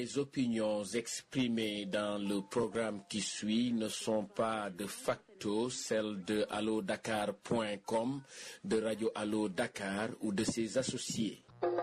Les opinions exprimées dans le programme qui suit ne sont pas de facto celles de allodakar.com, de Radio Allo Dakar ou de ses associés.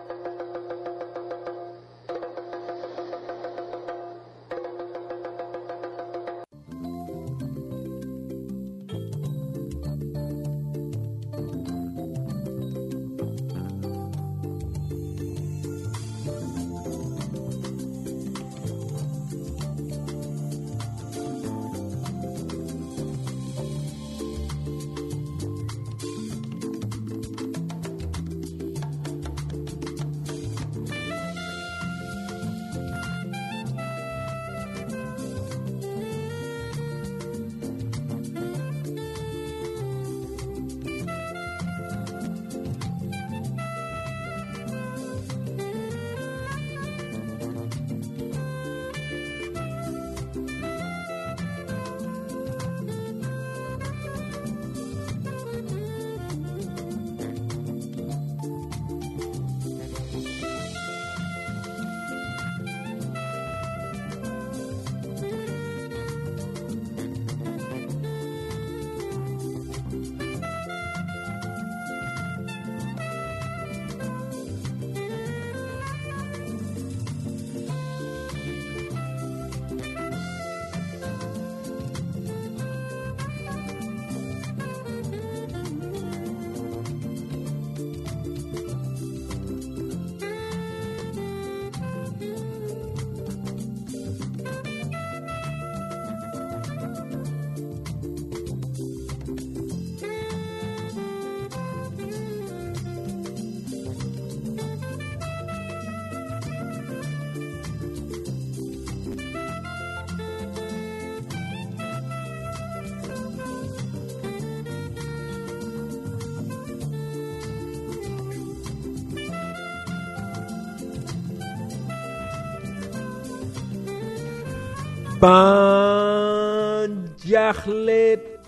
ban jaaxle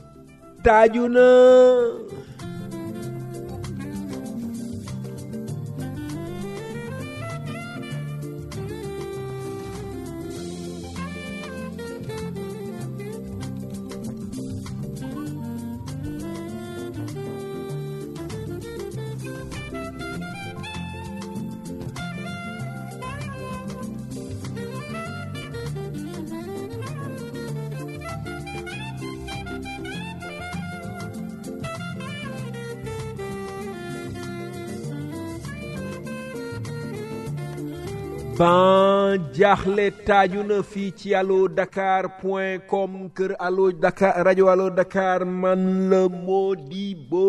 taaju na ban jaaxle taaju na fii ci allo dakar point com kër allo dakar rajo allo dakar man la Modibo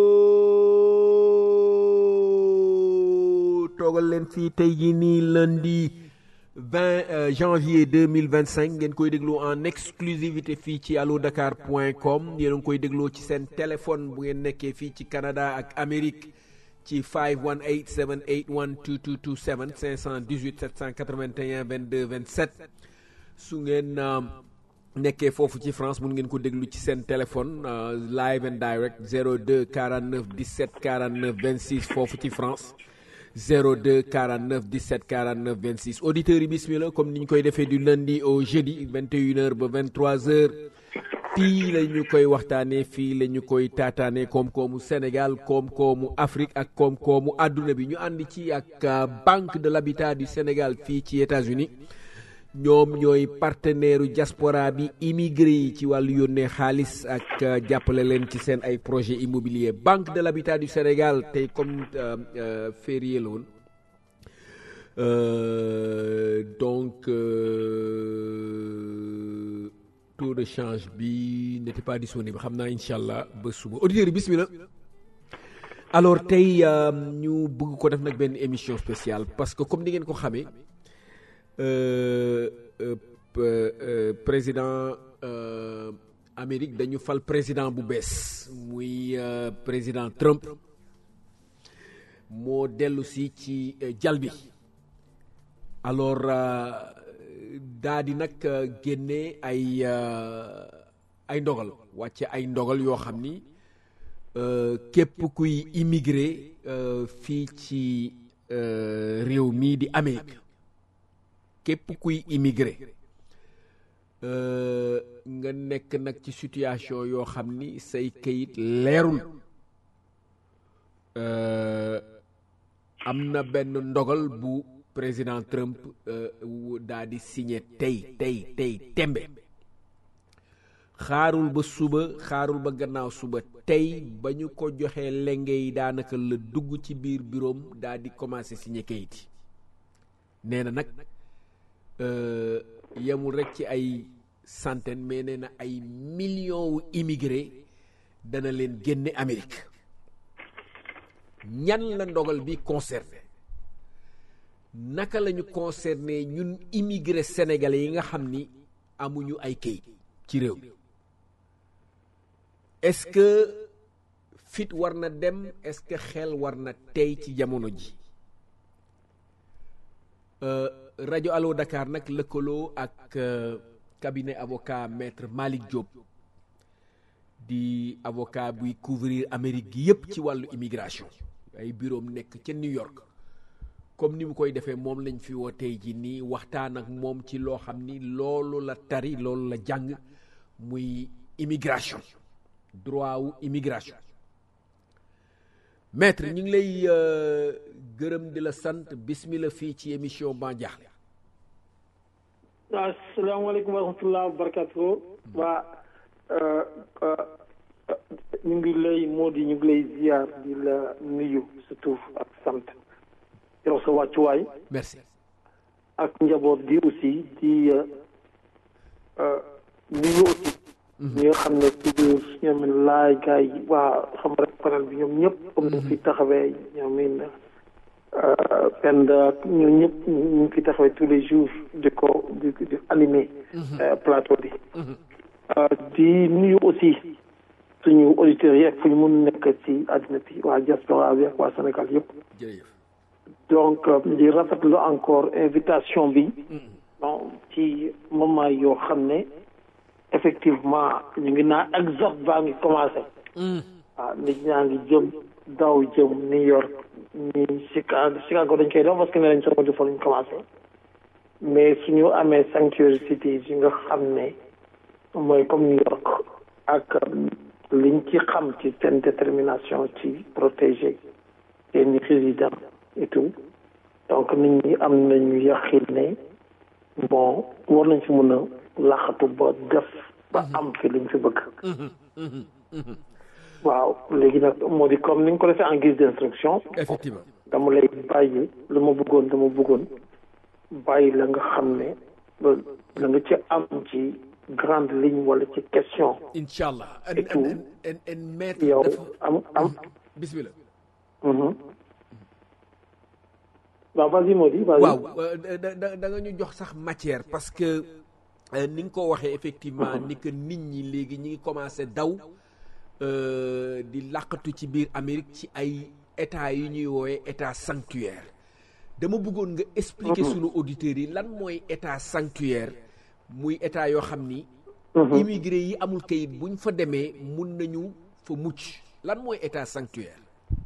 toogal leen fii tey jii nii lundi 20 janvier 2025 ngeen koy déglu en exclusivité fii ci allo dakar point com yéen a ngi koy dégloo ci seen téléphone bu ngeen nekkee fii ci Canada ak Amérique ci 518 781 2227 518 781 22 27 su ngeen nekkee foofu ci France mun ngeen ko déglu ci seen téléphone live and direct 02 49 17 49 26 foofu ci France 02 49 17 49 26 auditeurs yi bismillah comme ni ñu koy defee du lundi au jeudi 21h ba 23h. fii la ñu koy waxtaanee fii la ñu koy taataanee koom-koomu Sénégal koom-koomu Afrique ak koom-koomu àdduna bi ñu ànd ci ak Banque de l'Habitat du Sénégal fii ci États-Unis ñoom ñooy partenaire diaspora bi immigré yi ci wàllu yónnee xaalis ak jàppale leen ci seen ay projet immobilier Banque de l'Habitat du Sénégal tey comme férié la woon donc taux de change bi n'était pas disponible xam naa incha allah ba suba auditeurs yi bismillah alors tey ñu bëgg ko def nag benn émission spéciale parce que comme ni ngeen ko xamee président Amérique dañu fal président bu bees muy président Trump moo dellu si ci jal bi alors daa di nag génne ay ay ndogal wàcce ay ndogal yoo xam ni képp kuy immigré fii ci réew mii di Amérique képp kuy immigré nga nekk nag ci situation yoo xam ni say kayit leerul am na benn ndogal bu président Trump daa di signé tey tey tey tembe xaarul ba suba xaarul ba gannaaw suba tey ba ñu ko joxee lenge yi daanaka la dugg ci biir bureau daa di commencé signé kayit yi nee na nag yemul rek ci ay centaine mais nee na ay millions wu immigré dana leen génne Amérique ñan la ndogal bi concerné naka la ñu concerné ñun immigré sénégalais yi nga xam ni amuñu ay kayit ci réew mi est-ce que fit war na dem est-ce que xel war na tey ci jamono ji rajo Allo Dakar nag lëkkaloo ak cabinet avocat maître Malick Diop di avocat buy couvrir Amérique gi yépp ci wàllu immigration ay bureau nekk ca New York comme ni mu koy defee moom lañ fi woo tey ji nii waxtaan ak moom ci loo xam ni loolu la tari loolu la jàng muy immigration droit wu immigration maître ñu ngi lay gërëm di la sant bismillah fii ci émission Ban Diakhli asalaamaaleykum wa rahmatulah wa barakatuh waa ñu ngi lay moo di ñu ngi lay ziar di la nuyu surtout ak sant yow sa wàccuwaay merci ak njaboot gi aussi di nuyu aussi ñi nga xam ne toujours ñoom laay gars yi waa xam rek panel bi ñoom ñëpp comme ñu fi taxawee ñoom in Penda ak ñoom ñëpp ñu ngi fi taxawee tous les jours di ko di di animer plateau bi di nuyu aussi suñu auditeurs yi ak fu ñu mun nekk ci àddina bi waa diaspora bi ak waa Sénégal yëpp jërëjëf donc di rafetlu encore invitation bi donc ci moment yoo xam ne effectivement ñu ngi naan exode baa ngi commencé waaw nit ñaa ngi jëm daw jëm New York ñi Chicago Chicago dañ koy def parce que ne lañ sama di fa lañ commencé mais suñu amee sanctuary cities yi nga xam ne mooy comme New York ak liñ ci xam ci seen détermination ci protéger seeni résidents et tout donc nit ñi am nañu yaqin ne bon war nañ fi mën a laxatu ba def ba am fi liñ fi bëgg waaw léegi nag moo di comme ni nga ko defee en guise d'instruction effectivement dama lay bàyyi lu ma bëggoon dama bëggoon bàyyi la nga xam ne la nga ci am ci grande ligne wala ci question incha allah Et tout. en en maître yow dafa am am bismillah mhm. waaw vas-y moo di vas-y waaw euh, da da da nga ñu jox sax matière parce que euh, ni nga ko waxee effectivement ni que nit ñi léegi ñi ngi commencé daw euh, di làqatu ci biir Amérique ci ay état yu ñuy woowee état sanctuaire dama bëggoon nga expliquer sunu auditeurs yi lan mooy état sanctuaire muy état yoo xam ni immigré yi amul kayit buñ fa demee mun nañu fa mucc lan mooy état sanctuaire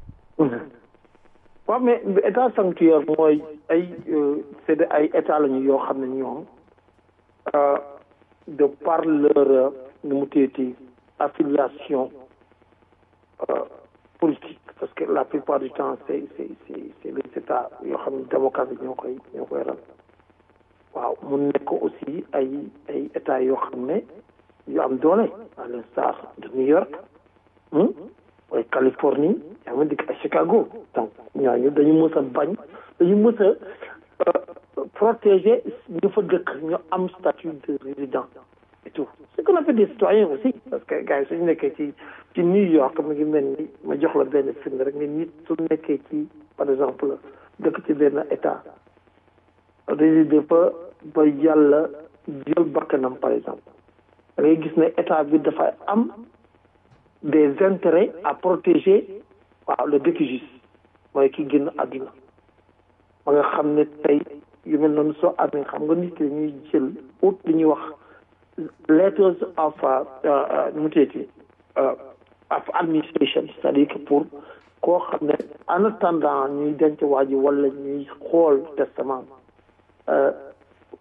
waaw mais état sanctuaire mooy ay c'est de ay état lañu yoo xam ne ñoom euh, de par leur euh, nu mu tuddati affiliation euh, politique parce que la plupart du temps c'est c'est c'est c'est les états yoo xam ne démocrate ñoo koy ñoo koy ran waaw mu nekk aussi ay ay états yoo xam ne yu am doole à l'instar de New York hmm? mooy Californie yaa ngi dikk ay Chicago donc ñooñu dañu mës a bañ dañu mës a protéger ñu fa dëkk ñu am statut de résident et tout ce qu'on appelle des citoyens aussi parce que gars yi suñu nekkee ci ci New York mi ngi mel ni ma jox la benn firnde rek ni nit su nekkee ci par exemple dëkk ci benn état résider fa ba yàlla jël bakkanam par exemple da ngay gis ne état bi dafay am des intérêts à protéger waaw le décujus mooy ki génn àdduna ba nga xam ne tey yu mel noonu soo amee xam nga nit ki dañuy jël ut li ñuy wax letters of nu mu tuddati of administration c'est-à-dire que pour koo xam ne en attendant ñuy denc waa ji wala ñuy xool testament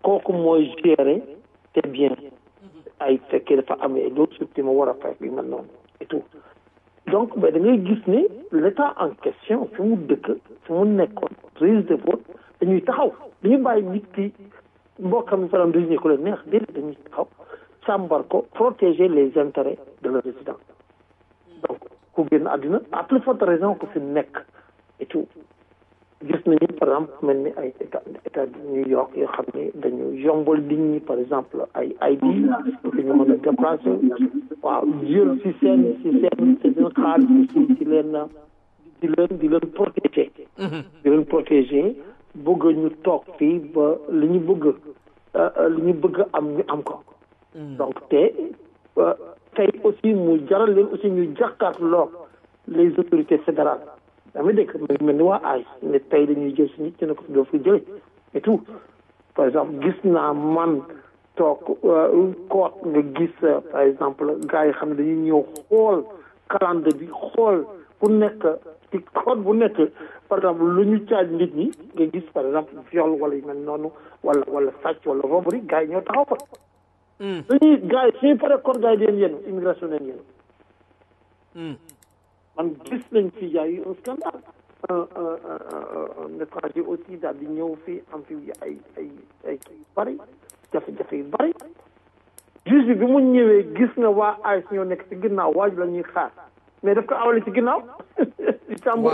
kooku mooy gérer te bien ay fekkee dafa amee loolu surtout ma war a fay bi mel noonu et tout donc mais da ngay gis ne l'état en question fi mu dëkk fi mu nekkoon registre de vote dañuy taxaw dañuy bàyyi nit ki mbokkam mi faram désigné ko leen neex déedéet dañuy taxaw càmbar ko protéger les intérêts de leur résident donc ku génn àddina à plus forte raison que fi nekk et tout gis nañu par exemple mel ni ay état état de New York yoo xam ne dañu yombal nit ñi par exemple ay ID pour que ñu mën a déplacer waaw jël si seen si seen si seen xaalis aussi di leen di leen di leen protéger di leen protéger bëgg ñu toog fii ba li ñu bëgg li ñu bëgg am ñu am ko donc te tey aussi mu jaral leen aussi ñu jàkkaarloo les autorités fédérales dama dégg mu mel ni waa AIS ne tey dañuy jël si nit ñu ne ko doo fi jële et tout par exemple gis naa man toog koot nga gis par exemple gars yi xam ne dañuy ñëw xool calendrier bi xool ku nekk ci code bu nekk par exemple lu ñu caaj nit ñi nga gis par exemple viol wala yu mel noonu wala wala sàcc wala robberie gars yi ñoo taxaw fa dañuy gars yi suñu paree code gars yi deen yéen immigration deen yéen man gis nañ fi y a eu un scandale un un étranger aussi daal di ñëw fii am fi ay ay ay kii yu bëri jafe-jafe yu bëri juge bi bi mu ñëwee gis na waa AIS ñoo nekk ci ginnaaw waaj la ñuy xaar mais daf ko awale ci ginnaaw di càmbo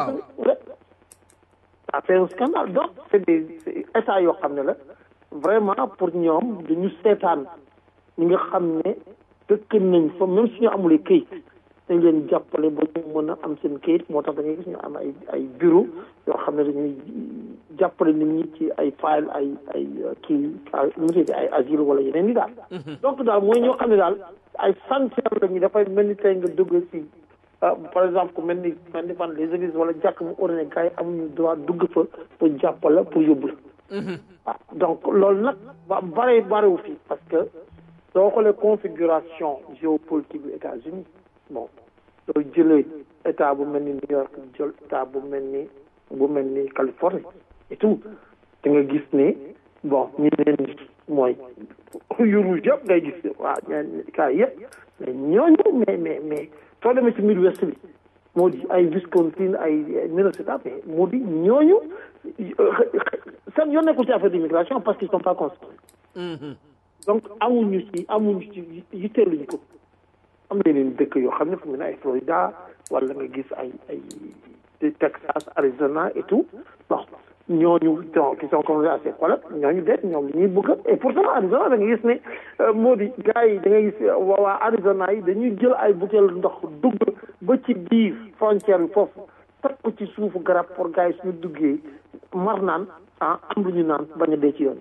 ça fait un scandale donc c'est des états yoo xam ne la vraiment pour ñoom dañu seetaan ñi nga xam ne dëkk nañ fa même suñu amulee këyit dañ leen jàppale ba ñu mën a am seen këyit moo tax da ngay gis ñu am ay ay bureau yoo xam ne dañuy jàppale nit ñi ci ay file ay ay kii monsieur ay asile wala yeneen yi daal donc daal mooy ñoo xam ne daal ay sanctuaire la ñu dafay mel ni tey nga dugg si par exemple ku mel ni mel ni fan les églises wala jàkk mu ordonné gars yi amuñu droit dugg fa pour jàppale pour yóbbu la waaw donc loolu nag ba bare barewu fii parce que soo xoolee configuration géopolitique bu États-Unis bon soo jëlee état bu mel ni New York jël état bu mel ni bu mel ni Californie et tout da nga gis ne bon ñu leen mooy yuru yëpp ngay gis waaw ñeen cas yëpp mais ñooñu mais mais mais soo demee ci Midwest bi moo di ay Wisconsin ay Minnesota mais moo di ñooñu seen yoon nekkul ci affaire d'immigration parce qu'ils sont pas construits donc amuñu ci amuñu ci yitteeluñu ko am na yeneen dëkk yoo xam ne fu mu ne ay Florida wala nga gis ay ay Texas Arizona et tout bon ñooñu donc qui sont comme assez xoolal ñooñu deet ñoom li ñuy bëgg et pourtant Arizona da nga gis ne moo di gars yi da nga gis waa Arizona yi dañuy jël ay butéel ndox dugg ba ci biir frontière bi foofu teg ko ci suufu garab pour gars yi suñu duggee mar naan ah am lu ñu naan bañ a dee ci yoon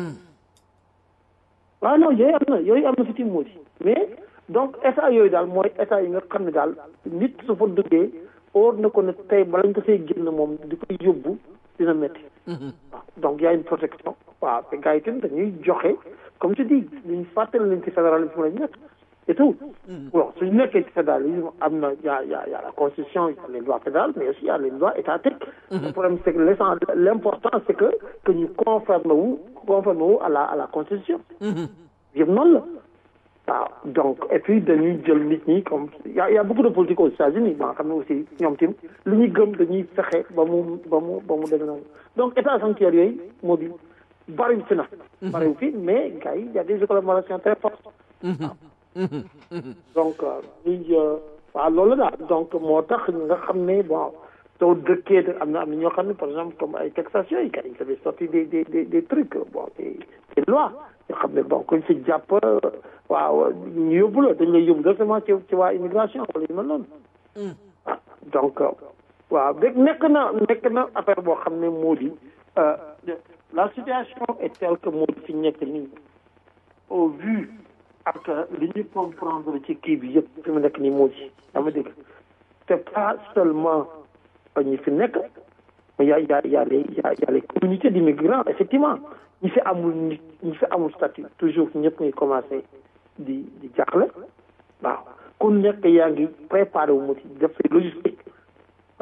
waaw non yooyu am na yooyu am na fi ci moo di mais donc état yooyu daal mooy état yi nga xam ne daal nit su fa duggee óor na ko ne tey balañ ko fay génn moom di koy yóbbu dina métti waaw donc y a une protection waaw te gars yi tamit dañuy joxe comme tu dis luñ fàttali leen ci fédéralisme lañ nekk et tout bon suñu nekkee ci fédéralisme am na y a y a y a la constitution y a les lois fédérales mais aussi y a les lois étatiques le problème c'est que l'essence l'important c'est que que ñu conforme wu conforme wu à la à la constitution yëpp noonu la waaw donc et puis dañuy jël nit ñi comme y a y a beaucoup de politique aux États-Unis ba nga xam ne aussi ñoom tim li ñuy gëm dañuy fexe ba mu ba mu ba mu demee noonu donc état sanctuaire yooyu moo di bariwul fi na bariwul fi mais gars yi y a des collaborations très fortes donc ñuy waaw loolu la daal donc moo tax nga xam ne bon soo dëkkee am na am na ñoo xam ne par exemple comme ay Texas yooyu gars yi ils avaient sorti des des des des trucs bon des des lois yoo xam ne bon kuñ fi jàpp waaw ñu yóbbu la dañ lay yóbbu directement ci ci waa immigration wala yu mel noonu ah donc waaw dégg nekk na nekk na affaire boo xam ne moo di la situation est telle que moo di fi nekk nii au vu ak li ñu comprendre ci kii bi yëpp fi mu nekk nii moo di dama dégg c'est pas seulement ñi fi nekk mais y a y a y a les y a y a les communautés d'immigrants effectivement ñi fi amul nit ñi fi amul statut toujours ñëpp ngay commencé di di jaaxle waaw ku nekk yaa ngi préparé wu mu ci def logistique waaw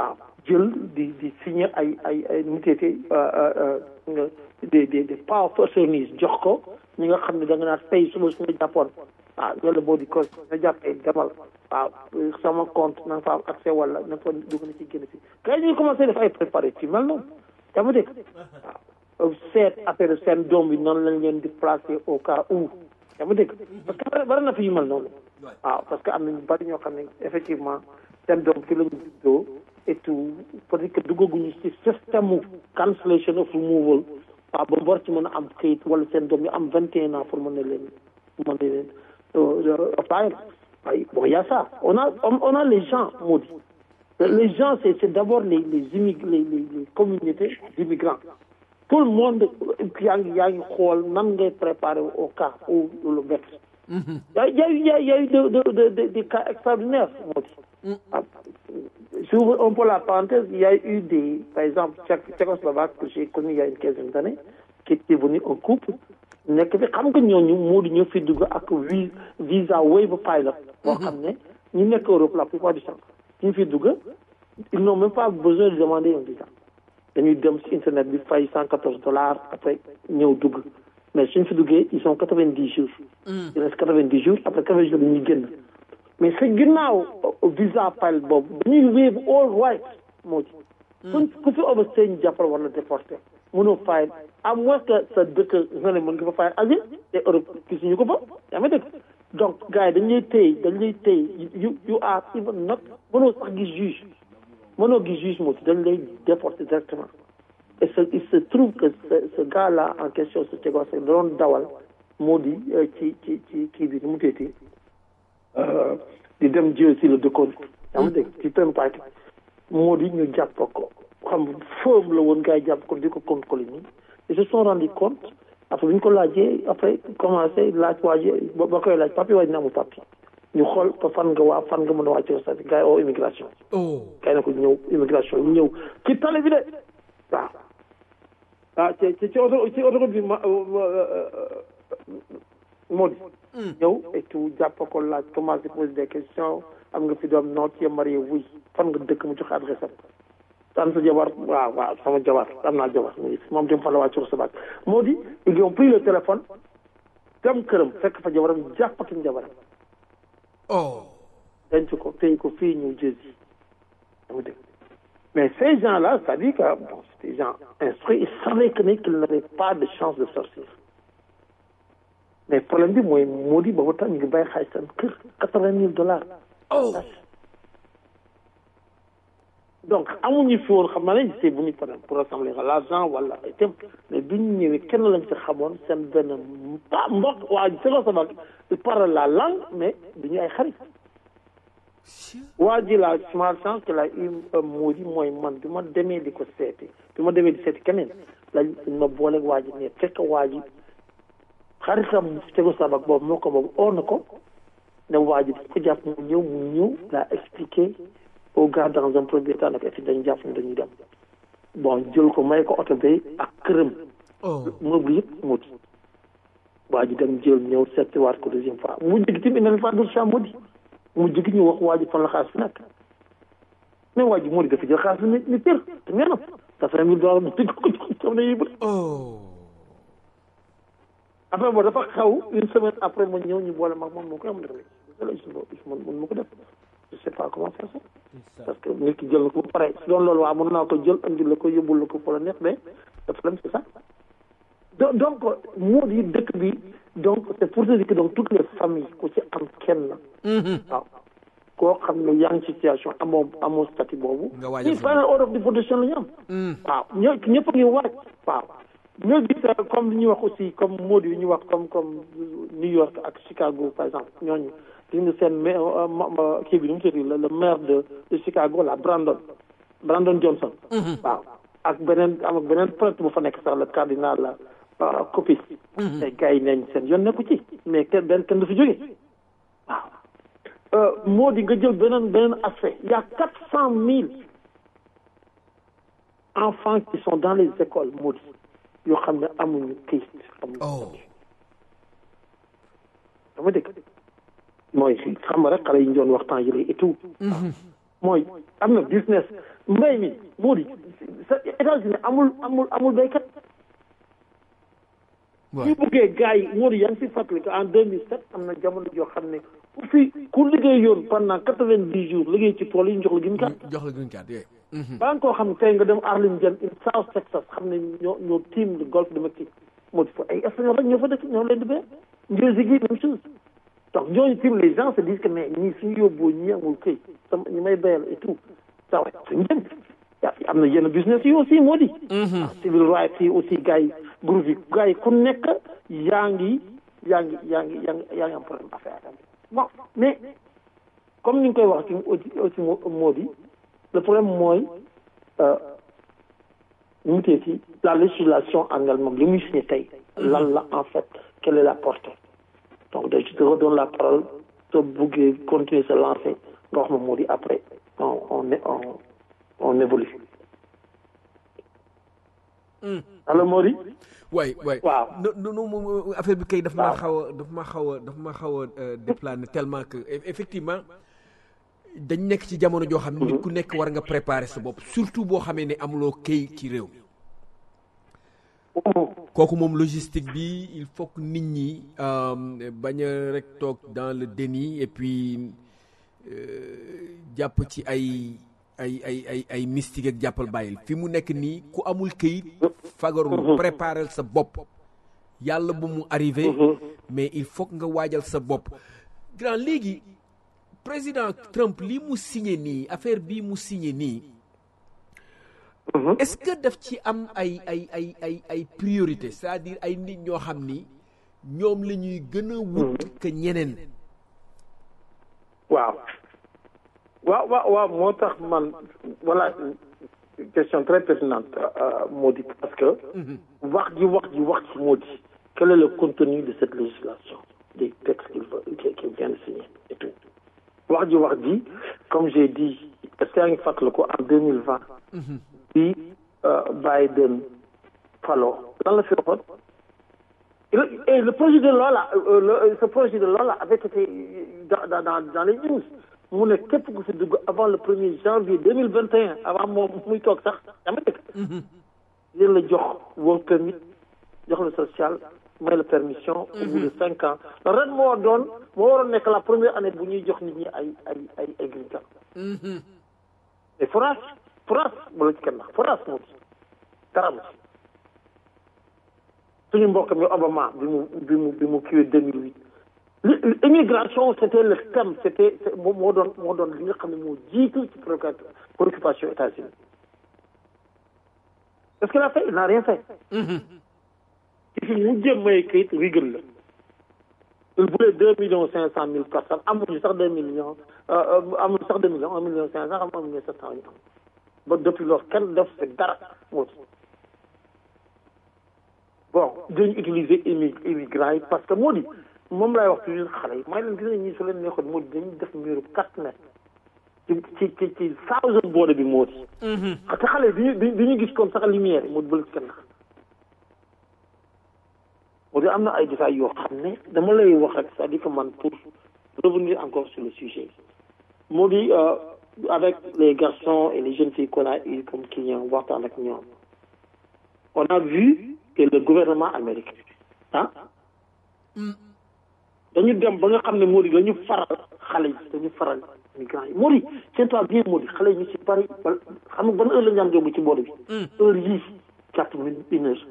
jël di di signer ay ay ay nu mu teetee des des des power attorneys jox ko ñi nga xam ne da nga naan tey suba su nga jàppoon waaw loolu boo di ko nga jàppee demal waaw sama compte na nga fa am accès wala na nga fa dugg na ci génn si kay ñu commencé def ay préparé ci mel noonu yaa ma dégg waaw seet affaire seen doom bi noonu lañ leen di placer au cas où yaa ma dégg parce que bari na fi yu mel noonu waaw parce que am na ñu bari ñoo xam ne effectivement seen doom fi la ñu juddoo et tout peut-être que duggaguñu ci système mu cancellation of removal waaw ba mu war ci mën a am këyit wala seen doom yi am vingt et un ans pour mën a leen mën a leen apply waaye bon y a ça on a on a les gens maudits les gens c'est c'est d'abord les les immig les les les communautés d'immigrants tout le monde yaa ngi yaa ngi xool nan ngay préparer au cas où lu bett y a y a y a y a eu de de de de des cas extraordinaires maudits j'ouvre un peu la parenthèse il y a eu des par exemple tchécoslovaque que j'ai connu il y a une quinzaine d'années qui était venu un couple nekk fi xam nga ñooñu moo di ñoo fi dugg ak vi visa waiver pilot boo xam ne ñu nekk Europe la plupart du temps ñu fi dugg ils n'ont même pas besoin de demander un visa dañuy dem ci internet bi fay cent quatorze dollars après ñëw dugg mais suñ fi duggee ils sont quatre-vingt-dix jours il reste quatre-vingt-dix jours après quatre-vingt jours dañuy génn mais sa ginnaaw visa pilot boobu dañuy waive all rights moo ci kuñ ku fi overstay ñu jàppal wala déporté mënoo fayal à moins que sa dëkk nga ne mën nga fa fayal asile te Europe gisuñu ko fa yaa ngi dégg donc gars yi dañ lay téye dañ lay téye you you are even not mënoo sax gis juge mënoo gis juge moo ci dañ lay déporté directement et ce il se trouve que ce ce gars là en question ce Tchèque da doon dawal moo di ci ci ci kii bi nu mu teeti di dem jël si la dëkkoon yaa ngi dégg ci Turnpike moo di ñu jàpp ko xam foofu la woon gars yi jàpp ko di ko contrôler nii ils se sont rendu compte après bi ñu ko laajee après commencé laaj waaje ba ba koy laaj papi waaye dina amul papi ñu xool fa fan nga waa fan nga mën a wàcce sa gars yi oo immigration gars yi na ko ñëw immigration ñu ñëw ci tali bi de waaw waaw ci ci ci auto ci autoroute bi ma moo di ñëw et tout jàpp ko laaj commencé poser des questions am nga fi doom non tu es marié oui fan nga dëkk mu joxe adresse am am sa jabar waaw waaw sama jabar am naa jabar moom dem fa la wàccu sa baat moo di ils ont pris le téléphone dem këram fekk fa jabaram jàppatuñ jabaram oh denc ko téye ko fii ñëw jëzi dama dégg mais ces gens là c'est-à-dire que bon c'est des gens instruits ils savaient que ne qu'ils n'avaient pas de chance de sortir mais problème bi mooy moo di boobu tax ñu ngi bàyyi xaalis seen kër quatre-vingt mille dollars oh donc amuñu fi woon xam naa ne c'est bu ñu par pour rassembler l'argent wala itam mais bi ñu ñëwee kenn lañ ci xamoon seen benn pa mbokk waa Tchécoslovaque il parle la langue mais duñu ay xarit waa ji la malchance que la eu moo di mooy man bi ma demee di ko seeti bi ma demee di seeti keneen lañ ma booleeg waa ji ne fekk waa ji xaritam Tchécoslovaque boobu moo ko boobu oo na ko ne waa ji ko jàpp mu ñëw mu ñëw laa expliqué au gars dans un premier temps nag et dañu jàpp ne dañuy dem bon jël ko may ko oto bi ak këram meuble yëpp mu di waa ji dem jël ñëw seetiwaat ko deuxième fois mu jigi tim il n'avait pas d'autre choix mu di mu jigi ñu wax waa ji fan la xaalis fi nekk mais waa ji moo di dafa jël xaalis bi ni ni tër te ngeenam quatre-vingt mille dollars mu tëgg ko xam ne yëbal après boobu dafa xaw une semaine après ma ñëw ñu boole mag moom moo koy am def man man ma ko def je sais pas comment faire ça parce que nit ki jël na ko ba pare su doon loolu waa mën naa ko jël andi la ko yóbbul la ko fa la neex mais dafa dem c'est ça donc moo di dëkk bi donc c'est pour te dire que donc toutes les familles ku ci am kenn waaw koo xam ne yaa ngi situation amoo amoo statut boobu ñi final order of deportation la ñu am waaw ñoo ñëpp a ngi waaj waaw ñoo gis comme li ñuy wax aussi comme Modi yi ñuy wax comme comme New York ak Chicago par exemple ñooñu gis nga seen kii bi nu mu tudd le maire de de Chicago la Brandon Brandon Johnson waaw ak beneen am ak beneen prêtre bu fa nekk sax le cardinal la Copis te gars yi neñ seen yoon nekku ci mais kenn benn kenn du fi jógee waaw moo di nga jël beneen beneen aspect il y a quatre cent mille enfants qui sont dans les écoles moo di yoo xam ne amuñu këyit amuñu dama dégg mooy xam nga rek xale yi ñu doon waxtaan yële et tout mooy am na business mbay mi moo di sa États-Unis amul amul amul béykat ñu buggee gars yi moo di yaa ngi si fàttali que en 2007 am na jamono joo xam ne ku fi ku liggéey yoon pendant quatre-vingt-dix jours liggéey ci tool yi ñu jox la green card jox la green card yooyu ba nga koo xam ne tey nga dem Arlington in South Texas xam ne ñoo ñoo team de golfe de Mexique moo di fa ay espagnol rek ñoo fa dëkk ñoo leen di béy New Jersey même chose donc ñooñu tim les gens se disent que mais ñii suñu yóbboo ñii amul këy sama ñi may béyal et tout ça va suñu dem am na yenn business yi aussi moo di civil rights yi aussi gars yi groupe yi gars yi ku nekk yaa ngi yaa ngi yaa ngi yaa ngi yaa ngi am problème affaire bon mais comme ni nga koy wax ci aussi aussi moo di le problème mooy ñu mu tee ci la législation en elle-même li muy signé tey lan la en fait quelle est la portée donc je te redonne la parole soo buggee continuer se lancer nga wax ma moo di après on on on on évolue allo Mody waay waay waaw non non moom affaire bi kay daf maa xaw a daf ma xaw a daf ma xaw a déplané tellement que effectivement dañ nekk ci jamono joo xam ne nit ku nekk war nga préparer sa bopp surtout boo xamee ne amuloo këy ci réew mi kooku moom logistique bi il faut que nit ñi bañ a rek toog dans le déni et puis jàpp ci ay ay ay ay ay mystique ak jàppal bàyyil fi mu nekk nii ku amul këyit fagarul préparer sa bopp yàlla bu mu arrivé mais il faut que nga waajal sa bopp grand léegi président Trump lii mu signé nii affaire bii mu signé nii est-ce que daf ci am ay ay ay ay ay priorité c'est-à-dire ay nit ñoo xam ni ñoom la ñuy gën a wut que ñeneen waaw waaw waaw waaw moo tax man voilà question très pertinente moo di parce que wax ji wax ji wax ci moo di quel est le contenu de cette législation des textes qu'il qu'il vient de signer et tout wax ji wax ji comme j'ai dit est-ce que yaa ngi fàttali ko en deux mille vingt bi Biden falo lan la fi waxoon et le projet de loi là ce projet de loi là avait été dans dans dans les news mu ne képp ku fi dugg avant le premier janvier deux mille vingt et un avant moom muy toog sax dama dëkk leen la jox work permit jox la social may la permission au bout de cinq ans ren moo doon moo waroon nekk la première année bu ñuy jox nit ñi ay ay ay ay green card mais France France bala ci kenn ndax France moo ci dara mu ci suñu mbokk mi Obama bi mu bi mu bi mu kiiwee deux mille huit l'immigration c'était le thème c'était moo doon moo doon li nga xam ne moo jiitu ci préoccupation États-Unis est-ce qu'il a fait il n'a rien fait ci fi mu jëm may kayit rigal la il voulait deux millions cinq cent mille personnes amuñu sax deux millions amuñu sax deux millions un million cinq cent am un million sept cent ñu am ba depuis loolu kenn def fi dara moo bon dañu utiliser immi immigrants yi parce que moo di moom laay wax toujours xale yi may leen gis nañ ñi su leen neexoon moo di dañuy def muru quatre mètres ci ci ci ci thousand boode bi moo di te xale yi duñu duñu gis comme sax lumière yi moo di bële kenn moo di am na ay détails yoo xam ne dama lay wax rek c'est-à-dire que man pour revenir encore sur le sujet moo di avec les garçons et les jeunes filles qu'on a eu comme clients waxtaan ak ñoom on a vu que le gouvernement américain ah dañu dem ba nga xam ne moo di dañu faral xale yi dañu faral migrants yi moo di tiens-toi bien moo di xale yi ñu si bari xam nga ban heure la ñu daan jóg ci boode bi heure yii quatre minutes une heure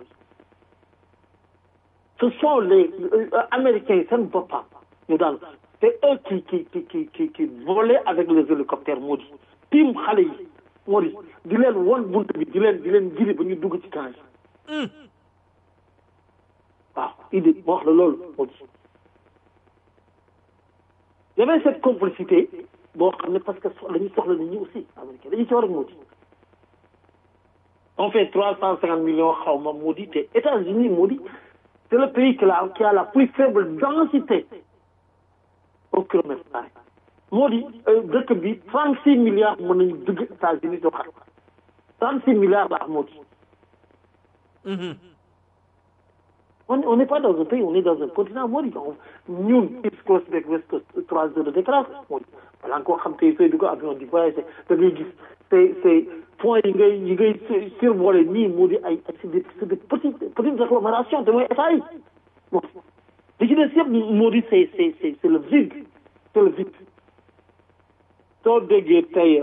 ce sont les américains yi seen boppam ñu daal c'est eux qui qui qui qui qui qui volaient avec les hélicoptères moo di tiim xale yi moo di di leen won bunt bi di leen di leen giri ba ñu dugg ci camp yi waaw idée moo wax la loolu moo di y avait cette complicité boo xam ne parce que dañuy soxla nit ñi aussi américain dañuy soxla moo di on fait trois cent cinquante millions xaw ma moo di te États-Unis moo di c'est le pays qui a qui a la plus faible densité au kilomètre carré moo di dëkk bi trente six milliards mën nañu dugg États-Unis doo xam trente six milliards la moo di on on n'est pas dans un pays on est dans un continent moo di ñun East Coast beeg West Coast trois heures de décalage moo di balaa nga koo xam tey sooy dugg avion di voyager da ngay gis c'est c'est points yi ngay yi ngay survolé nii moo di ay c'est des c'est des petites petites agglomérations te mooy état yi bon li ci des yëpp moo di c'est c'est c'est c'est le vide c'est le vide soo déggee tey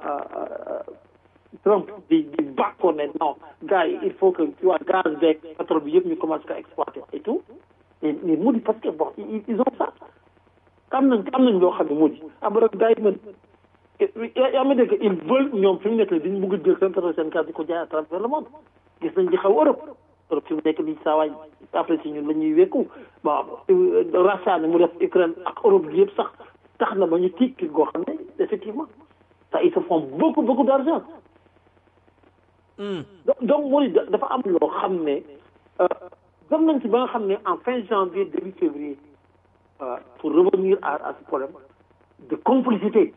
Trump di di bàkkoo ne non gars yi il faut que tu vois gaz beeg pétrole bi yëpp ñu commencé ko exploiter et tout mais mais moo di parce que bon ils ont ça am nañ am nañ loo xam ne moo di am rek gars yi man yaa ma dégg ils veulent ñoom fi mu nekk nii dañu bëgg a jël seen pétrole seen gaz di ko jaay à travers le monde gis nañ di xaw Europe Europe fi mu nekk nii saa waay après si ñun la ñuy wékku bon rachat ni mu def Ukraine ak Europe bi yëpp sax tax na ba ñu tiit tiit goo xam ne effectivement ça ils se font beaucoup beaucoup d'argent donc moo di dafa am loo xam ne dem nañ ci ba nga xam ne en fin janvier début février pour revenir à à ce problème de complicité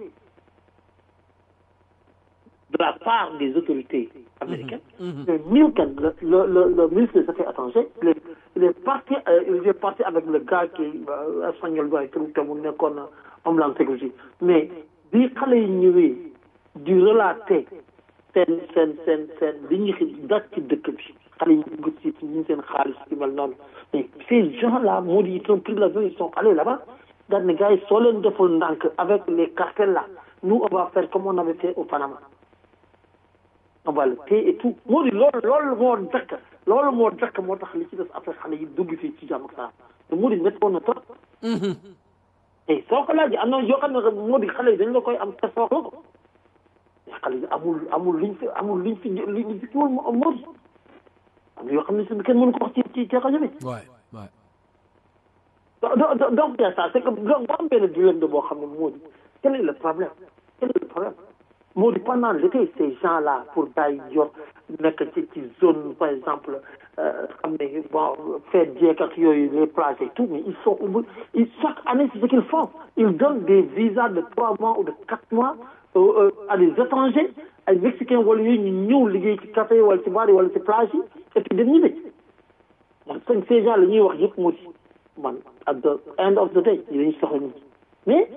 de la part des autorités américaines. Mais Milken, le, le, le, le ministre des Affaires étrangères, il est, il est parti, euh, il est parti avec le gars qui euh, espagnol doit être te mu nekkoon Homeland Security mais bi xale yi ñëwee di relater seen seen seen seen li ñuy daj ci dëkk bi xale yi ñu gis ci ñu seen xaalis ci mel noonu mais ces gens là moo di ils ont pris l'avion ils sont allés là-bas daal ne gars yi soo leen deful ndànk avec les cartels là nous on va faire comme on avait fait au Panama on va le payer et tout moo di loolu loolu moo dakk loolu moo dakk moo tax li ci des après xale yi dugg fii ci jàmm ak saa te moo di méttoon na trop et soo ko laajee am na yoo xam ne moo di xale yi dañ la koy am te soox la ko mais xale yi amul amul liñ fi amul liñ fi liñ fi kiwul moo di am na yoo xam ne si kenn mënu ko wax ci ci ci rajo bi waay waay donc donc il y a ça c'est que donc am benn dilemme boo xam ne moo di quel est le problème quel est le problème moo di pendant l'été ces gens là pour gars yi yor nekk ci ci zone par exemple xam ne bon fête jeeg ak yooyu les plages et tout mais ils sont ils chaque année c'est ce qu'ils font ils donnent des visas de trois mois ou de quatre mois euh, à des étrangers ay mexicains wala yooyu ñu ñëw liggéey ci café wala ci bar yi wala ci plage yi et puis dem ñibbi man ces gens la ñuy wax yëpp moo di man at the end of the day yi dañu soxla nit mais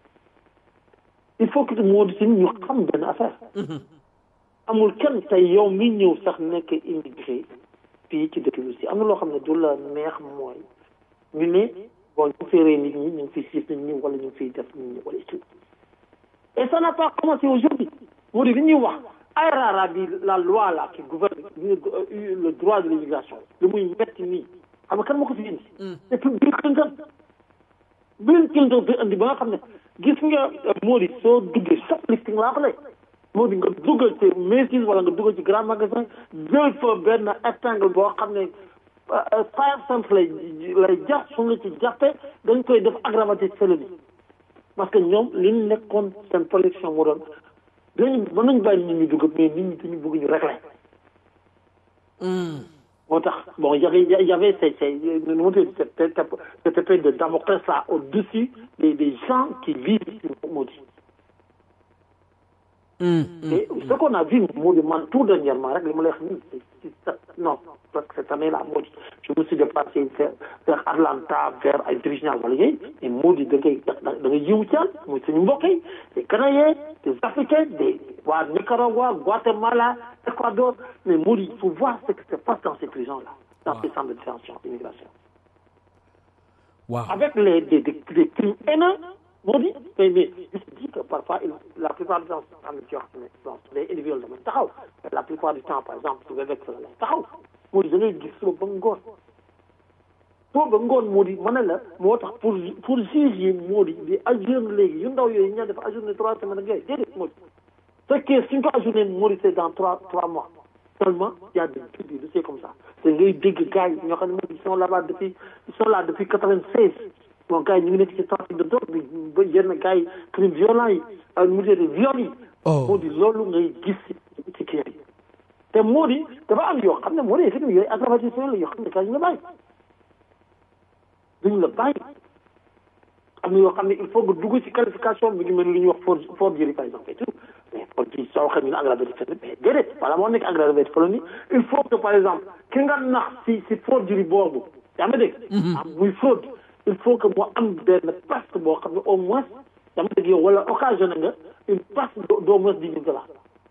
il faut que moo di si ñu xam benn affaire amul kenn tey yow mi ñëw sax nekk immigré fii ci dëkk bi aussi am na loo xam ne du la neex mooy ñu ne bon ñu ngi rey nit ñi ñu ngi fiy siif nit ñi wala ñu ngi fiy def nit ñi wala tout et ça n'a pas commencé aujourd'hui moo di li ñuy wax ARRA bi la loi là qui gouverne le droit de l'immigration li muy metti nii xam nga kan moo ko fi indi depuis Bill Clinton Bill Clinton fi indi ba nga xam ne gis nga moo di soo duggee shoplifting laa ko lay moo di nga duggal ci Macy's wala nga duggal ci grand magasin jël fa benn épingle boo xam ne five cents lay lay jar su nga ci jàppee dañ koy def aggravated felony parce que ñoom li ñu nekkoon seen production moo doon dañu mën nañu bàyyi nit ñi dugg mais nit ñi dañu bëgg ñu régler moo tax bon y avait y avait ces ces nu mu tudd cette cette épée de Damoclès là au-dessus des des gens qui vivent ici moo di et ce qu'on a vu moo di man tout dernièrement rek li ma lay wax nii c'est non parce que cette année là moo di je me suis déplacé vers vers Atlanta vers ay Virginia wala yooyu mais moo di da ngay da ngay yiwu caal muy suñu mbokk yi des Canadiens des Africains des waa Nicaragua Guatemala Équateur mais moo di il faut voir ce qui se passe dans ces prisons là dans ces centres de détention d'immigration waaw avec les des des des crimes haineux moo di mais mais je te dis que parfois il la plupart du temps am na ci yoo xam ne bon su dee individuel damay taxaw la plupart du temps par exemple su dee la lay taxaw moo di da ngay gis suba ba ngoon suba ba ngoon moo di ma ne la moo tax pour pour juge yi moo di di ajourné léegi yu ndaw yooyu ñu def ajourné trois semaines ak yooyu déedéet moo di fekkee suñ ko ajourné moo di c'est dans trois trois mois seulement y a des des dossiers comme ça te ngay dégg gars yi ñoo xam ne moom ils sont là-bas depuis ils sont là depuis quatre-vingt-seize bon gars yi ñu ngi nekk ci trafic de drogue bi ba yenn gars yi crime violent yi mu dee viol yi moo di loolu ngay gis ci kii yi te moo di dafa am yoo xam ne moo di effectivement yooyu aggravation la yoo xam ne gars yi ñu la bàyyi duñu la bàyyi am na yoo xam ne il faut nga dugg ci qualification bi ngi mel lu ñuy wax for forgerie par exemple et tout mais forgerie soo waxee ñu ne aggravated felony mais déedéet wala moo nekk aggravated felony il faut que par exemple ki nga nax si si forgerie boobu yaa ma dégg am muy fraude il faut que mu am benn perte boo xam ne au moins yaa ma dégg yow wala occasionné nga une perte d'au moins dix mille dollars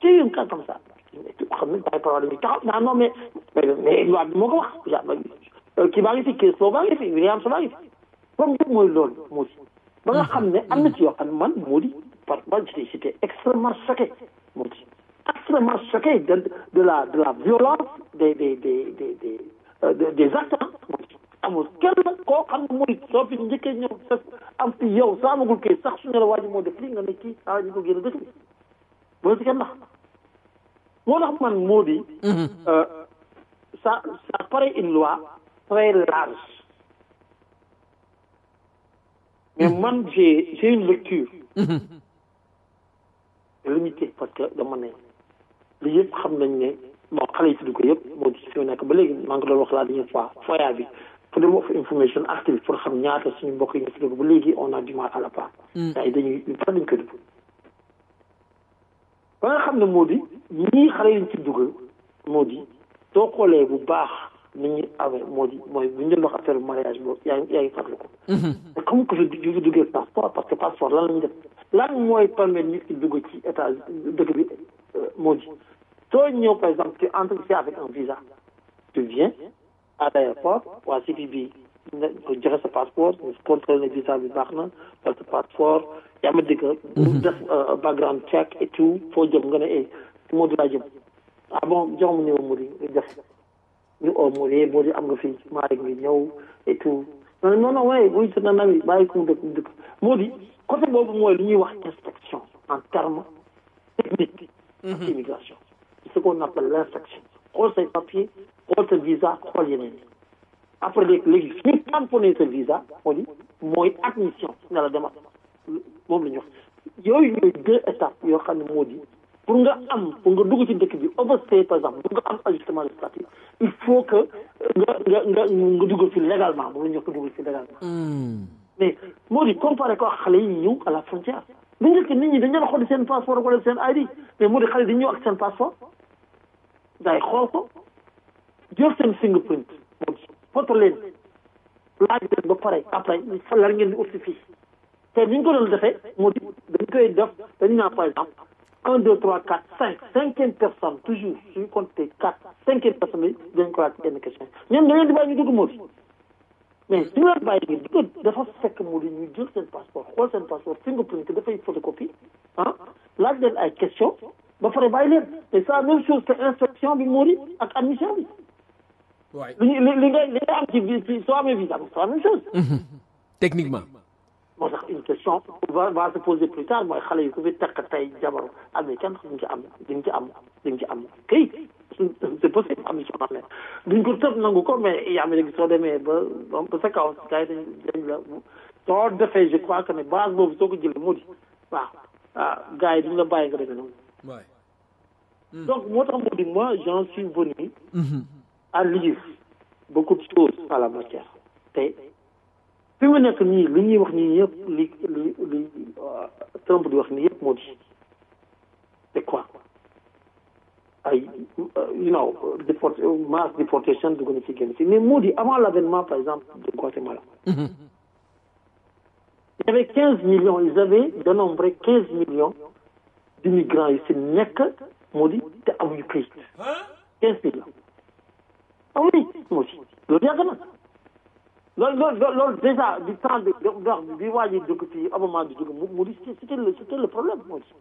c'est un cas comme ça xam nañ bàyyi parole dañuy taxaw naa non mais mais loi bi moo ko wax kii baa ngi fi kii soo baa ngi fi William soo baa ngi fi comme yëpp mooy loolu moo di ba nga xam ne am na ci yoo xam ne man moo di par man j'étais extrêmement choqué moo di extrêmement choqué de de la de la violence des des des des des des actes amul kenn koo xam ne mooy soo fi njëkkee ñëw sa am fi yow soo amagul kay sax su ne la waa ji moo def lii nga ne kii ah ñu ko génn dëkk bi bu la si kenn ndax moo tax man moo di ça ça paraît une loi très large mais man j'ai j'ai une lecture limitée parce que dama ne li yëpp xam nañ ne bon xale yi tudd ko yëpp moo di fi nekk ba léegi maa ngi doon wax la dernière fois foya bi freedom of information act bi pour xam ñaata suñu mbokk yi ñu tudd ko ba léegi on a du mal à la part ay dañuy pas dañ koy dugg ba nga xam ne moo di ñii xale yi ñu ci dugal moo di soo xoolee bu baax ni ñuy awee moo di mooy bu ñu doon wax affaire mariage boobu yaa ngi yaa ngi fàttali ko mais comme que fi du duggee passeport parce que passeport lan lañu def lan mooy permettre nit ki dugg ci état dëkk bi moo di soo ñëw par exemple tu entres ici avec un visa tu viens à l'aéroport waa CPB bi nga joxe sa passeport ñu contrôle ne visa bi baax na wala sa passeport yaa ma dégg def background check et tout foo jëm nga ne eh moo di laa jëm ah bon jox ma numéro Mody def ñu oo Mody Mody am nga fi maa ngi ñëw et tout non non non waaye buy na nami bàyyi ko mu dëkk mu dëkk Mody côté boobu mooy lu ñuy wax inspection en terme technique ak immigration ce qu'on appelle l'inspection xool say papier xool sa visa xool yeneen après léegi léegi suñu tamponné sa visa moo di mooy admission ne la demal moom la ñu wax yooyu ñooy deux étapes yoo xam ne moo di pour nga am pour nga dugg ci dëkk bi overstay par exemple pour nga am ajustement législatif il faut que nga nga nga nga dugg fi légalement moom la ñu wax ko dugg fi légalement mais moo di comparé ko xale yi ñëw à la frontière bu njëkk nit ñi dañu doon xool seen passeport wala seen ID mais moo di xale dañu ñëw ak seen passeport day xool ko jël seen fingerprint moo di foto leen laaj leen ba pare après fa la ngeen di aussi fii te ni ñu ko doon defee moo di dañ koy def dañu naan par exemple un deux trois quatre cinq cinquième personne toujours suñu compté quatre cinquième personne yi dañ ko laaj benn question ñoom da ngeen di bàyyi ñu dugg moo di mais su ñu leen bàyyi ngeen dugg dafa fekk moo di ñu jël seen passeport xool seen passeport fingerprint dafay photocopie ah laaj leen ay question ba pare bàyyi leen et ça même chose que inspection bi moo di ak admission bi waay li li li nga li nga am ci vi soo amee visa c'est la même chose techniquement moo tax une question va va se poser plus tard mooy xale yi ku fi takk tey jabaru américaine duñ ci am duñ ci am duñ ci am këyit c'est possible am na ci wax ne duñ ko tëb nangu ko mais i Amérique soo demee ba ba sa kaw gars yi dañ dañ la soo defee je crois que ne base boobu soo ko jëlee moo di waaw ah gars yi duñ la bàyyi nga demee noonu waay donc moo tax moo di moi j'en suis venu à lire beaucoup de choses à la matière te fi mu nekk nii li ñuy wax nii yëpp li li li Trump di wax nii yëpp moo di c'est quoi ay you know déport mass déportation dugg na ci génn ci mais moo di avant l'avènement par exemple de Guatemala il y avait quinze millions ils avaient dénombré quinze millions d'immigrants yi si nekk moo di te amuñu këyit quinze millions ah oui moo di loolu yàgg na loolu loolu loolu déjà du temps de dox bi waa ji dugg fii Obama di dugg mu mu di c'était le c'était le problème moo di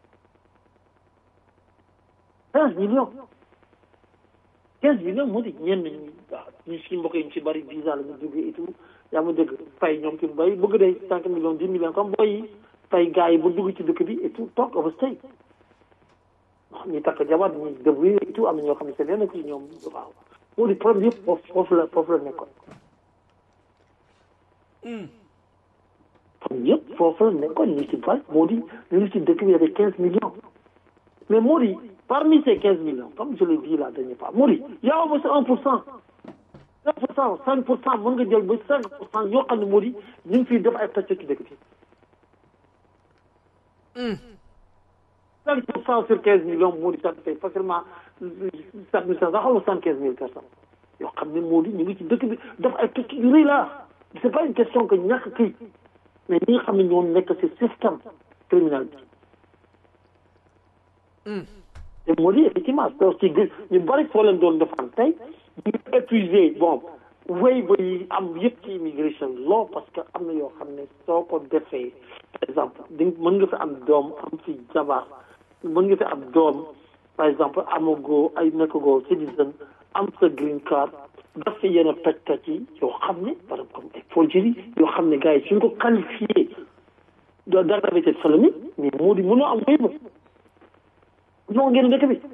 quinze millions quinze millions moo di ñenn ñi waaw ñu si mbokk yi ñu si bari visa la ñu duggee et tout yaa ma dégg fay ñoom ci bay bëgg de cinq millions dix millions comme booy yi fay gars yi bu dugg ci dëkk bi et tout toog overstay ñu takk jabar ñu débrouillé et tout am na ñoo xam ne seen yoon ci ñoom waaw moo di problème yëpp foofu foofu la foofu la nekkoon kon yëpp foofu la nekkoon ñu ci bari moo di ñu ngi ci dëkk bi y avait quinze millions mais moo di parmi ces quinze millions comme je l'ai dit la dernière fois moo di y a au moins un pour cent un pour cent cinq pour cent mën nga jël ba cinq pour cent yoo xam ne moo di ñu ngi fiy def ay pàcc ci dëkk bi cinq pour cent sur quinze millions moo di ça fait facilement sept mille cinq cent xaw ma soixante quinze mille personnes yoo xam ne moo di ñu ngi ci dëkk bi def ay pàcc yu rëy la c'est pas une question que ñàkk kii mais ñi nga xam ne ñoo nekk ci système criminel bi moo di effectivement parce que ñu bari foo leen doon defaan tey ñu épuisé bon wéy ba yi am yëpp ci immigration law parce que am na yoo xam ne soo ko defee par exemple di mën nga fi am doom am fi jabar mën nga fi am doom par exemple amagoo ay nekkagoo citizen am sa green card daf fi yenn peccat yi yoo xam ne par exemple comme ay forgerie yoo xam ne gars yi suñ ko qualifié de d'aggravé felony mais moo di mënoo am wéy ba non ngeen dëkk bi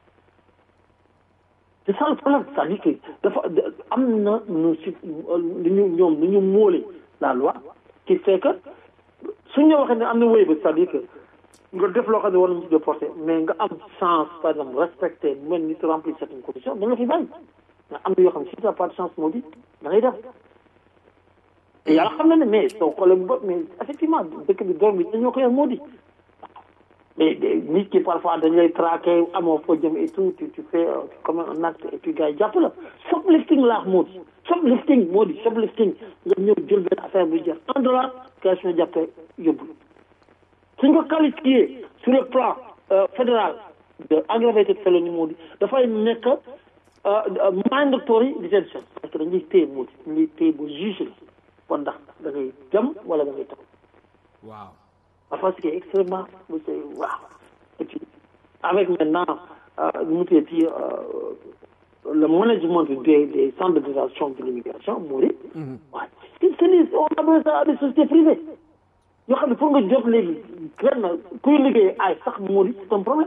c'est ça le problème c'est-à-dire que dafa am na nu si lu ñu ñoom lu ñu móole la loi qui fait que suñ la waxee ne am na wéy ba c'est-à-dire que nga def loo xam ne war nañu ci déporté mais nga am chance par exemple respecté mel ni remplir certaines conditions da nga fi bàyyi nga am na yoo xam ne si t'as pas de chance moo di da ngay def te yàlla xam na ne mais soo xoolee bu mais effectivement dëkk bi doom bi dañoo ko yor moo di mais nit ki parfois dañ lay traqué amoo foo jëm et tout tu tu fais comme un acte et puis gars yi jàpp la shoplifting laax moo di shoplifting moo di shoplifting nga ñëw jël benn affaire bu jar un dollar gars yi jàppee yóbbu suñ ko qualifié sur le plan fédéral de aggravated felony moo di dafay nekk mandatory detention parce que dañuy téye moo di dañuy téye ba juge la kon ndax da ngay dem wala da ngay taw waaw parfois ce qui est extrêmement c'est waaw et puis avec maintenant nu mu tuddati le management des des centres de détention de l'immigration moo di waaw c'est des on appelle ça des sociétés privées yoo xam ne pour nga jot léegi kenn kuy liggéey ay sax moo di c'est un problème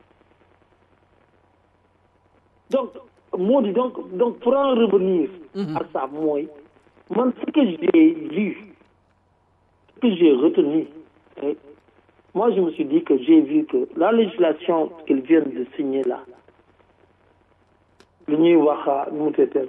donc moo di donc donc pour en revenir à ça mooy man ce que j'ai vu ce que j'ai retenu et moi je me suis dit que j'ai vu que la législation qu'ils viennent de signer là lu ñuy wax nu mu teetee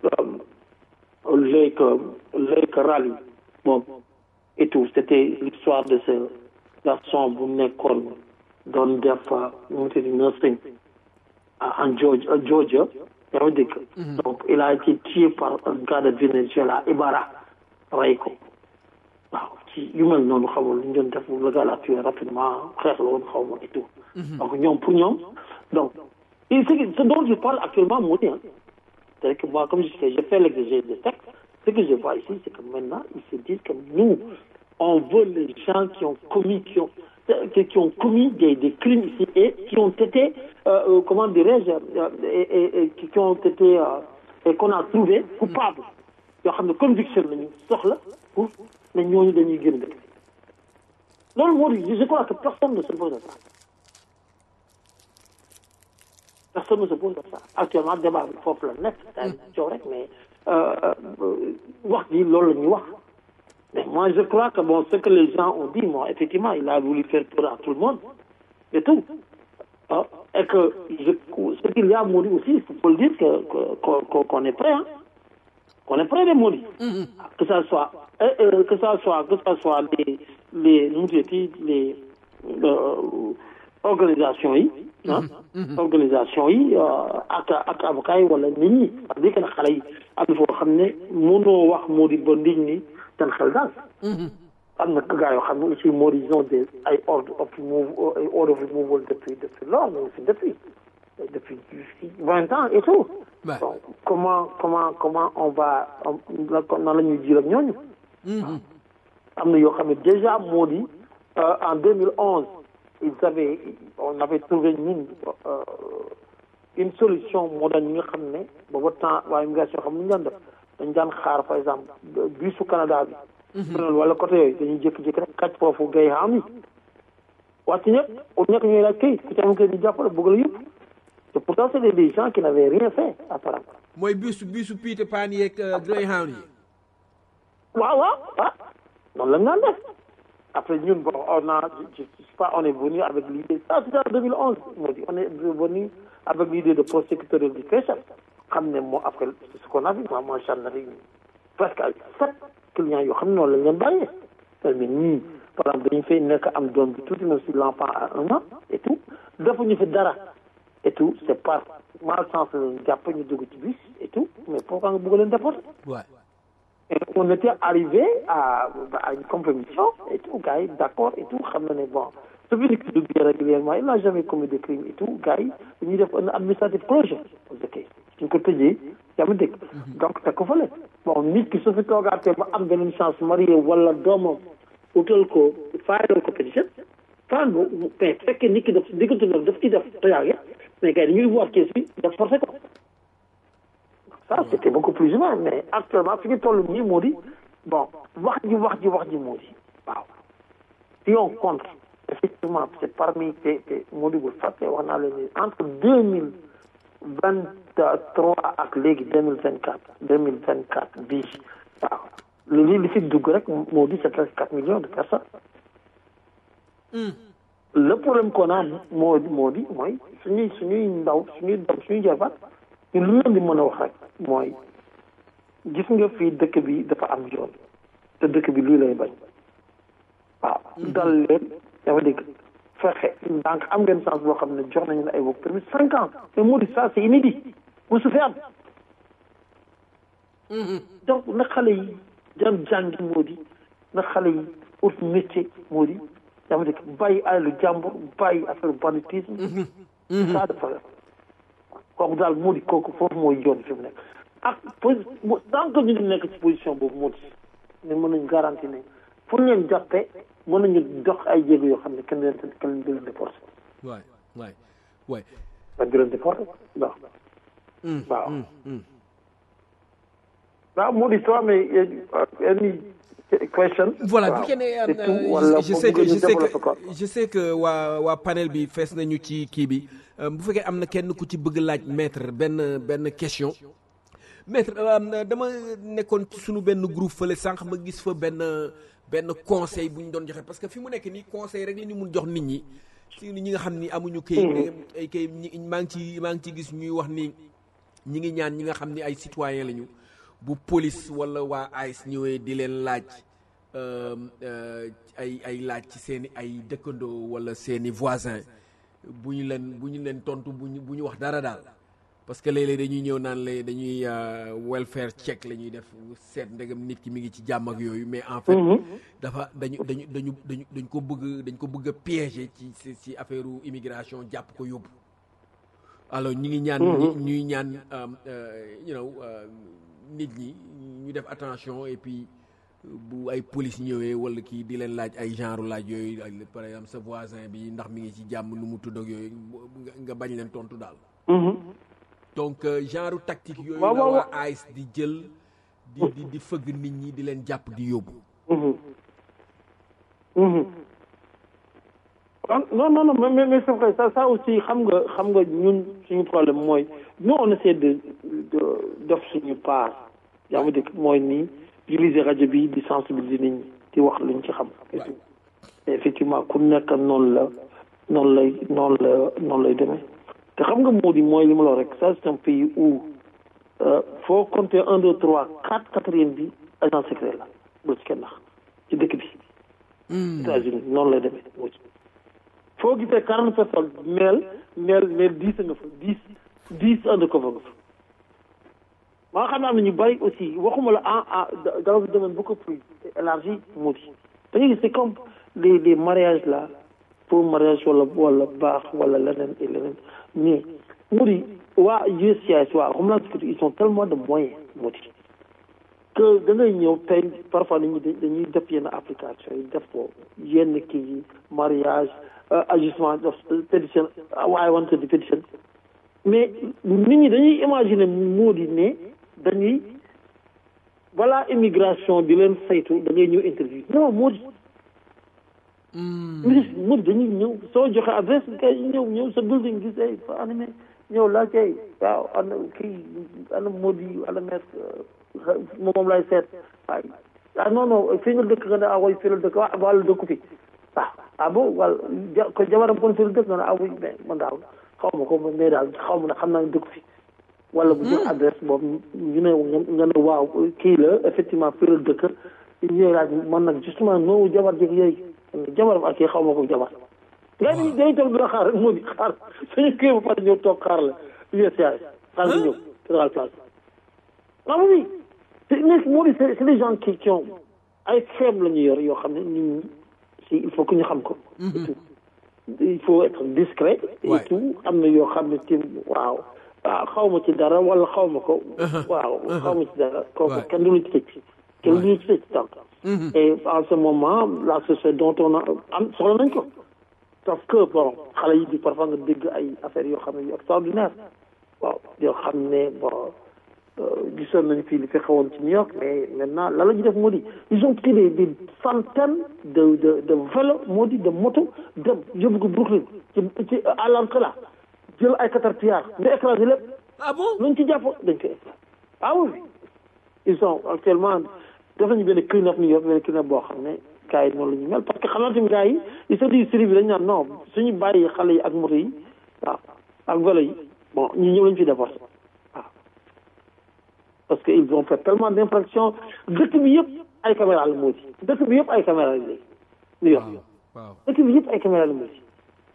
Lake Lake Rally bon et tout c'était l'histoire de ce garçon bu nekkoon doon def nu mu teetee nursing en Georgia Georgia yaa ngi dégg donc il a été tué par un gars de Venezuela Ibarra rey ko waaw ci yu mel noonu xamul lu ñu doon def le gars l'a tué rapidement xeex la woon xaw ma et tout donc ñoom pour ñoom donc et ce ce dont je parle actuellement moo di c'est que moi comme je fais je fais l'exégèse des textes ce que je vois ici c'est que maintenant ils se disent que nous on veut les gens qui ont commis qui ont qui ont commis des, des crimes ici et qui ont été, euh, comment dirais-je, euh, et, et, et, qui ont été, euh, et qu'on a trouvé coupables. yoo xam ne conviction lañu soxla pour ne ñooñu dañuy génn dëkk loolu moo di je crois que personne ne se pose à ça personne ne se pose à ça actuellement débat bi foofu la nekk daa coow rek mais wax ji loolu la ñuy wax Mais moi, je crois que bon, ce que les gens ont dit, moi, effectivement, il a voulu faire peur à tout le monde, et tout. Ah, et que je, ce qu'il y a à mourir aussi, il faut le dire que, qu'on, qu'on, qu'on est prêt, hein. Qu'on est prêt de mourir. Mm-hmm. Que ça soit, euh, euh, que ça soit, que ça soit les, les, nous dit, les, euh, organisations yi, ah, organisation yi ak ak avocat yi wala nit ñi parce que nag xale yi am na foo xam ne mënoo wax moo di ba nit ñi seen xel daal. am na gars yoo xam ne aussi moo di ils ont des ay ordre of move ay ordre of removal depuis depuis lors mais aussi depuis depuis vingt ans et tout. donc comment comment comment on va nan la ñuy jiir ak ñooñu. am na yoo xam ne déjà moo di en 2011 ils avaient on avait trouvé ñun une solution moo daan ñi nga xam ne booba temps waa immigration xam nu ñu daan def dañ daan xaar par exemple bisu Canada bi. wala côté yooyu dañuy jékki-jékki rek kàcc foofu gay xam yi wàcc ñëpp au ñekk ñooy laaj këyit ku ci am këyit di jàppale bëgg la yëpp te pourtant c'est des gens qui n'avaient rien fait apparemment. mooy bisu bisu Peter Pan yeeg Greyhound yi. waaw waaw ah noonu la ñu daan def après ñun bon on a je sais pas on est venu avec l'idée ça c'était en 2011 moo di on est venu avec l'idée de prosecutor education xam ne moo après ce qu'on a vu moi moi j'en avais presque ay sept clients yoo xam ne noonu lañ leen bàyyee mais ñii par exemple dañu fay nekk am doom bi tuuti même si l'enfant a un an et tout defuñu fi dara et tout c'est par malchance lañu jàpp ñu dugg ci bus et tout mais pourquoi nga bëgg leen déporter et on était arrivé à à une compromission et tout gars yi d'accord et tout xam na ne bon su fi nit duggee régulièrement il n'a jamais commis de crime et tout gars yi dañuy def un administrative closure ok suñ ko tëjee yaa ma dégg donc te ko fële bon nit ki su fi toogaatee ba am beneen chance marié wala doomam utal ko faayal ko pétition fan bu mais fekkee nit ki daf diggante daf daf ci def toyaage mais gars yi dañuy voir kees bi daf forcé ko ça c'était beaucoup plus humain mais actuellement fi ñu toll nii moo di bon wax ji wax ji wax ji moo di waaw si on compte effectivement c'est parmi te te moo di bul fàtte wax naa leen ni entre deux mille vingt trois ak léegi deux mille vingt quatre deux mille vingt quatre bii waaw li li fi dugg rek moo di c'est presque quatre millions de personnes le problème qu'on a moo di moo di mooy suñuy suñuy ndaw suñuy doom suñuy jabar ñu lu leen di mën a wax rek mooy gis nga fii dëkk bi dafa am yoon te dëkk bi lii lay bañ waaw dal leen dama dégg fexe donc am ngeen chance boo xam ne jox nañu ne ay work permit cinq ans mais moo di ça c'est inédit mu su fi am donc na xale yi dem jàngi moo di na xale yi ut métier moo di dama dégg bàyyi alalu jàmbur bàyyi affaire banditisme ça dafa kooku daal moo di kooku foofu mooy yoon fi mu nekk ak tant que ñu ngi nekk ci position boobu moo di ne mën nañu garanti ne fu ñu leen jàppee mën nañu dox ay jéego yoo xam ne kenn leen kenn du leen déporté. waay waay waay. kenn du leen déporté non. waaw. waaw moo di toi mais any question. voilà bu fekkee ne je sais que je sais que je sais que waa waa panel bi fees nañu ci kii bi bu fekkee am na kenn ku ci bëgg laaj maître benn benn question. maître dama nekkoon ci suñu benn groupe fële sànq ma gis fa benn benn conseil bu ñu doon joxe parce que fi mu nekk nii conseil rek la ñu mun jox nit ñi ci ñi nga xam ni amuñu kayit ay kayit ñi maa ngi ci maa ngi ci gis ñuy wax ni ñi ngi ñaan ñi nga xam ni ay citoyen lañu bu police wala waa AIS ñëwee di leen laaj ay ay laaj ci seen i ay dëkkandoo wala seen i voisin bu ñu leen bu ñu leen tontu bu ñu bu ñu wax dara daal parce que léeg-léeg dañuy ñëw naan la dañuy welfare check la ñuy def seet ndegam nit ki mi ngi ci jàmm ak yooyu mais en fait dafa dañu dañu dañu dañu dañ ko bëgg dañ ko bëgg a piéger ci ci affaire immigration jàpp ko yóbbu alors ñu ngi ñaan ñuy ñaan you know nit ñi ñu def attention et puis bu ay police ñëwee wala kii di leen laaj ay genre laaj yooyu par exemple sa voisin bi ndax mi ngi ci jàmm nu mu tudd ak yooyu nga bañ leen tontu daal donc genre tactique yooyu la waa AIS di jël di di di fëgg nit ñi di leen jàpp di yóbbu non non non mais mais c'est vrai ça ça aussi xam nga xam nga ñun suñu problème mooy nous on essaie de de def suñu part yaa ma dëkk mooy nii utiliser rajo bi di sensibiliser nit ñi di wax luñ ci xam et tout effectivement ku nekk noonu la noonu lay noonu la noonu lay demee te xam nga moo di mooy li ma la rek ça c'est un pays où foo compter un deux trois quatre quatrième bi agent secret la bu ci kenn nax ci dëkk bi États-Unis noonu lay demee moo ci foo gisee quarante personnes meel meel meel dix nga fa dix dix undercover nga fa maa xam ne am na ñu bëri aussi waxuma la en dans un domaine beaucoup plus élargi moo di da ngay gis c'est comme les les mariages là pour mariage wala wala baax wala leneen et leneen mais moo di waa USCIS waa Homeland Security ils ont tellement de moyens moo di que da ngay ñëw tey parfois dañuy dañuy def yenn application yi def ko yenn kii yi mariage ajustement pétition waaye wante di pétition mais nit ñi dañuy imaginer moo di ne dañuy balaa immigration di leen saytu da ngay ñëw interview non moo di ministre moo di dañuy ñëw soo joxe adresse kay ñëw ñëw sa building gis ay fa animé ñëw laa kay waaw ana kii ana moo di ana maître moom lay seet waay ah non non fii nga dëkk nga ne ah way fii la dëkk waa wàllu dëkku fi ah ah bon wala ja ko jabaram kon fii la dëkk nga ne ah oui mais man daal xaw ma ko mais daal xaw ma ne xam naa ne dëkku fi wala bu jox adresse boobu ñu ne nga ne waaw kii la effectivement fii la dëkk ñuy laaj man nag justement noowu jabar jëg yooyu jabaram ak kii xaw ma ko jabar gars yi dañuy toog di la xaar rek moo di xaar suñu kii ba pare ñëw toog xaar la USAID xaar nga ñëw fédéral place ah oui c'est moo di c'est des gens qui qui ont ay xeem la ñu yor yoo xam ne nit ñi si il faut que ñu xam ko il faut être discret et Ouais. tout am na yoo xam ne tim waaw waaw xaw ma ci dara wala xaw ma ko waaw xaw ma ci dara kooku Ouais. kenn du lu ci tëj kenn du lu ci tëj donc et en ce moment la société dont on a am soxla nañ ko sauf que bon xale yi di parfois nga dégg ay affaires yoo xam ne yu extraordinaire waaw yoo xam ne bon euh, gisoon nañu fii li fi xewoon ci New York mais maintenant lan la ñu def moo di ils ont pris des des centaines de de de vélo moo di de moto dem yóbbu ko Brooklyn ci ci à l'entrée là jël ay caterpillar ñu écrasé lépp ah bon luñ ci jàpp dañ koy écrasé ah oui ils sont actuellement def nañu benn clean up New York benn clean up boo xam ne gars yi noonu la ñu mel parce que xam naa tamit gars yi ils se disent série bi dañu naan non suñu bàyyi xale yi ak moto yi waaw ak vélo yi bon ñu ñëw lañu fi déporté waaw parce que ils ont fait tellement d'infractions dëkk bi yëpp ay caméra la moo ci dëkk bi yëpp ay caméra la léegi New York waaw dëkk bi yëpp ay caméra la moo ci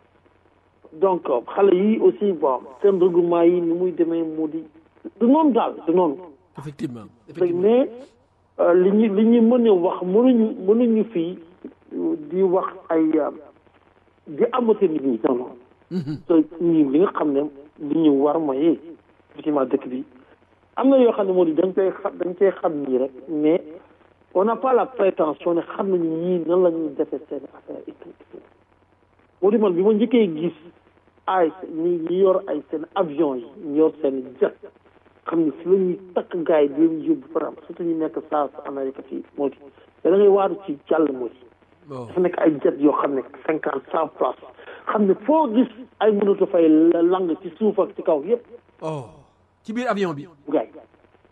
donc xale yi aussi bon seen regroupement yi ni muy demee moo di du noonu daal du noonu effectivement léegi effectivement mais euh, li ñu li ñu mën a wax mënuñu mënuñu fii di wax ay euh, di amati nit ñi non non te ñi li nga xam ne li ñu war mooy effectivement dëkk bi am na yoo xam ne moo di dañ koy xam dañ koy xam nii rek mais on n'a pas la prétention ne xam nañu ñii nan la ñuy defee seen affaire et tout et tout moo di man bi ma njëkkee gis ay ñi ñi yor ay seen avion yi ñu yor seen jet xam ne fi la ñuy takk gars yi di leen yóbbu par exemple surtout ñu nekk South Amérique fii moo di da ngay waaru ci jàll moo di bon dafa nekk ay jet yoo xam ne cinquante cent places xam ne foo gis ay mënatu fay lang ci suuf ak ci kaw yëpp oh ci biir avion bi gars yi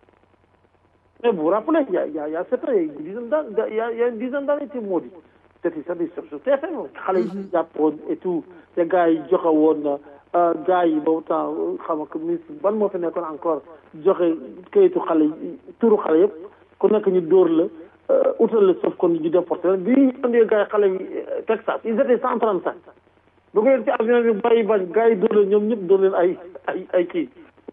mais vous vous rappelez il y a il y a il y a sept ans il y a une dizaine d'années il y a il y a une dizaine d'années ci moo di c'était c'était sur sur TFM xale yi jàppoon et tout te gars yi joxe woon gars yi boobu temps xam nga ministre ban moo fi nekkoon encore joxe kayitu xale yi turu xale yëpp ku nekk ñu dóor la utal la sauf kon ñu déporté bi ñu andee gars yi xale yi Texas ils étaient cent trente cinq bu ngeen ci avion bi bàyyi bañ gars yi dóor leen ñoom ñëpp dóor leen ay ay ay kii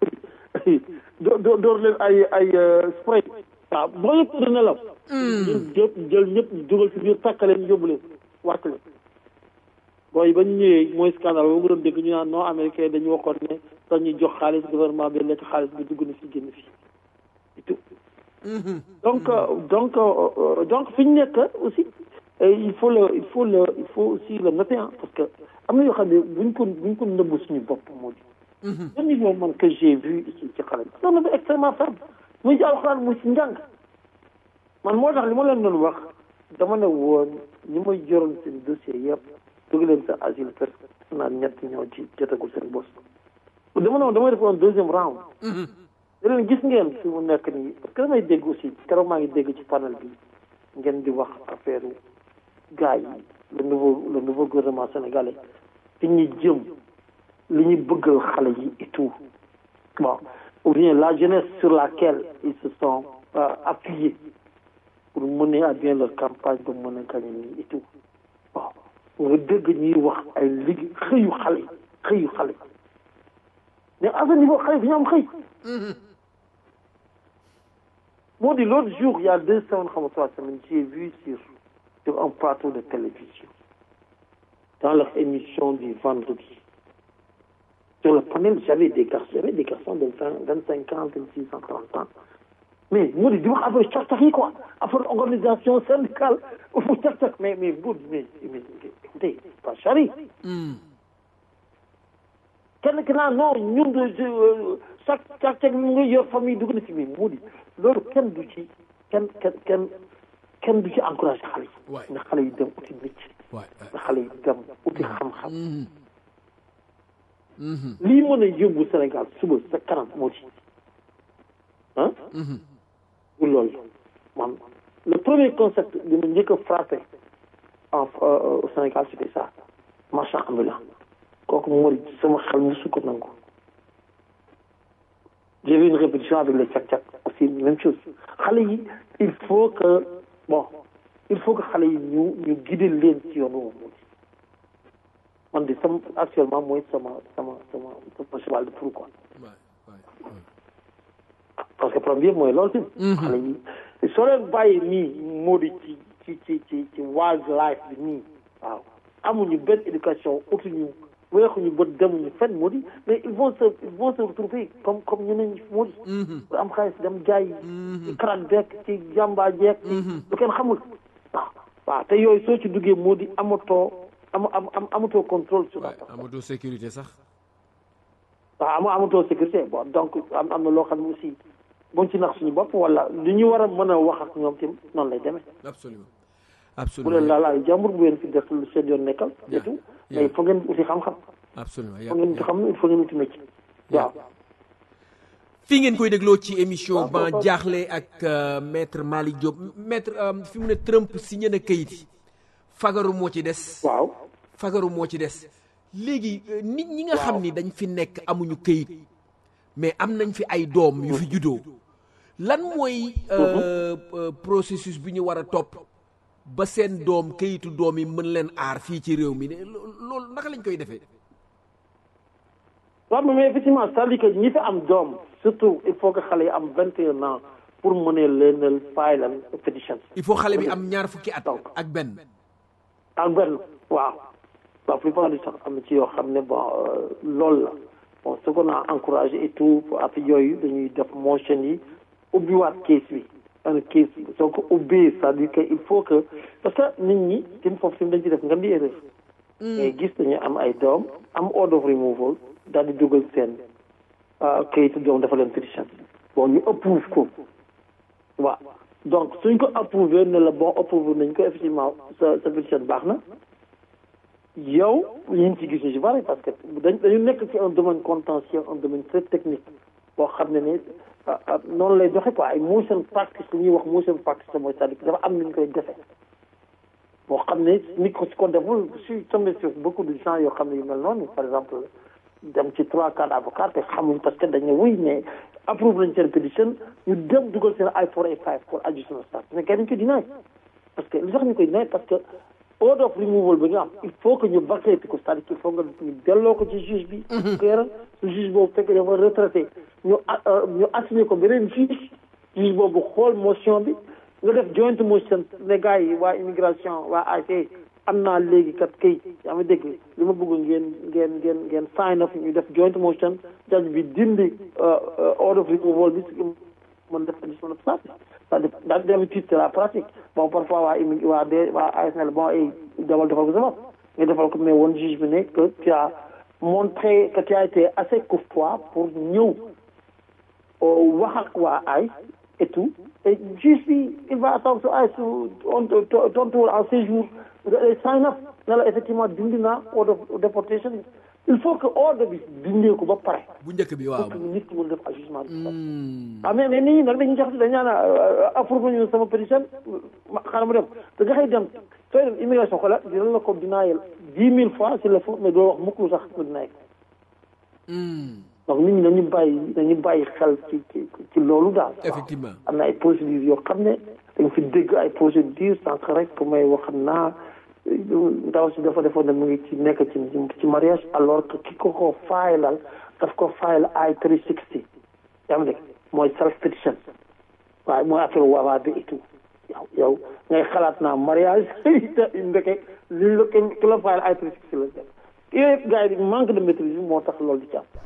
dóor dóor dóor leen ay ay spray waaw boo yëpp tëdd nelaw jël jëpp jël ñëpp dugal ci biir takkaleen yóbbu leen wàcc leen booy ba ñu ñëwee mooy scandale ba mu doon dégg ñu naan non américain dañu waxoon ne dañuy jox xaalis gouvernement bi lekk xaalis bi dugg na fi génn fi et tout donc euh, donc euh, donc fi ñu nekk aussi euh, il faut le il faut le il faut aussi le noter hein, parce que am na yoo xam ne buñ ko buñ ko nëbbu suñu bopp moo di le niveau man que j'ai vu ici ci xale bi c'est un niveau extrêmement faible muy ci alxuraan muy ci njàng man moo tax li ma leen doon wax dama ne woon ñi may joroon seen dossier yëpp dugg leen sa asile presque naan ñett ñoo ci jotagul seen bos dama ne woon damay def un deuxième round da leen gis ngeen fi mu nekk nii parce que damay dégg aussi keroog maa ngi dégg ci panel bi ngeen di wax affaire gars yi le nouveau le nouveau gouvernement sénégalais fi ñu jëm li ñu bëggal xale yi et tout bon ou bien la jeunesse sur laquelle ils se sont euh, appuyés pour mener à bien leur campagne ba mën a gagner nii et tout waaw nga dégg ñuy wax ay liggéey xëyu xale yi xëyu xale yi mais à ce niveau xale bi ñu am xëy moo di l'autre jour il y a deux semaines xam nga trois semaines j'ai vu sur sur un plateau de télévision dans leur émission du vendredi sur le panel j'avais des garçons j'avais des garçons de vingt vingt cinq ans vingt six ans trente ans mais moo di di wax affaire càq-càq yi quoi affaire organisation syndicale fu càq-càq mais mais bu mais mais écoutez pas chari kenn ki naan non ñun de chaque càq-càq mu ngi yor famille dugg na ci mi moo di loolu kenn du ci kenn kenn kenn kenn du ci encouragé xale yi na xale yi dem uti métier na xale yi dem uti xam-xam lii mën a yóbbu Sénégal suba sa kanam moo ci ah du loolu man le premier concept bi ma njëkk a frappé en au Sénégal c'était ça marchand ambulant kooku moo di sama xel musu ko nangu j'ai vu une répétition avec les cak-cak aussi même chose xale yi il faut que bon il faut que xale yi ñu ñu guider leen ci yoon woowu moo di man di sama actuellement mooy sama sama sama sama cheval de proue quoi parce que problème bi mooy loolu tamit xale yi soo leen bàyyi nii moo di ci ci ci ci ci wild life bi nii waaw amuñu benn éducation utuñu weexuñu bët demuñu fenn moo di mais ils vont se ils vont se retrouver comme comme ñeneen ñi moo di bu am xaalis dem jaay ci karat beek ci jàmbaa jeek lu kenn xamul waaw waaw te yooyu soo ci duggee moo di amatoo am am am amatoo contrôle sur la Ouais, amatoo sécurité sax waaw ama amatoo sécurité bon donc am am na loo xam ne aussi buñ ci nax suñu bopp wala li ñu war a mën a wax ak ñoom tim noonu lay demee absolument bu absolument leen laalaay jàmbur bu leen fi def lu seen yoon nekkal et tout Yeah. mais il faut ngeen uti xam-xam absolument il faut ngeen uti xam il faut ngeen uti métier waaw fii ngeen koy dégloo ci émission waaw, ban waaw. jaaxle ak euh, maître Malick Diop maître euh, fi mu ne Trump signé na kayit yi fagaru moo ci des waaw fagaru moo ci des léegi euh, nit ñi nga xam ni dañ fi nekk amuñu kayit mais am nañ fi ay doom yu fi juddoo lan mooy euh, euh, processus bi ñu war a topp ba seen doom kayitu doom yi mën leen aar fii ci réew mi ne lo- loolu naka lañ koy defee waaw mais effectivement c'est-à-dire que ñi fi am doom surtout il faut que xale yi am vingt et un ans pour mënee leenal filal pétition il faut xale bi am ñaar fukki at Donc. ak benn ak benn waaw la plupart du temps am na ci yoo xam ne bon euh, loolu la bon ce qu'on a encouragé et tout ak yooyu dañuy def motion yi ubbiwaat case bi un case bi soo ko ubbee c'est-à-dire que il faut que parce que nit ñi tim foofu tim dañ ci def nga di erreur mais gis dañu am ay doom am order of removal daal di dugal seen kayitu doom dafa leen pétition bon ñu approuve ko waaw donc suñ ko approuvé ne la bon approuvé nañ ko effectivement sa sa pétition baax na yow ñu ngi ci gis ñu si bari parce que dañ dañu nekk ci un domaine contentieux un domaine très technique boo xam ne ne ah, ah, noonu lay doxe quoi ay motion practice li ñuy wax motion practice la mooy c'est-à-dire que dafa am nu ñu koy defee boo xam ne nit ko si ko deful je suis tombé sur beaucoup de gens yoo xam ne yu mel noonu par exemple dem ci trois quatre avocats te xamuñ parce que dañ ne oui mais approuve nañ seen pétition ñu dem dugal seen I four A five pour adjustment of status mais kenn dañ ko dinaay parce que li tax ñu koy dinaay parce que order of removal bi nga am il faut que ñu vacate ko c'est-à-dire qu'il faut nga ñu delloo ko ci juge bi ko yaral su juge boobu fekk dafa retraité ñu a- euh, ñu assigné ko beneen juge juge boobu xool motion bi nga def joint motion ne gars yi waa immigration waa AIC am naa léegi kat kayit yaa ma dégg li ma bëgg ngeen ngeen ngeen ngeen sign up ñu def joint motion judge bi dindi euh, euh, order of removal bi mën def addition of status c'est-à-dire daal d'habitude c'est la pratique bon parfois waa immi waa de waa ASL bon ay demal defal ko sa bopp nga defal ko mais woon juge bi ne que tu as montré que tu as été assez courtois pour ñëw wax ak waa ay et tout et juge bi il va attendre su ay su on tontuwul en séjour nga sign up ne la effectivement dindi naa order of deportation il faut que ordre bi dindee ko ba pare bu njëkk bi waaw pour que nit ki mën def ajustement bi ah mais mais nit ñi nag dañuy jaxase dañ naan approuvé ñu sama pétition ma xaaral ma dem te nga xëy dem sooy dem immigration xoolal dina la ko dinaayal dix mille fois s'il le faut mais doo wax mukk lu sax nga dinaay donc nit ñi dañu bàyyi dañu bàyyi xel ci ci ci loolu daal effectivement am na ay procédures yoo xam ne dañ fi dégg ay procédures sànq rek pour may wax naa ndaw si dafa defoon ne mu ngi ci nekk ci ci mariage alors que ki ko ko faayalal daf ko faayal ay three sixty yaa ngi dégg mooy self petition waaye mooy affaire waawaa bi et tout yow yow ngay xalaat naa mariage ndeke li la ki la faayal ay three sixty la def yooyu yëpp gars yi manque de maîtrise moo tax loolu di ci am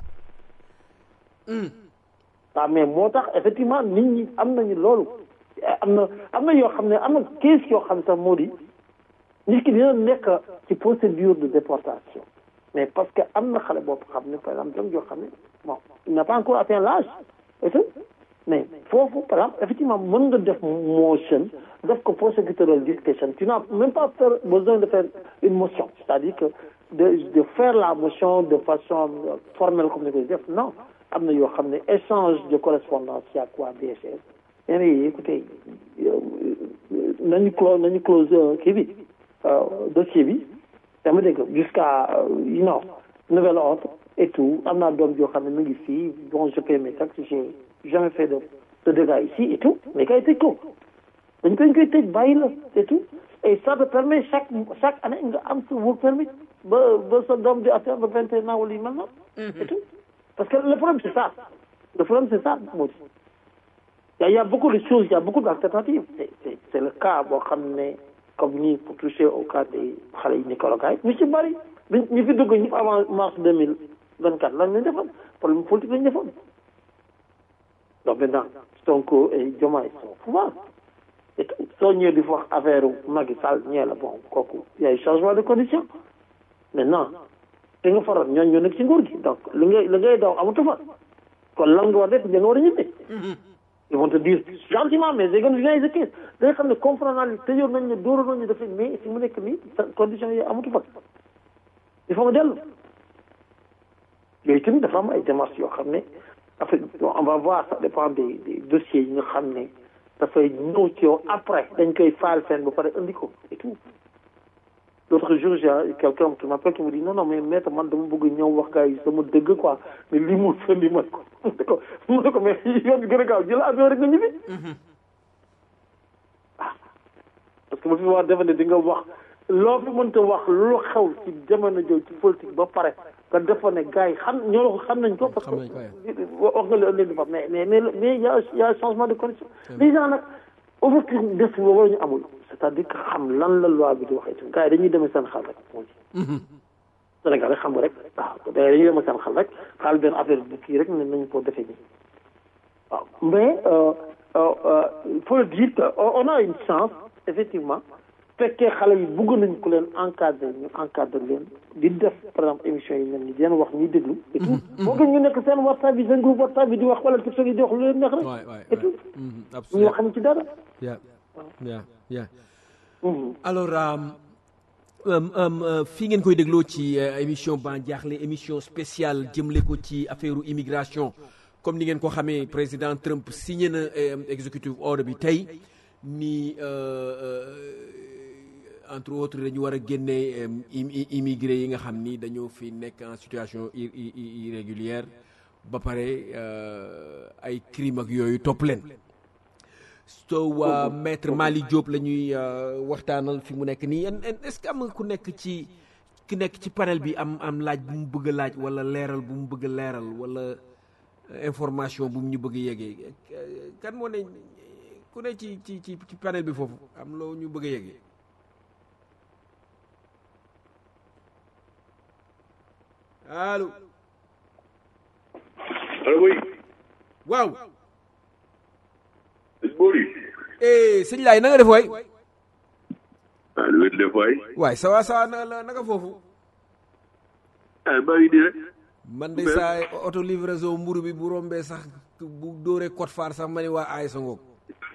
waaw mais moo tax effectivement nit ñi am nañu loolu am na am na yoo xam ne am na case yoo xam ne sax moo di nit ki dina nekk ci procédure de déportation mais parce que am na xale boobu xam ne par exemple doom yoo xam ne bon il n'a pas encore atteint l'âge et tout mais foofu par exemple effectivement mën nga def motion def ko prosecutorial discretion tu n'as même pas besoin de faire une motion c'est-à-dire que de de faire la motion de façon formelle comme ni koy def non am na yoo xam ne échange de correspondance y a quoi DHS nee na écoutez nañu close nañu close kii bi dossier bi dama dégg jusqu'à you know nouvel ordre et tout am naa doom joo xam ne mu ngi fii bon je paie mes taxes j'ai jamais fait de de dégâts ici et tout mais kay tëj ko dañ koy koy tëj bàyyi la et tout et ça te permet chaque chaque année nga am sa work permit ba ba sa doom di atteindre vingt et un ans wala yu mel noonu et tout parce que le problème c'est ça le problème c'est ça moo di il y a beaucoup de choses il y a beaucoup d'alternatives c'est c'est c'est le cas boo xam ne comme nii pour toucher au cas des xale yi Nicaragua ñu ci bari ñu fi dugg ñëpp avant mars deux mille vingt quatre lan lañ defoon problème politique lañ defoon donc maintenant Sonko et Diomaye sont pouvoir et soo ñëwee di fa wax affaire Macky Sall ñee la bon kooku y a eu changement de condition maintenant te nga faroon ñooñu ñoo nekk ci nguur gi donc li ngay li ngay daw amatu fa kon lan nga war def da nga war a ñibbi ils vont te dire gentiment mais c'est comme viens exécuter da nga xam ne comprendre naa li tëjoon nañ ne dóoroon nañ ne dafay mais fi mu nekk nii condition yi amatu fa il faut nga dellu yooyu tamit dafa am ay démarches yoo xam ne après on va voir ça dépend des des dossiers yi nga xam ne dafay ñëw ci yow après dañ koy faal seen ba pare indi ko et tout l'autre jour j'ai quelqu'un qui m'appelle qui me dit non non mais maître man dama bëgg ñëw wax gars yi sama dëgg quoi mais lii mu fen li man ko mu ne ko mu ne ko mais yoon bi gën a gaaw jël avion rek nga ñibbi ah parce que ba fi wax defe ne di nga wax loo fi mënta wax lu xew ci jamono jooju ci politique ba pare nga defoon ne gars yi xam ñoo xam nañ ko parce que wax nga leen leen di fa mais mais mais y a y a changement de condition les gens nag ouverture d'esprit boobu la ñu amul c'est-à-dire que xam lan la loi bi di waxee ci gars yi dañuy demee seen xel rek moo ci Sénégal rek xam nga rek waaw dañuy demee seen xel rek xaal benn affaire bu kii rek ne nañu ko defee nii waaw mais il faut le dire que on a une chance effectivement fekkee xale yi bugg nañ ko leen encadré ñu encadré leen di def par exemple émission yi mel ni di leen wax ñuy déglu et tout moo gën ñu nekk seen WhatsApp bi seen groupe WhatsApp bi di wax wala TikTok yi di wax lu leen neex rek et tout ñu wax xam ci dara yeah yeah yeah alors fii ngeen koy dégloo ci émission Ban Diakhli émission spéciale jëmle ko ci affaire immigration comme ni ngeen ko xamee président Trump signé na executive order bi tey ni entre autres dañu war a génne immigré yi nga xam ni dañoo fi nekk en situation irrégulière ba pare ay crime ak yooyu topp leen so maître Mali Diop la ñuy waxtaanal fi mu nekk nii est-ce que am nga ku nekk ci ku nekk ci panel bi am am laaj bu mu bëgg a laaj wala leeral bu mu bëgg a leeral wala information bu mu ñu bëgg a yegee kan moo ne ku ne ci ci ci ci panel bi foofu am loo ñu bëgg a yegee allo. allo oui. waaw. sëñ Bori. eh sëñ Laay na nga def waay. ah nu ngeen def waay. waay ça va ça va na la naka foofu. ah maa ngi nii rek. man de saa auto livraison mburu bi bu rombee sax bu dóoree code phare sax ma ne waa ay sa ngoog.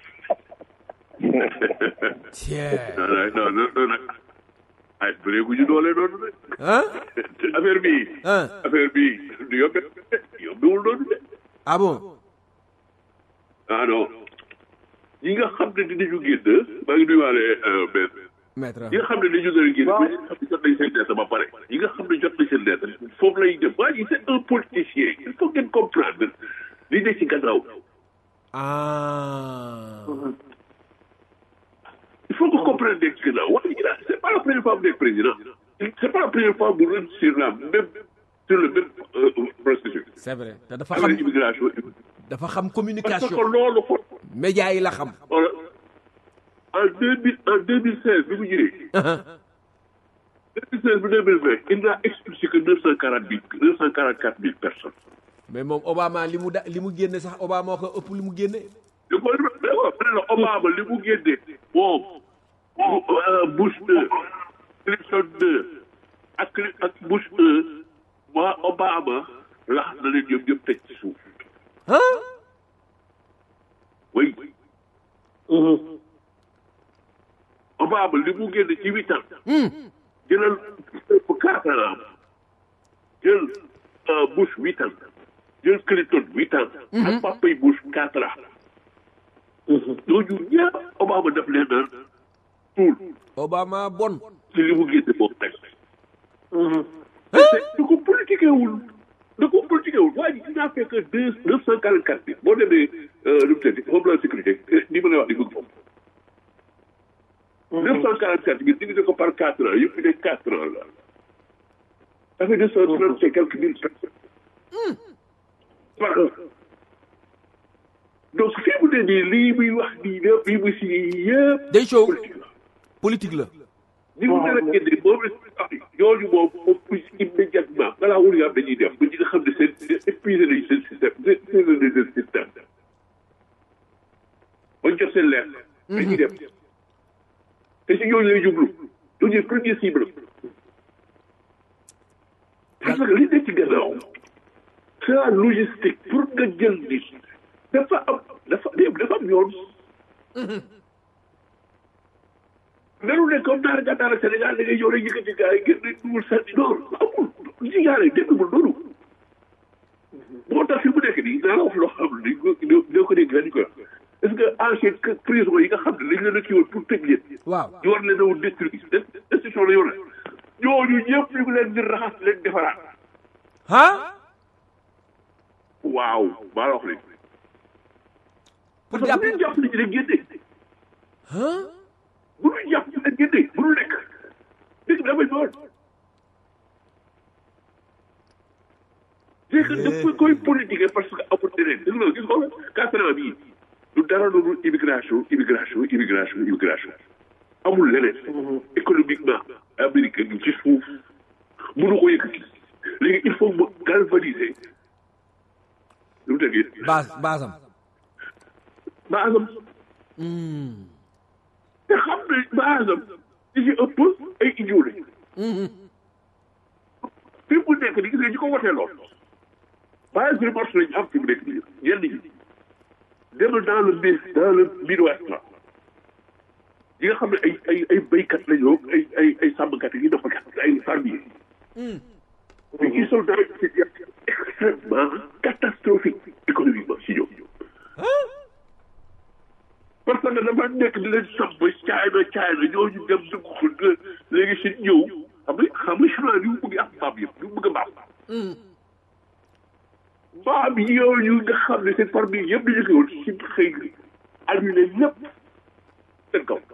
tiens. non non non non nag. ay bëree gu ñu doole noonu de. ah. affaire bi. ah affaire bi du yombe yombewul noonu de. ah bon. ah non. ñi nga xam ne dinañu génn maa ngi nuyuwaale benn. maître ñi nga xam ne dañu doon génn ba ñi nga xam ne jot nañ seen lettre ba pare. ñi nga xam ne jot nañ seen lettre foofu lay dem waa ji c'est un politicien il faut ngeen comprendre li ne ci gannaaw. ah. il faut que comprendre nekk ci gannaaw wax dëgg yàlla c'est pas la première fois mu nekk président c'est pas la première fois mu rëdd sur la même sur le même processus. c'est vrai te dafa avec xam l'immigration. dafa xam parce que communication loolu ko média yi la xam. voilà en deux mille en deux mille seize bi mu ñëwee. deux mille seize ba deux mille vingt il n'a expulsé que neuf cent quarante mille neuf cent quarante quatre mille personnes. mais moom Obama li mu da li mu génne sax Obama ko ëpp li mu génne. li ko mais waaw ma ne la Obama li mu génne moom Bush deux Clinton deux ak Cli- ak Bush deux waa Obama lax na leen ñoom ñëpp teg ci suuf. ah. oui Obama li mu génne ci huit ans. jëlal pour quatre ans jël Bush huit ans jël Clinton huit ans. ak papay Bush quatre ans. ñooñu ñëpp Obama def leen naan tuul Obama bon. ci li mu génne moom teg. da ko politiqué wul da ko politiqué wul waa ji dinaa fekk deux neuf cent quarante quatre bi boo demee nu mu tëdd Homeland Sécurité ni ma lay wax di bëgg foofu. neuf cent quarante quatre bi divisé ko par quatre ans yëpp fi nekk quatre ans la. ça fait deux cent trente et quelques mille personnes. par an. donc fii mu ne nii lii muy wax nii lépp lii muy si yëpp. day show politique la. politique la ni mu leen a génne moom la ñooñu moom moom plus immédiatement balaa wul nga am dañuy def ba ñi nga xam ne seen épuisé nañu seen système épuisé nañu seen système bañ jot seen leer dañuy dem te si ñooñu lay jublu ñooñu premier cible parce que li nekk ci gannaaw c'est la logistique pour nga jël nit dafa am dafa dafa am yoon nanu ne comme daara gàddaara Sénégal da ngay ñëw rek yëkkati gars yi génn dugal sànni noonu amul ci gaale demewul noonu moo tax fi mu nekk nii naa la wax loo xam ne ko doo ko dégg dañu ko wax est-ce que ancien prison yi nga xam ne dañ leen a kii woon pour tëj leen waaw ñu war leen a woon détruire destruction la yoon la ñooñu ñëpp ñu ngi leen di raxas leen defaraat ah waaw maa la wax léegi pour parce que jàpp bu ñu jàpp ni ci rek génne ah bu ñu jàpp ni rek génne bu ñu lekk dëkk bi dafay doon c'est que dafa koy politiquer parce que amul leneen gis nga gis nga quatre ans bii du dara loolu immigration immigration immigration immigration amul leneen économiquement Amérique gi ci suuf mënu ko yëkkati léegi il faut mu galvaniser lu mu tëggee base basam baasam te xam ne baasam li ci ëpp ay idiot lañu fi mu nekk ni gis nga ñi ko wotee lool base remorse lañu am fi mu nekk nii ñenn ñi demal dans le mi dans le Midwest la ñi nga xam ne ay ay ay béykat lañu ay ay ay sàmmkat yi nappkat ay fermier mais ils sont dans une situation extrêmement catastrophique économiquement si ñoom parce que dafa nekk di leen sàmm caay na caay na ñooñu dem dugg ko léegi si ñëw xam nga xam nga chinois yi mu bëgg am mbaam yëpp ñu bëgg a mbaam mbaam yooyu nga xam ne seen famille yëpp dañu koy woon si xëy annulé lépp seen kaw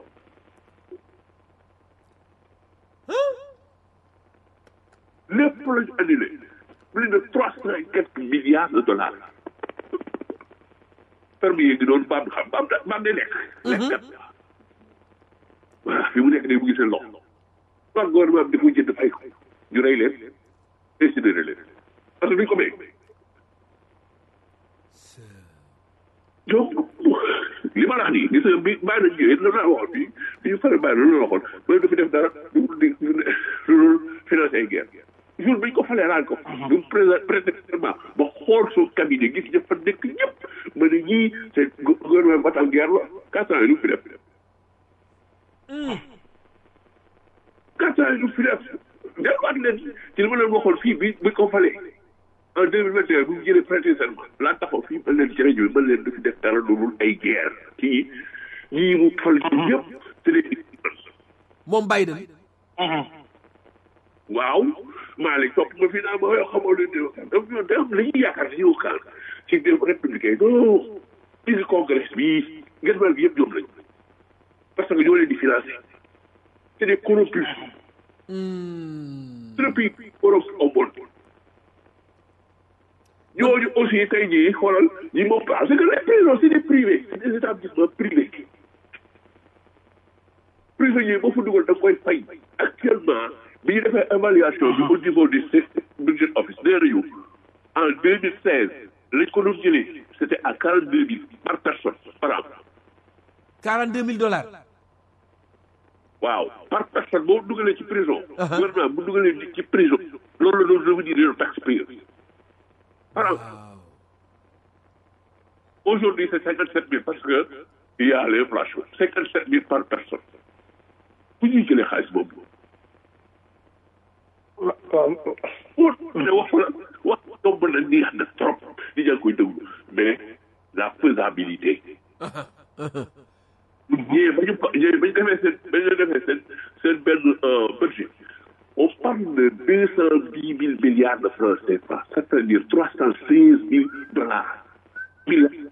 lépp la ñu annulé plus de trois cent et quelques milliards de dollars ferme yi ngi doon mbaam xam mbaam da mbaam day lekk lekkat voilà fi mu nekk day mu ngi seen loxo soit gouvernement bi dafa jënd fay ko ñu rey leen incinéré leen parce que duñ ko béy donc li ma la wax nii gis nga bi bàyyi nañ ñëwee loolu laa waxoon fii bi ñu pare bàyyi loolu la waxoon mooy du fi def dara du di lu financé ay guerre jour bi ñu ko falee laal ko du présent présentement ba xool soo cabinet gis ñëpp fa nekk ñëpp ma ne ñii c'est gouvernement batal guerre la quatre ans yi du fi def quatre ans yi du fi def delluwaat leen ci li ma leen waxoon fii bi bi ko falee en deux mille vingt et un bu ñu jëlee prêter serment laa taxaw fii ba leen ci rajo bi ba leen du fi def dara lu dul ay guerre kii ñii mu fal ñëpp c'est des moom Biden waaw Malick topp ma fii naa ma yoo xamoo leen di waxtaan donc ñoom day am la ñuy yaakaar si yow kan ci dem républicain non ci ngi congrès bii ngeen mel gi yëpp ñoom lañ parce que ñoo leen di financé c'est des corrompus c'est le pays corrompu au monde ñooñu aussi tey jii xoolal ñi moom parce que les prisons c'est des privés c'est des établissements privés prisonniers boo fa dugal da nga koy fay actuellement bi ñu defee évaluation bi au niveau du budget office nee nañu en deux mille seize lañ ko doon jëlee c' était à quarante deux mille par personne par an quarante deux mille dollars waaw par personne boo dugalee ci prison gouvernement bu dugalee nit ci prison loolu la doon revenir yow taxpayer par an aujourd'hui c' est cinquante sept mille parce que il y a l'inflation cinquante sept mille par personne bu ñuy jëlee xaalis boobu pour ne wax la wax tomb na neex na trop di jàng koy déglu mais la faisabilité ñëwee ba ñu ko ñëwee ba ñu defee seen ba ñu defee seen seen benn budget on parle de deux cent dix mille milliards de francs CFA c'est-à-dire trois cent seize mille dollars milliards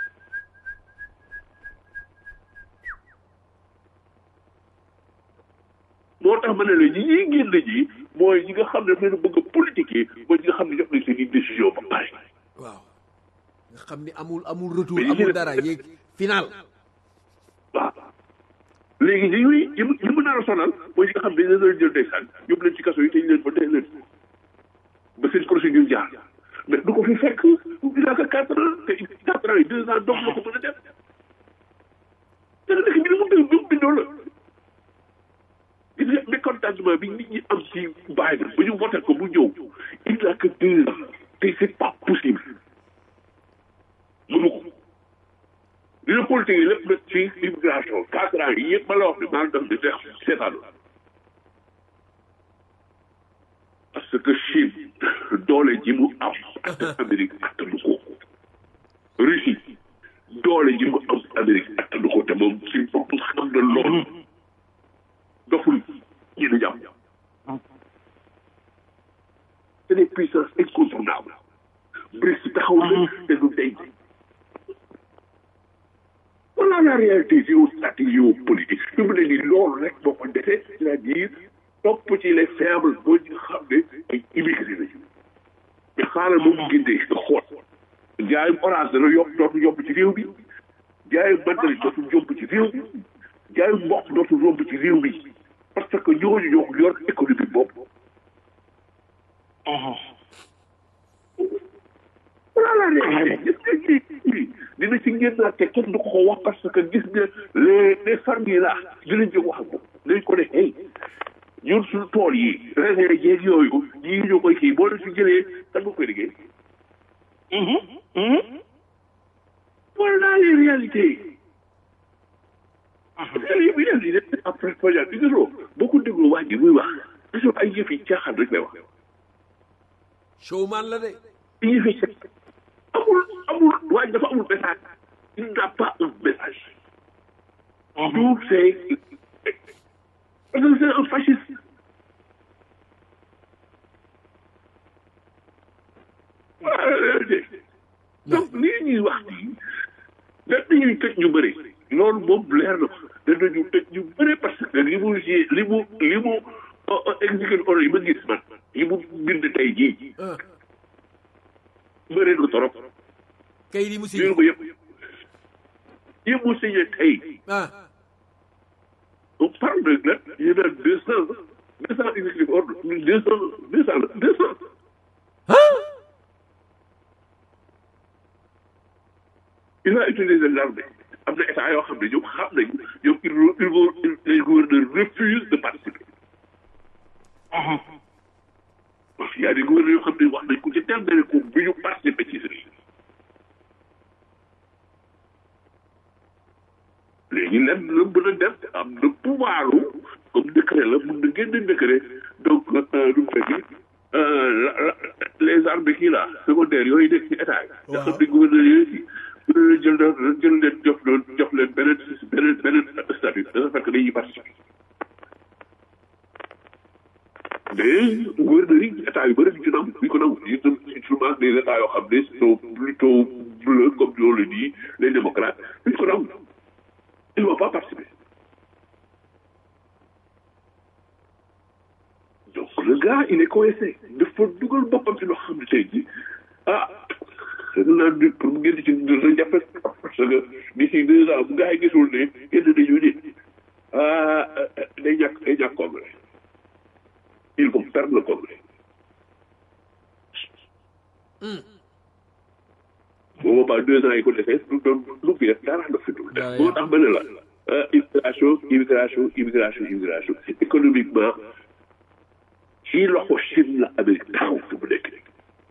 moo tax ma ne la ñi ñuy génn ñi mooy ñi nga xam ne dañu bëgg a politique mooy ñi nga xam ne jox nañ seen i décision ba pare. waaw nga xam ni amul amul retour Mais amul yéen- dara yéeg final waaw léegi ñi muy ñi mu ñi mu nar a sonal mooy ñi nga xam ne dañ leen jël ndeysaan yóbbu leen ci kaso yi tëj leen ba tey leen ba seen procédure jaar mais du ko fi fekk il a que quatre ans te quatre ans yi deux ans donc la ko mën a def dana dëkk bi ni mu dëgg bi mu bindoo la gis nga mécontentement bi nit ñi am ci Biden ba ñu voté ko bu ñëw il a que deux ans te c'est pas possible mënu ko dina politique yi lépp nag ci immigration quatre ans yi yëpp ma la wax ne maa ngi def di def seetaan la parce que Chine doole ji mu am ak Amérique attanu ko Russie doole ji mu am Amérique attanu ko te moom si bopp xam na loolu doful ñu ne jàmm c'est des puissances incontournables BRICS taxaw na te du denc voilà la réalité géostratégie géopolitique fi mu ne nii loolu rek moo ko defee c'est-à-dire topp ci les faibles boo ñu xam ne ay immigré lañu mais xaaral moom gindee nga xool jaayum orange dana yomb dootu yomb ci réew mi jaayum mandarin dootu yomb ci réew mi jaayum mboq dootu yomb ci réew mi parce que ñooñu ñoo yor économie boobu voilà la réalité gis nga ñii dina ci génnaat te kenn du ko ko wax parce que gis nga les les familles là dinañ ci wax ak moom dinañ ko ne hey ñun suñu tool yi raisin jeeg yooyu ñii ñoo koy kii boo leen fi jëlee kan nga koy liggéey. voilà les réalités. réalité bi daal di def après projet bi nga soo boo ko dégloo waa ji muy wax gisoo ay yëf yi caaxaan rek lay wax. showman la de ay yëf yi caaxaan amul amul waa ji dafa amul message. il n'a pas un message. tout c'est parce que c'est un fasciste. donc lii ñuy wax nii dañuy tëj ñu bëri loolu moom leer na ko danañu tëj ñu bëri parce que li mu li mu li mu exécuté ordre yi ma gis man yi mu bind tey jii bëri na torop kay di mu si lii ko yëpp yi mu signé tey ah on parle de là il y en a deux cent deux cent exécutifs ordre deux cent deux cent deux cent il a utilisé l'armée am na état yoo xam ne ñoom xam nañu ñoom il il vont les gouverneurs refusent de participer. parce qu'il y a des gouverneurs yoo xam ne wax nañ ko ci terme de ko bu ñu participer ci sëriñ léegi lenn la mën a def am na pouvoir comme décret la mun na génne décret donc lu mu fekk les armées kii là secondaires yooyu nekk ci état yi. nga xam ne gouverneurs yooyu ci jël jël leen jox leen jox leen beneen beneen beneen statut dafa fekk dañuy participer mais gouverneurs yi état yu bëri duñ ci nangu duñ ko nangu yi souvent des états yoo xam ne sont plutôt bleus comme on le dit les démocrates duñ ko nangu ils ne vont pas participer donc le gars il est coincé dafa dugal boppam ci loo xam ne tey jii ah naa di pour mu génn ci dina jafe parce que d'ici deux ans bu gars yi gisul ne génn nañu ni ah day ñàkk day ñàkk congrès il faut perdre le congrès boo boobaa deux ans yi ko defee du doon lu fi def dara la fi dul def moo tax ma ne la immigration immigration immigration immigration économiquement ci loxo Chine la Amérique taxaw fi mu nekk nii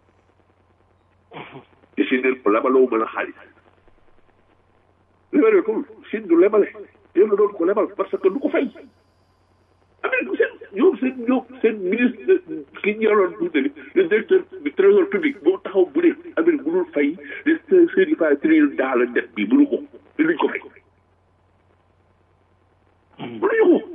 te Chine ne ko lebaloo mën a xaalis lebale ko Chine du lebale yéen la doon ko lebal parce que du ko fay Amérique seen ñoom seen ñoom seen ministre ki ñu yoroon tuuti le directeur du trésor public moo taxaw bu ne Amérique mënul fay les seen i fa trillion daal dette bi mënu ko te duñ ko fay mënuñu ko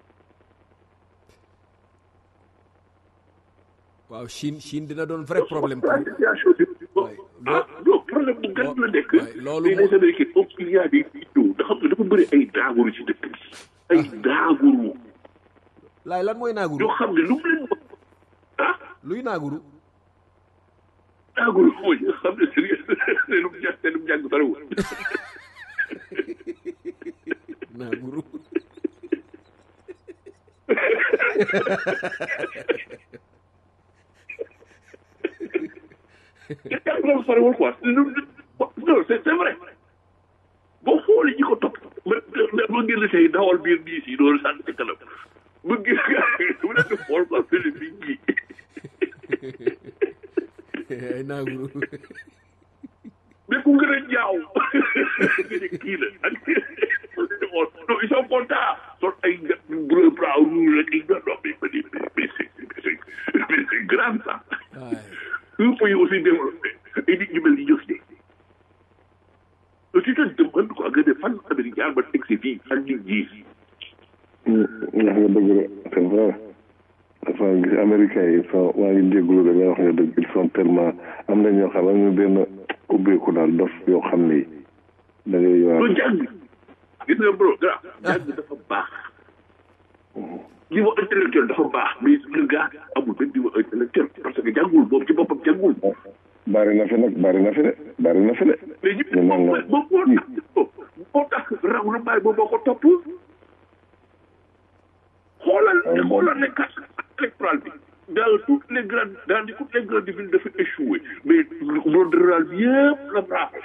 waaw Chine Chine dina doon vrai problème la situation bi ah non problème bu gën la nekk loolu mais les américains donc il y a des vidéos nga xam ne dafa bëri ay daaguru ci dëkk bi ay daaguru laay lan mooy naaguru yoo xam ne lu mu leen ah luy naaguru daaguru mooy nga xam ne seen seen jàng seen jàng bariwul naaguru jàng loolu soriwul quoi non c'est c'est vrai boo xoolee ñi ko topp ma ma génn tey dawal biir diis yi doon sànni ci kanam ma gis mu nekk xool quoi Philippe bi ngi ay naaguru mais ku gën a ñaaw nga ne kii la ak non ils sont contents sol ay bleu bras rouge rek ay non mais mais mais c'est mais c'est grave ça un pays aussi développé ay nit ñu mel ni ñoo fi nekk tu te demandes quoi nga ne fan Amérique jaar ba teg si fii ak nit ñi wax nga dëgg la c'est vrai dafa gis américains yi sont maa ngi jégalu da ngay wax nga dëgg ils sont tellement am na ñoo xam ne benn ubbeeku daal dof yoo xam ne da ngay lu yowaat jàng gis nga bro gra jàng dafa baax niveau intellectuel dafa baax mais le gars amul benn niveau intellectuel parce que jàngul moom ci boppam jàngul bari na fi nag bari na fi de bari na fi de mais ñi ñu naan moom la moom moo tax moo tax raw na bàyyi boobu moo ko topp xoolal xoolal les cartes électorales bi dans toutes les grandes dans toutes les grandes villes dafa échoué mais monde rural bi yëpp la braqué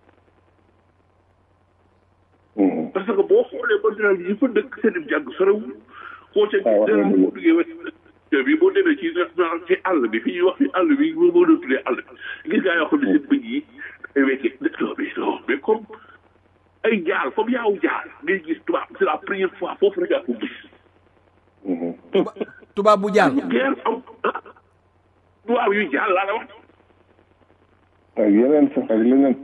Mhm. parce que boo xoolee monde rural bi yi fa dëkk seen jàng sorewul koo ca Ah, wax nga dëgg. boo duggee west bi boo demee ci ci àll bi fi ñuy wax fi àll bi moo moo doon tuddee àll bi gis ngaa yoo xam ne seen bëñ yi ay wecce non mais non mais comme ay jaal comme yaaw jaal ngay gis tubaab c'est la première fois foofu rek yaa ko gis Mhm. tuba tubaab bu jàll guerre am ah tubaab yu jaal laa la wax ak yeneen sax ak leneen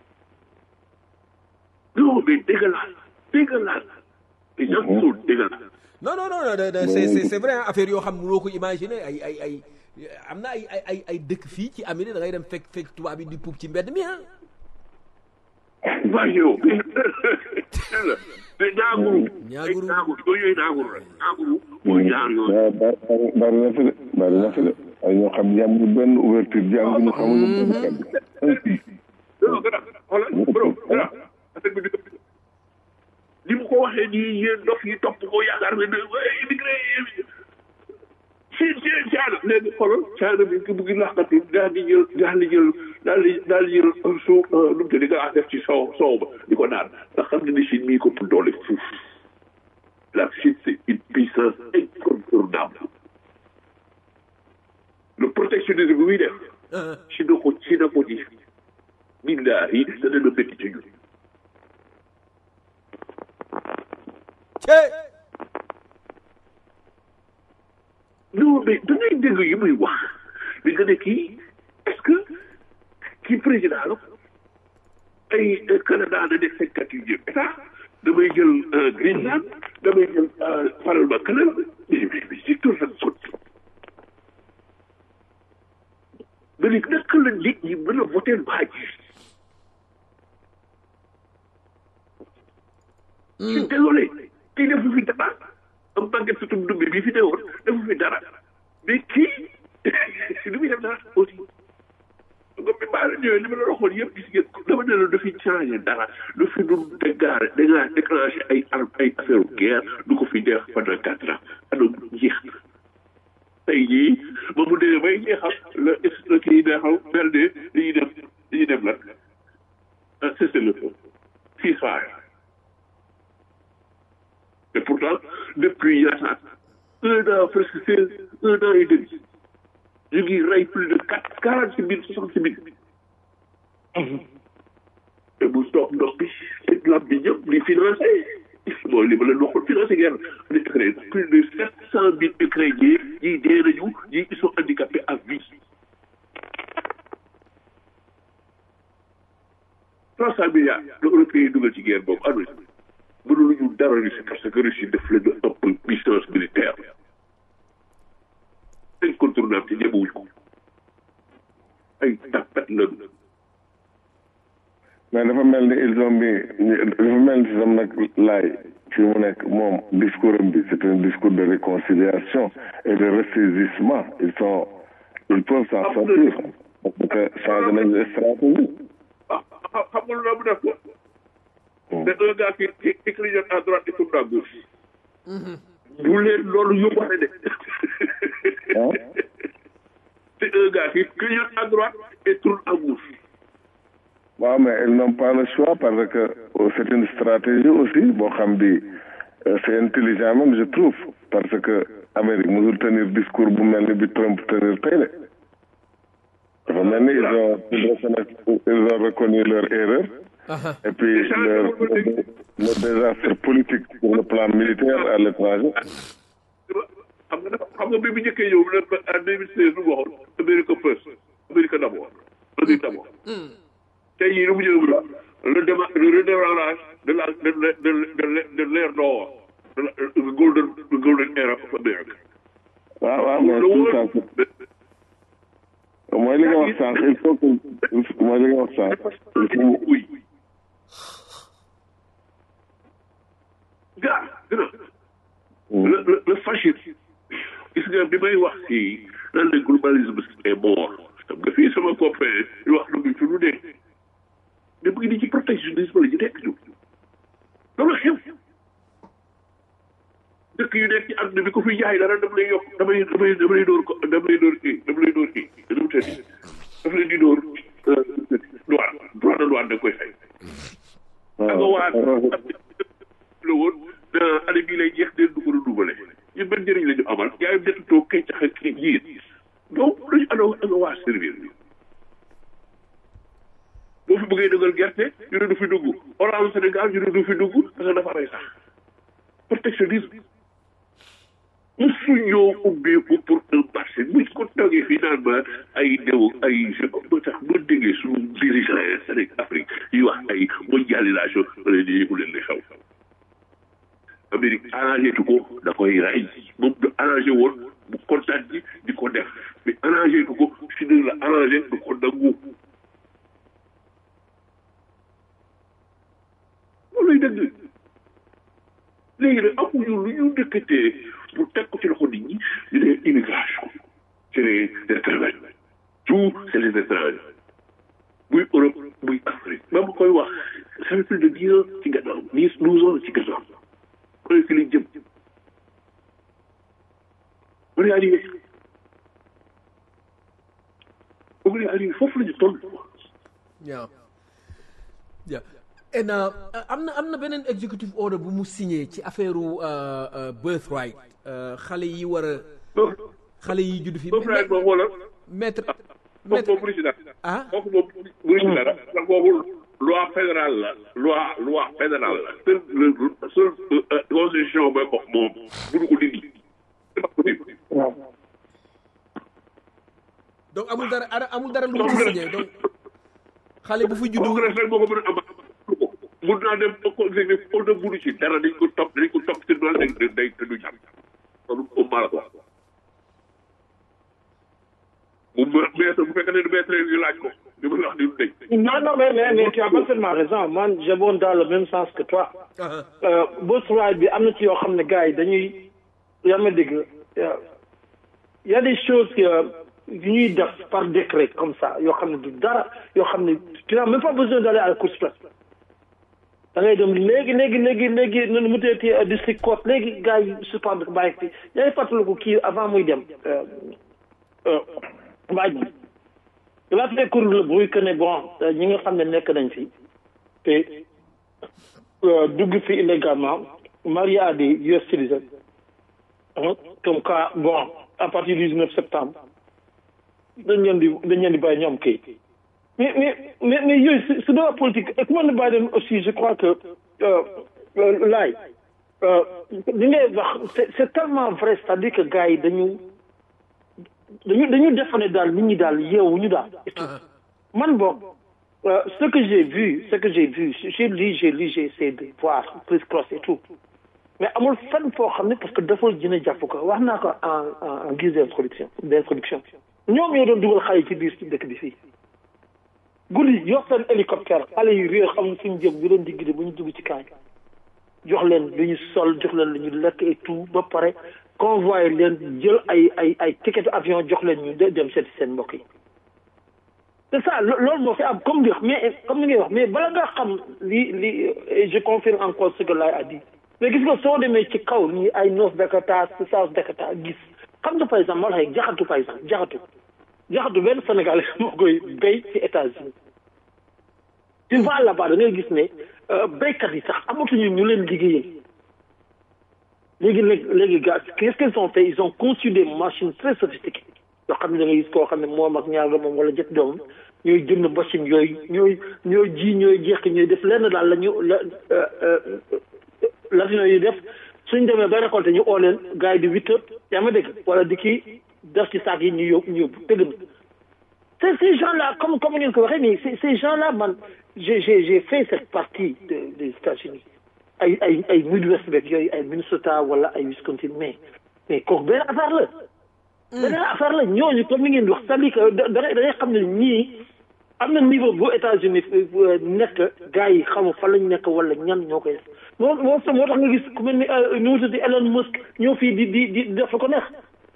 non mais dégueulasse dégueulasse les gens sont dégueulasses non non non non, non, c'est c'est c'est vrai hein, affaire yoo xam ne mënoo ko imaginer ay ay ay am na ay ay ay ay dëkk fii ci Amérique da ngay dem fekk fekk tubaab yi di puub ci mbedd mi ah waaye yow te ñaaguru Ñaaguru. ay ñaaguru yooyu yooyu ñaaguru rek ñaaguru mooy ñaar yooyu waaw ba- bari bari na fi de bari na fi de ay ñoo xam jàmm benn ouverture jàng ñu xamuñu benn kàddu non gara xoolal bro gara affaire bi di ni mu ko waxee nii yéen dof yi topp ko yaakaar ne ne immigré si si Caana léegi xoolal Caana bi ki buggi laxkatu daal di jël daal di jël daal di daal di jël suu nu mu tudd nga def ci soow soow ba di ko naan ndax xam nga ni Chine mii ko pour doole fuuf la Chine c'est une puissance incontournable le protectionnisme bi muy def Chine ko Chine ko ji billahi dana la métti ci ñun cee non mais da ngay dégg yi muy wax li nga ne kii est-ce que kii président la ay Canada da nekk cinquante yu jëm état damay jël Greenland damay jël faral ba Canada mais mais mais c'est tout ça sot nga ni naka la nit ñi mën a voter baaj je suis désolé kii defu fi dara am màgget sutum dumbe bii fi newoon defu fi dara mais kii lu muy def dara aussi comme bi maa la ñëwee li ma la waxoon yëpp gis ngeen dama ne la dafiy changé dara du fi du dégaare déga déclenché ay arme ay affaire guerre du ko fi def pendant quatre ans ano jeex na tey jii ba mu dee bay jeexal la la kii neexal mel ne dañuy dem dañuy dem lan c'est le feu ceasefire Et pourtant, depuis il y a ça, un an, presque 16, un an et demi, je dis rey plus de 4, 46 000, 66 000. Et bu stop ndox bi c'est la bi ñëpp di financé mooy li ma leen waxoon financé guerre di créé plus de 700 000 Ukrainiens ñii dee nañu ñii ils sont handicapés à vie. 300 milliards la Européens yi dugal ci guerre boobu àdduna si mënuluñu dara Russie parce que Russie def leen a ëpp puissance militaire incontournable ci ñemewuñ ko ay tapet lañu mais dafa mel ni ils ont mis dafa mel ni sam nag laay fi mu nekk moom discours am bi c'est un discours de réconciliation et de ressaisissement ils sont ils peuvent s'en sortir parce que changé nañ stratégie ah xam nga lu mu def ko c'est un gars qui qui qui clignote à droite et tourne à gauche bu leen loolu yóbbaale de ah c'est un gars qui clignote à droite et tourne à gauche waaw mais ils n'ont pas le choix parce que euh, c'est une stratégie aussi boo xam bi euh, c'est intelligent même je trouve parce que Amérique musul tenir discours bu mel ni bi Trump tenir tey de dafa mel ni ils ont ils reconnaissent- ils ont reconnu leur erreur et puis leur le, le désastre politique sur le plan militaire à l'étranger xam nga dafa xam nga bi mu njëkkee ñëw ne en 2016 lu mu waxoon America first America d'abord America d'abord tey jii lu mu ñëw le déma le redémarrage de la de de de de de l'ère d'or de la the golden the golden era of America. waaw waaw mais tout ça c'est- mooy li nga wax sànq il faut que mooy li nga wax sànq il faut oui. gars gën a le le le fascisme gis nga bi may wax fii nan la globalisme est mort xam nga fii sama copain yu wax na fi lu nekk mais bu ngi di ci protectionnisme la ñu nekk ñu loolu xew dëkk yu nekk ci àdduna bi ko fi jaay dara dama lay yokk damay damay damay dóor ko dama lay dóor kii dama lay dóor kii dama tëdd dafa leen di dóor douane droit de douane da koy fay nga waa la woon na année bii lay jeex deen du ko duubale ñun ban njëriñ la ñu amal yaay dëkk toog kay cax ak jiit donc dañu ana ana waa servir bi boo fi bëggee dëggal gerte ñu ne du fi dugg orange Sénégal ñu ne du fi dugg parce que dafa rey sax protectionnisme musu ñoo ubbeeku pour un marché buñ ko toogee fii naan ma ay dew ay je ba tax boo déggee suñu dirigeant yi Sénégal Afrique yi wax ay mondialisation wala di yëgu leen li xew Amérique arrangé tu ko da koy rey moom du arrangé woon bu kontaan ji di ko def mais arrangé tu ko si ne la arrangé du ko nangu loolu lay dëgg léegi nag amuñu lu ñu dëkkatee pour teg ko ci loxo nit ñi ñu ne immigration c'est les étrangers tout c'est les étrangers muy Europe muy Afrique ba ma koy wax ça fait plus de dix ans ci gannaaw dix douze ans ci gannaaw on est fi liñ jëm on est arrivé on est arrivé foofu la ñu toll Yeah. Yeah. And uh, am na am na beneen executive order bu mu signé ci affaire uh, uh, birthright uh, xale yi war a xale yi judd fi boobu laay boobu wala maître kooku maître moom mënu ci dara ah kooku moom mënu ci dara ndax boobu loi fédérale la loi loi fédérale la seul le seul euh, constitution ba ko moom mënu ko dindi dafa ko dindi waaw donc amul dara ara- amul dara lu mu ci signé donc xale bu fi juddu congrès rek moo ko mën a am mun naa dem ba ko exécutif ko de mënu ci dara dañ ko topp dañ ko topp ci doole day day te du jàpp loolu moom maa la ko wax bu maître bu fekkee ne du maître ñu laaj ko li ma la wax ni du dañ Non, non, mais, mais, mais tu as parfaitement raison. Moi, j'abonde dans le même sens que toi. Ah, Euh, birthright bi am na ci yoo xam ne gars yi dañuy yaa ma dégg euh, y a des choses que yu ñuy def par décret comme ça yoo xam ne du dara yoo xam ne tu n'as même pas besoin d'aller à la cour suprême da ngay dem léegi léegi léegi léegi nu mu teeti district court léegi gars yi suspendre ko bàyyi fi yaa ngi fàttaliku kii avant muy dem euh, euh, mbaaj mi il a fait courir le bruit que ne bon euh, ñi nga xam ne nekk nañ fi te euh, dugg fi illégalement marié à des US citizens hein, comme quoi bon à partir du 19 septembre dañ leen di dañ leen di bàyyi ñoom kay mais mais mais mais yooyu c'est c'est de la politique et comment ne Biden aussi je crois que euh, euh, laay euh, li ngay wax c'est c'est tellement vrai c'est-à-dire que gars yi dañu dañu dañu defe ne daal nit ñi daal yeewuñu daal et tout man boog euh, ce que j'ai vu ce que j'ai vu j'ai lu j'ai lu j'ai essayé de voir plus cross et tout mais amul fenn foo xam ne parce que dafa dina jàpp ko wax naa ko en en en guise d'introduction d'introduction ñoom ñoo doon dugal xale yi ci biir ci dëkk bi fii guddi yor seen hélicoptère xale yi réer xam ne suñu jëm ñu leen di guider bu ñu dugg ci kaay jox leen lu ñu sol jox leen lu ñu lekk et tout ba pare convoyer leen jël ay ay ay ticket avion jox leen ñu de dem seeti seen mbokk yi c'est ça lo- loolu moo fi am comme li mais comme ni ngay wax mais bala nga xam li li et je confirme encore ce que Laye a dit mais gis nga soo demee ci kaw nii ay North Dakota South Dakota gis xam nga par exemple ma la waxee jaxatu par exemple jaxatu jaxatu benn Sénégalais moo koy béy ci États-Unis tu vas là-bas da ngay gis ne béykat yi sax amatuñu ñu leen liggéeyal léegi nag léegi gars qu'est-ce qu'ils ont fait ils ont conçu des machines très sophistiquées yoo xam ne da ngay gis koo xam ne moom ak ñaar doomam wala jët doomam ñooy jënd machine yooyu ñooy ñooy ji ñooy jeqi ñooy def lenn daal la ñu la l'avion yi def suñ demee ba récolté ñu oo leen gars yi di huit heures yaa ma dégg wala di kii def ci saak yi ñu yóbbu ñu yóbbu dégg na c'est ces gens-là comme comme ngeen ko waxee mais ces ces gens-là man j'ai j'ai j'ai fait cette partie de des États-Unis ay ay ay Midwest beeg yooyu ay Minnesota wala ay Wisconsin mais mais kooku benn affaire la. benn affaire la ñooñu comme ni ngeen di wax c'est-à-dire que da da ngay xam ne ñii am na niveau bu États-Unis nekk gars yi xamu fan lañ nekk wala ñan ñoo koy def moo moo moo tax nga gis ku mel ni nu mu tudd Elon Musk ñoo fii di di di def lu ko neex.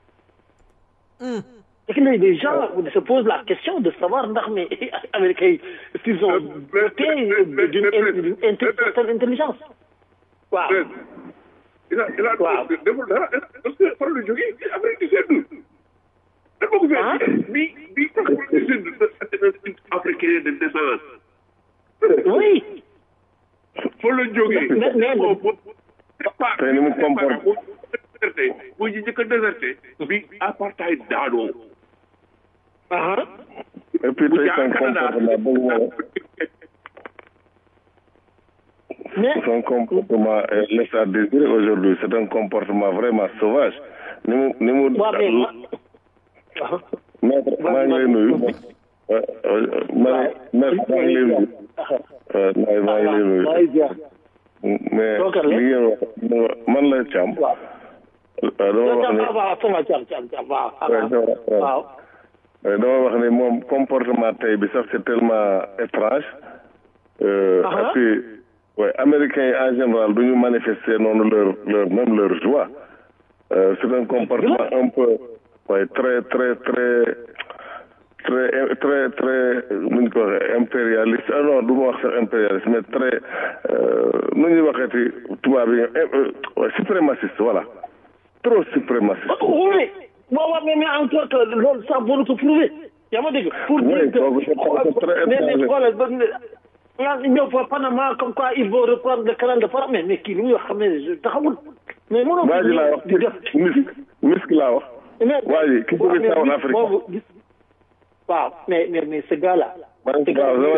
et que les gens se posent la question de savoir ndax mais Américains yi s'ils ont doté d'une certaine intelligence. waaw. il a il a waaw deful dara parce que fan la jógee Amérique du Sud. dafa ko fekk bi bi Afrique du Sud c'est un africain de naissance. oui. fan la jógee. mais mais te ni mu comporte. déserté bu ñu njëkk a déserté. bi apartheid daanoo. et puis tey son comportement bëgg na mais son comportement laisse à désirer aujourd'hui c'est un comportement vraiment sauvage ni mu ni mu waaw mais ma maître maa ngi lay nuyu ma maître maa ngi lay nuyu waaw maa ngi lay nuyu mais li ngeen wax man la Thiam dama wax ni waaw sama Thiam Thiam Thiam waaw waaw dama wax ni moom comportement tey bi sax c'est tellement étrange et puis ouais américains yi en général du ñu manifester noonu leur leur même leur joie euh, c'est un comportement un peu ouais très très très très très très nu ñu ko waxee impérialiste ah non du ma wax sax impérialiste mais très nu ñuy waxeeti tubaab yi ouais suprémaciste voilà trop suprémaciste. oui bon waaw mais mais encore que loolu sax boo ko prouver yaa ma dégg. pour dire que mais mais xoolal ba nga ñëw fa Panama comme quoi il faut reprendre le canal de Panama mais mais kii li muy wax xam ne taxawul. mais mënoo waa ji laa wax di def misk misk laa wax. waa ji ki jóge South Africa. waaw mais mais mais ce gars là. man waaw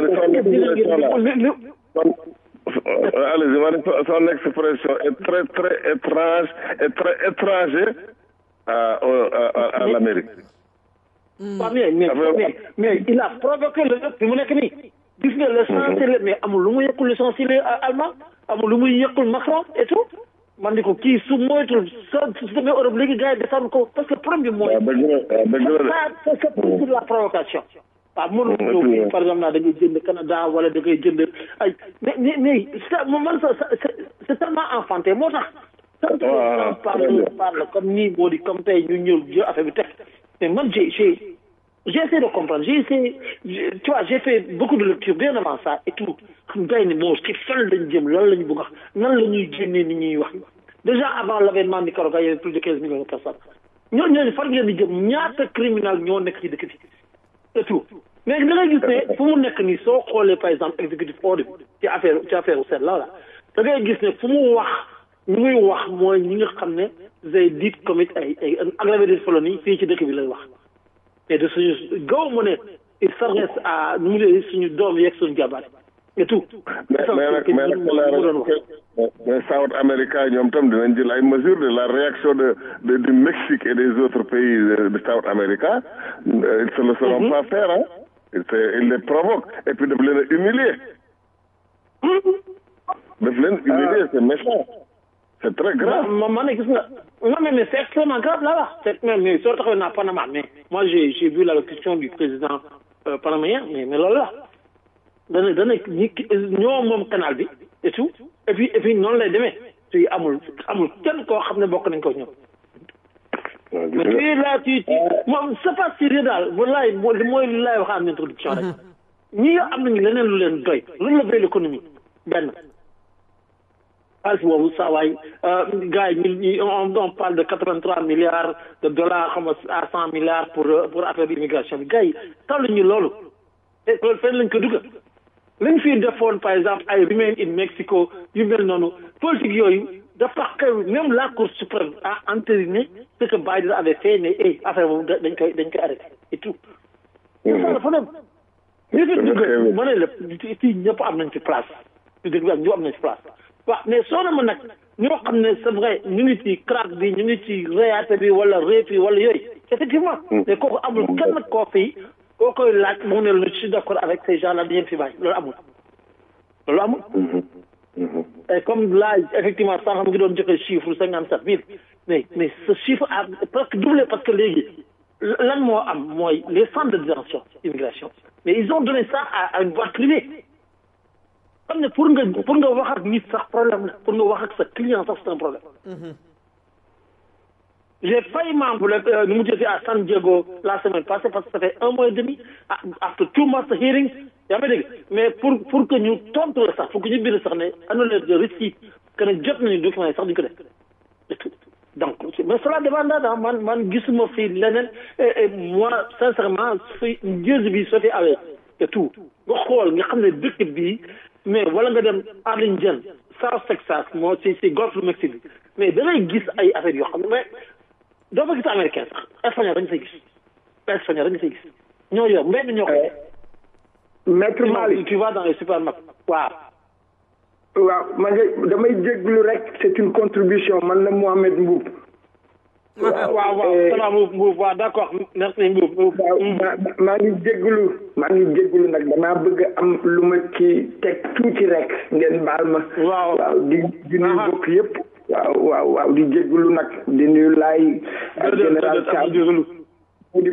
allez-y ma ne son expression est très très étrange et très étranger à à à l'Amérique. waaw mais mais mais mais il a provoqué le fi mu nekk nii. gis nga le chancelier mais amul lu mu yëkkul le chancelier allemand amul lu muy yëkkul Macron et tout man di ko kii su moytul sa su demee Europe léegi gars yi descendre ko parce que problème bi mooy. waaw dëgg la dëgg la de. c'est c'est pour la provocation. waaw mënul ñëw fii par exemple naa da ngay jënd Canada wala da ngay jënd ay mais mais mais ça man ça c'est c'est tellement enfantin moo tax. quand on parle parle comme nii moo di comme tey ñu ñëw jël affaire bi teg mais man j'ai j'ai j'ai essayé de comprendre j'ai essayé tu vois j'ai fait beaucoup de lectures bien avant ça et tout xam gars yi ne moo ci fan lañ jëm lan lañ bëgg a wax nan la ñuy génnee ni ñuy wax déjà avant l'avènement Nicaragua il y avait plus de quinze millions de personnes ñooñu ñooñu fan ngeen di jëm ñaata criminel ñoo nekk ci dëkk bi et tout mais da ngay gis ne fu mu nekk nii soo xoolee par exemple exécutif order ci affaire ci affaire u seet la la da ngay gis ne fu mu wax ñu muy wax mooy ñi nga xam ne they did commit ay ay aggravated felony fii ci dëkk bi lay wax mais de suñu gaw mu ne il s'adresse à nu mu lee suñu doom yeeg suñu jabar et tout mais mais nag mais nag mais mais South America ñoom tam dinañ jël ay mesures de la réaction de de du Mexique et des autres pays de, de South America ils se le seront pas faire hein ils ils les provoquent et puis daf leen a humilier daf leen humilier c'est méchant c'est très grave ma ma ne gis nga non mais mais c'est extrêmement grave là-bas c'est même mais soo taxawee naa Panama mais moi j'ai j'ai vu l'allocution du président euh, panaméen mais mais loolu la dana dana ñi ñoo moom canal bi et tout et puis et puis noonu lay demee tu amul amul kenn koo xam ne bokk nañ ko ñoom mais tu es là tu tu moom c'est pas sérieux daal wallaay mooy li laay wax en introduction rek ñi am nañu leneen lu leen doy lu la doy l'économie benn xaalis boobu saa waay gars yi ñu on on parle de quatre vingt trois milliards de dollars xam nga à cent milliards pour pour affaire bi immigration bi gars yi taw ñu loolu te loolu fenn lañ ko dugal lañ fi defoon par exemple ay remain in Mexico yu mel noonu politique yooyu dafa xew même la cour suprême a entériné ce que Biden avait fait ne eh affaire boobu dañ koy dañ koy arrêté et tout. ça dafa dem. ñu fi dugg ma ne la fii ñëpp am nañ ci place ñu dégg ak ñu am nañ ci place waaw mais soo ma nag ñoo xam ne c'est vrai ñu ngi ci crack bi ñu ngi ci réyaate bi wala réep yi wala yooyu effectivement mais kooku amul kenn koo fii koo koy laaj mu ne la je suis d'accord avec ces gens là dañu fi bàyyi loolu amul loolu amul et comme là effectivement sànq mu ngi doon joxe chiffre cinquante sept mille mais mais ce chiffre a presque doublé parce que léegi lan moo am mooy les centres de détention immigration mais ils ont donné ça à, à une boîte privée xam ne pour nga pour nga wax ak nit sax problème la pour nga wax ak sa client sax c'est un problème j'ai failli m'envoler nu mu jëfee à San Diego la semaine passée parce que ça fait un mois et demi after two months hearings yaa may dégg mais pour pour que ñu tontu la sax pour que ñu bind sax ne annulé de récit que ne jot nañu document yi sax duñu ko def donc mais cela dépendra da man man gisuma fii leneen et moi sincèrement fi njëriñ bi soo fi awee et tout nga xool nga xam ne dëkk bii mais wala nga dem Arlington South Texas moo si si Golfe du Mexique bi mais da ngay gis ay affaires yoo xam ne mais doo fa gis américain sax espagnol dañu fay gis espagnol dañu fay gis ñoo yor mbedd ñoo ko maître Malick tu vas dans les supermarchés waaw waaw man damay jéglu rek c'est une contribution man la Mohamed Mboub waaw waaw salaam Mboub waaw d'accord merci Mboub waaw maa ngi jéglu maa ngi jéglu nag damaa bëgg am lu ma ci teg tuuti rek ngeen baal ma waaw waaw di di nuyu bokk yëpp waaw waaw waaw di jéglu nag di nuyu laay ak général Thiam di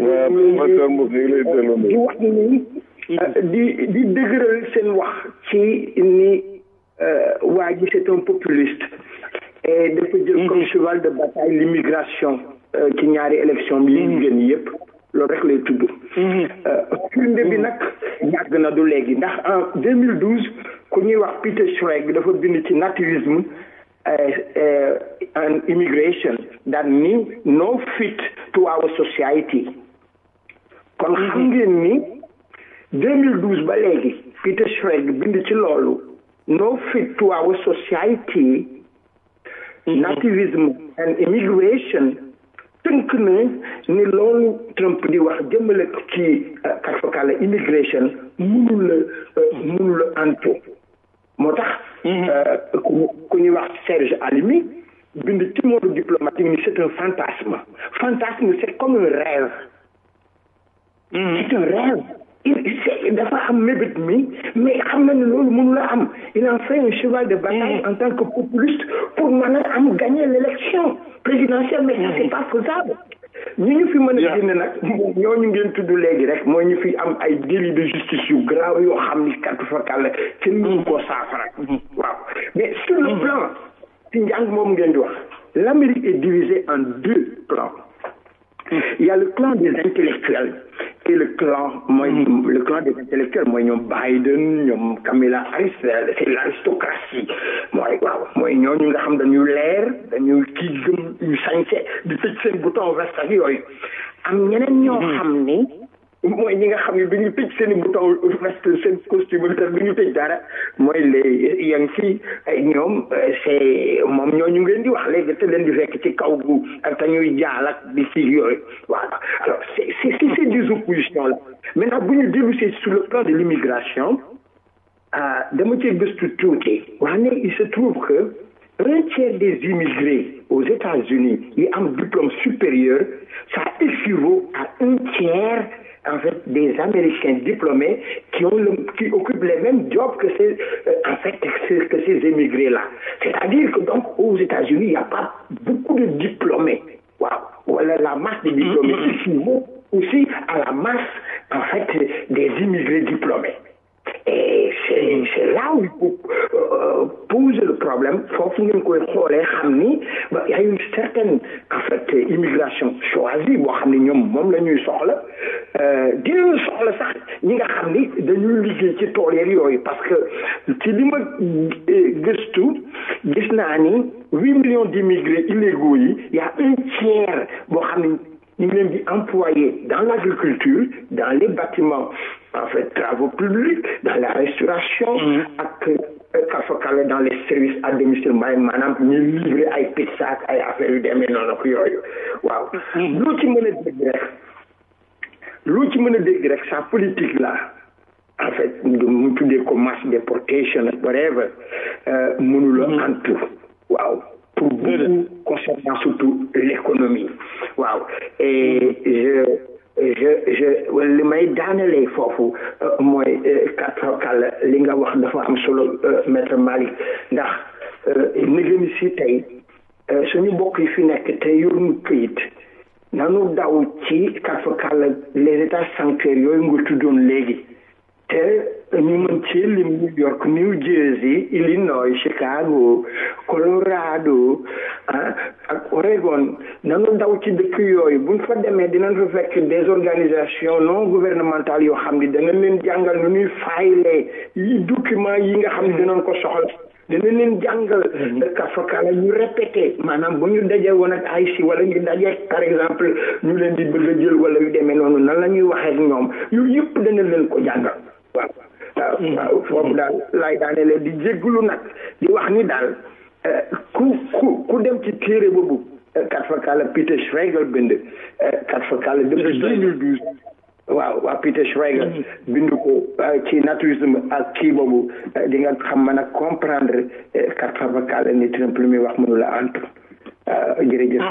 di wax ni di di dëgëral seen wax ci ni waa ji c'est un populiste et dafa jël comme cheval de bataille l'immigration ci ñaari élection bi yi gën yëpp loolu rek lay tudd firnde bi nag yàgg na du léegi ndax en 2012 ku ñuy wax Peter Schreck dafa bind ci naturisme and immigration daan ni no fit to our society kon xam ngeen ni 2012 ba léegi Peter Schreck bind ci loolu no fit to our society nativism and immigration tënk na ni loolu Trump di wax jëmale ci katfakala immigration mënul la mënul la antu moo tax ku ñuy wax Serge Alimi bind ci monde diplomatique ni c'est un fantasme fantasme c'est comme un rêve c'est un rêve il dafa am mébét mi mais xam na ne loolu mënu la am il en fait un cheval de bataille en tant que populiste pour mën a am gagner l'élection présidentielle mais ça c'est pas faisable ñi ñu fi mën a génne nag ñooñu ngeen tudd léegi rek mooy ñu fi am ay délit de justice yu grave yoo xam ni kàttu fakal la kenn mënu koo saafara waaw mais sur le plan ci njàng moom ngeen di wax l'Amérique est divisée en deux plans il y a le clan des intellectuels et le clan mooy le clan des intellectuels mooy ñoom Biden ñoom Kamala Harris c'est l'aristocratie mooy waaw mooy ñooñu nga xam dañu leer dañu kii gëm yu sañse di tëj seen bouton veste ak yooyu am ñeneen ñoo xam ni mooy ñi nga xam ne duñu tëj seen i bouton veste seen costume te duñu tëj dara mooy les yang si ñoom c'est moom ñooñu ngeen di wax léegi te leen di fekk ci kaw gu ak te ñuy jaal ak di si yooyu voilà alors c'est c'est c'est des oppositions là maintenant bu ñu dellu si sur le plan de l'immigration dama cee gëstu tuuti wax ne il se trouve que un tiers des immigrés aux États-Unis yi am diplôme supérieur ça équivaut à un tiers en fait des Américains diplômés qui ont le, qui occupent les mêmes jobs que ces euh, en fait que, que ces émigrés là c'est-à-dire que donc aux États-Unis il n'y a pas beaucoup de diplômés waaw wala la masse de diplômés équivaut aussi à la masse en fait des immigrés diplômés et c'est là où il faut poser le problème foofu ngeen koy xoolee xam ni ba y a une certaine en fait immigration choisie boo xam ni ñoom moom la ñuy soxla dinañu soxla sax ñi nga xam ni dañuy liggéey ci tool yeeg yooyu parce que ci li ma gëstu gis naa ni huit millions d'immigrés illégaux yi y a un tiers boo xam ni ñu ngi leen di employé dans l'agriculture dans les bâtiments en fait travaux publics dans la restauration ak kafakala dans les services à domicile maay maanaam ñu livré ay pizza ak ay affaires yu demee noonu ak yooyu waaw loo ci mën a dégg rek loo ci mën a dégg rek sa politique là en fait mu tuddee ko mass déportation whatever mënula antu waaw pour beaucoup concernant surtout l'économie waaw et je je je li may daanelee foofu mooy katkal li nga wax dafa am solo maître Malick ndax nigéeni si tey suñu mbokk yi fi nekk te yoruñu këyit nanu daw ci katkal les états sanctuaires yooyu nga tuddoon léegi te ñu mën ci lim New York New Jersey Illinois Chicago Colorado ah ak Oregon nanu daw ci dëkk yooyu buñ fa demee dinañ fa fekk des organisations non gouvernementales yoo xam ni dana leen jàngal nu ñuy faylee yi documents yi nga xam ne dinañ ko soxla dana leen jàngal kafakala ñu répété maanaam bu ñu dajee woon ak ay si wala ñu dajee par exemple ñu leen di bëgg a jël wala yu demee noonu nan la ñuy waxee ak ñoom yooyu yëpp dana leen ko jàngal waaw waaw waaw foofu daal laay daane leen di jégglu nag di wax ni daal ku ku ku dem ci téere boobu kat fakala Peter Schrager bind kat fakala depuis deux mille douze waaw waaw Peter Schrager bind ko ci naturisme ak kii boobu di nga xam mën a comprendre kat fakala ni Trump lu muy wax mënula antu jërëjëf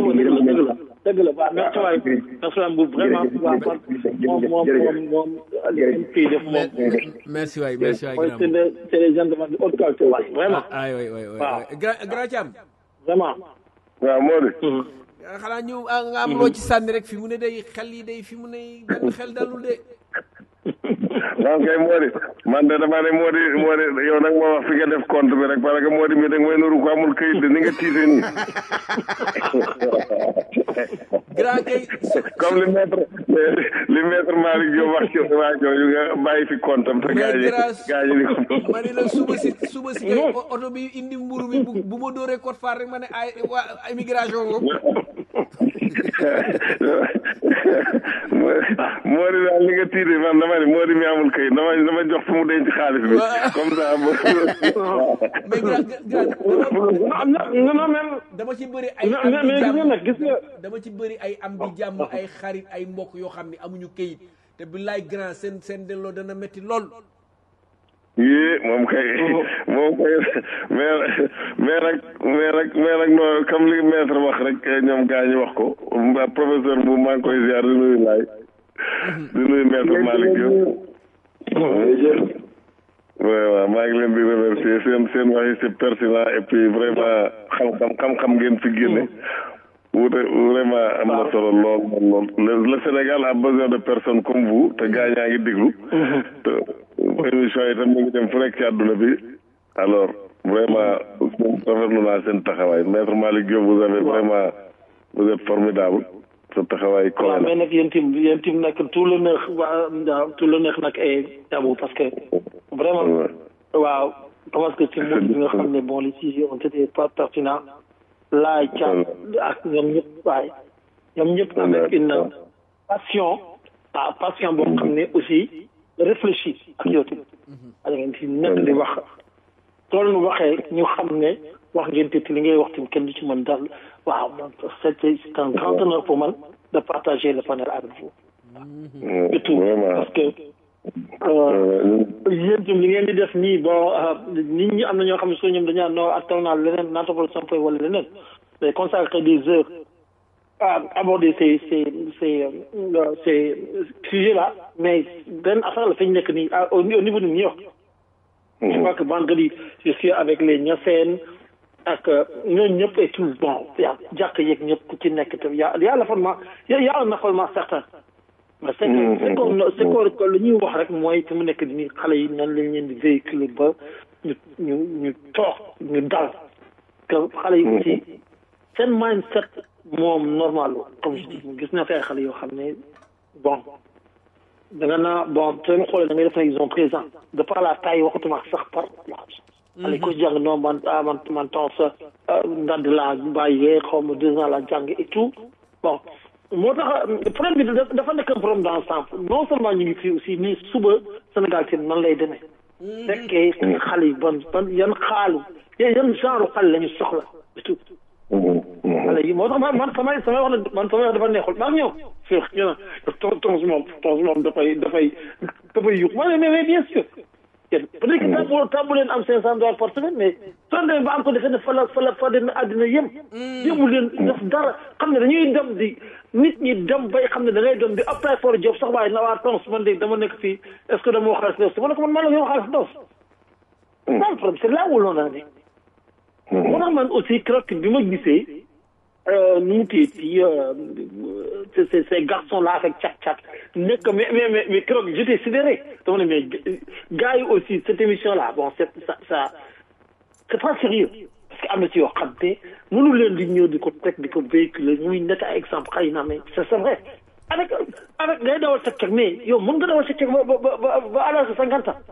dëgg la waaw merci waay merci waay bu vraiment waaw moom moom moom moom kii def moom merci waay merci waay mooy c'est des c'est des gentlemen de haute qualité waay vraiment ay waay waay waay grand grand Thiam vraiment waaw moo di xanaa ñu nga am loo ci sànni rek fi mu ne day xel yi day fi mu ne benn xel dalul de man kay moo di man de dama ne moo di moo di yow nag moo wax fi nga def compte bi rek parce que moo di mi dag may nuru ko amul këyit de ni nga tiite nii grand kay comme li maître li maître Malick Diop wax ci waa jooju nga bàyyi fi compte am te gaa yi gaa yi ni ko ma ne la suba si suba si kay oto bi indi mburu bi bu bu ma dóoree code phare rek ma ne ay waa immigration ngo moo di daal li nga tiite man dama ne moo di mi amul këyit dama dama jox fu mu denc xaalis bi comme ça mais grand grand non même dama ci bëri ay am mais di gis nga jàmm nag gis nga dama ci bëri ay am di jàmm ay xarit ay mbokk yoo xam ne amuñu këyit te billaay grand seen seen delloo dana métti lool yii moom kay moom kay mais mais nag mais nag mais nag non comme li maître wax rek ñoom gaa ñi wax ko mba professeur bu maa ngi koy ziar di nuyu laay di nuyu maître Malick Diop oui waaw maa ngi leen di remercier seen seen wax yi c'est pertinent et puis vraiment xam-xam xam-xam ngeen fi génne wute vraiment am na solo lool lool lool le Sénégal a besoin de personnes comme vous te gaa ñaa ngi déglu te émission yi tam ñu ngi dem fu nekk ci àdduna bi alors vraiment rafetlu naa seen taxawaay maître Malick Diop vous avez vraiment vous êtes formidable sa taxawaay waaw kowe mais nag yéen tim yéen tim nag tout le neex waa tout le neex nag ay tabou parce que vraiment waaw parce que ci moom bi nga xam ne bon les sujets ont été pas pertinents laay cam ak ñoom ñëpp waaye ñoom ñëpp avec une passion ah passion boo xam ne aussi réfléchi ak yow tamit da ngeen ci nekk di wax tool nu waxee ñu xam ne wax ngeen te li ngay wax tamit kenn du ci mën dal waaw man c'est c'est un grand honneur pour man de partager le panel avec vous et tout vraiment parce que yéen tam li ngeen di def nii bon nit ñi am na ñoo xam ne soo ñoom dañaa noo attal naa leneen naa toppal sampoy wala leneen mais consacrer des heures à aborder ces ces ces euh, ces sujets là mais benn affaire la fi ñu nekk nii au au niveau de New York je crois que vendredi je suis avec les Niassènes ak ñooñu ñëpp et tout bon yaa jàkk yeeg ñëpp ku ci nekk tam y a y a l'affolement y a y a un affolement certain mais c'est que c'est que c'est que lu ñuy wax rek mooy fi mu nekk nii xale yi nan lañ leen di véhiculer ba ñu ñu ñu toog ñu dal que xale yi aussi seen mindset moom normal comme je dis gis naa fi ay xale yoo xam ne bon da nga naa bon seen xoolee da ngay def na ils ont présent de par la taille waxatuma sax par l'âge xale yi ko jàng non man ah man man temps sa ndadd laa bàyyee xaw ma deux ans la jàng et tout bon moo tax problème bi dafa nekk un problème d'ensemble non seulement ñu ngi fii aussi mais suba Sénégal ci nan lay demee fekkee xale yi ban ban yan xaalu yan genre xale la ñu soxla et tout xale yi moo tax man man samay samay wax ne man samay wax dafa neexul maa ngi ñëw fii ñu ne tons tons moom tons moom dafay dafay dafay yuux ma ne mais mais bien sûr peut-être que tàmbu tàmbu leen am cinq cent dollars par semaine mais soo demee ba am ko defee ne fa la fa la fa demee àddina yëm yëmu leen def dara xam ne dañuy dem di nit ñi dem bay xam ne da ngay dem di apply for job sax waaye na waa tons man de dama nekk fii est-ce que dama wax xaalis dos ma ne ko man maa la wax xaalis dos c'est le problème c'est là où l'on en est moo tax man aussi keroog bi ma gisee nu mu téye ci ces ces garçons là avec chat chat nekk mais mais mais mais keroog j'étais sidéré dama ne mais gars yi aussi cette émission là bon c'est ça ça c'est pas sérieux parce que am na ci yoo xam te mënu leen di ñëw di ko teg di ko véhiculer muy nekk ay exemple xëy na mais c'est vrai avec avec ngay dawal sa cek mais yow mën nga dawal sa cek ba ba ba ba à l'âge de cinquante ans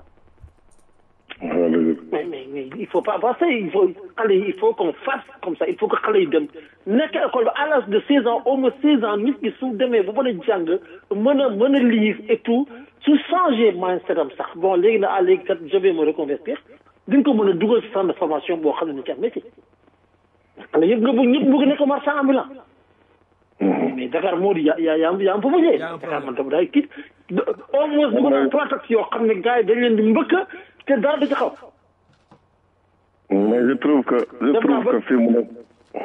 mais mais mais il faut pas passer il faut xale yi il faut qu'on fasse comme ça il faut que xale yi dem nekk école ba à l'âge de seize ans au moins seize ans nit ki su demee ba mën a jàng mën a mën a lire et tout su changer mindset am sax bon léegi na ah léegi kat je vais me reconvertir di nga ko mën a dugal ci centre de formation boo xam ne ni ci am métier xale yëpp nga bëgg ñëpp bëgg nekk marchand ambulant mais Dakar moo di yaa yaa yaa yaa am fa bëggee Dakar man tam daay kii au moins bëgg na trois taxes yoo xam ne gars yi dañ leen di mbëkk te dara du ci xaw. mais je trouve que je trouve que fi mu nekk.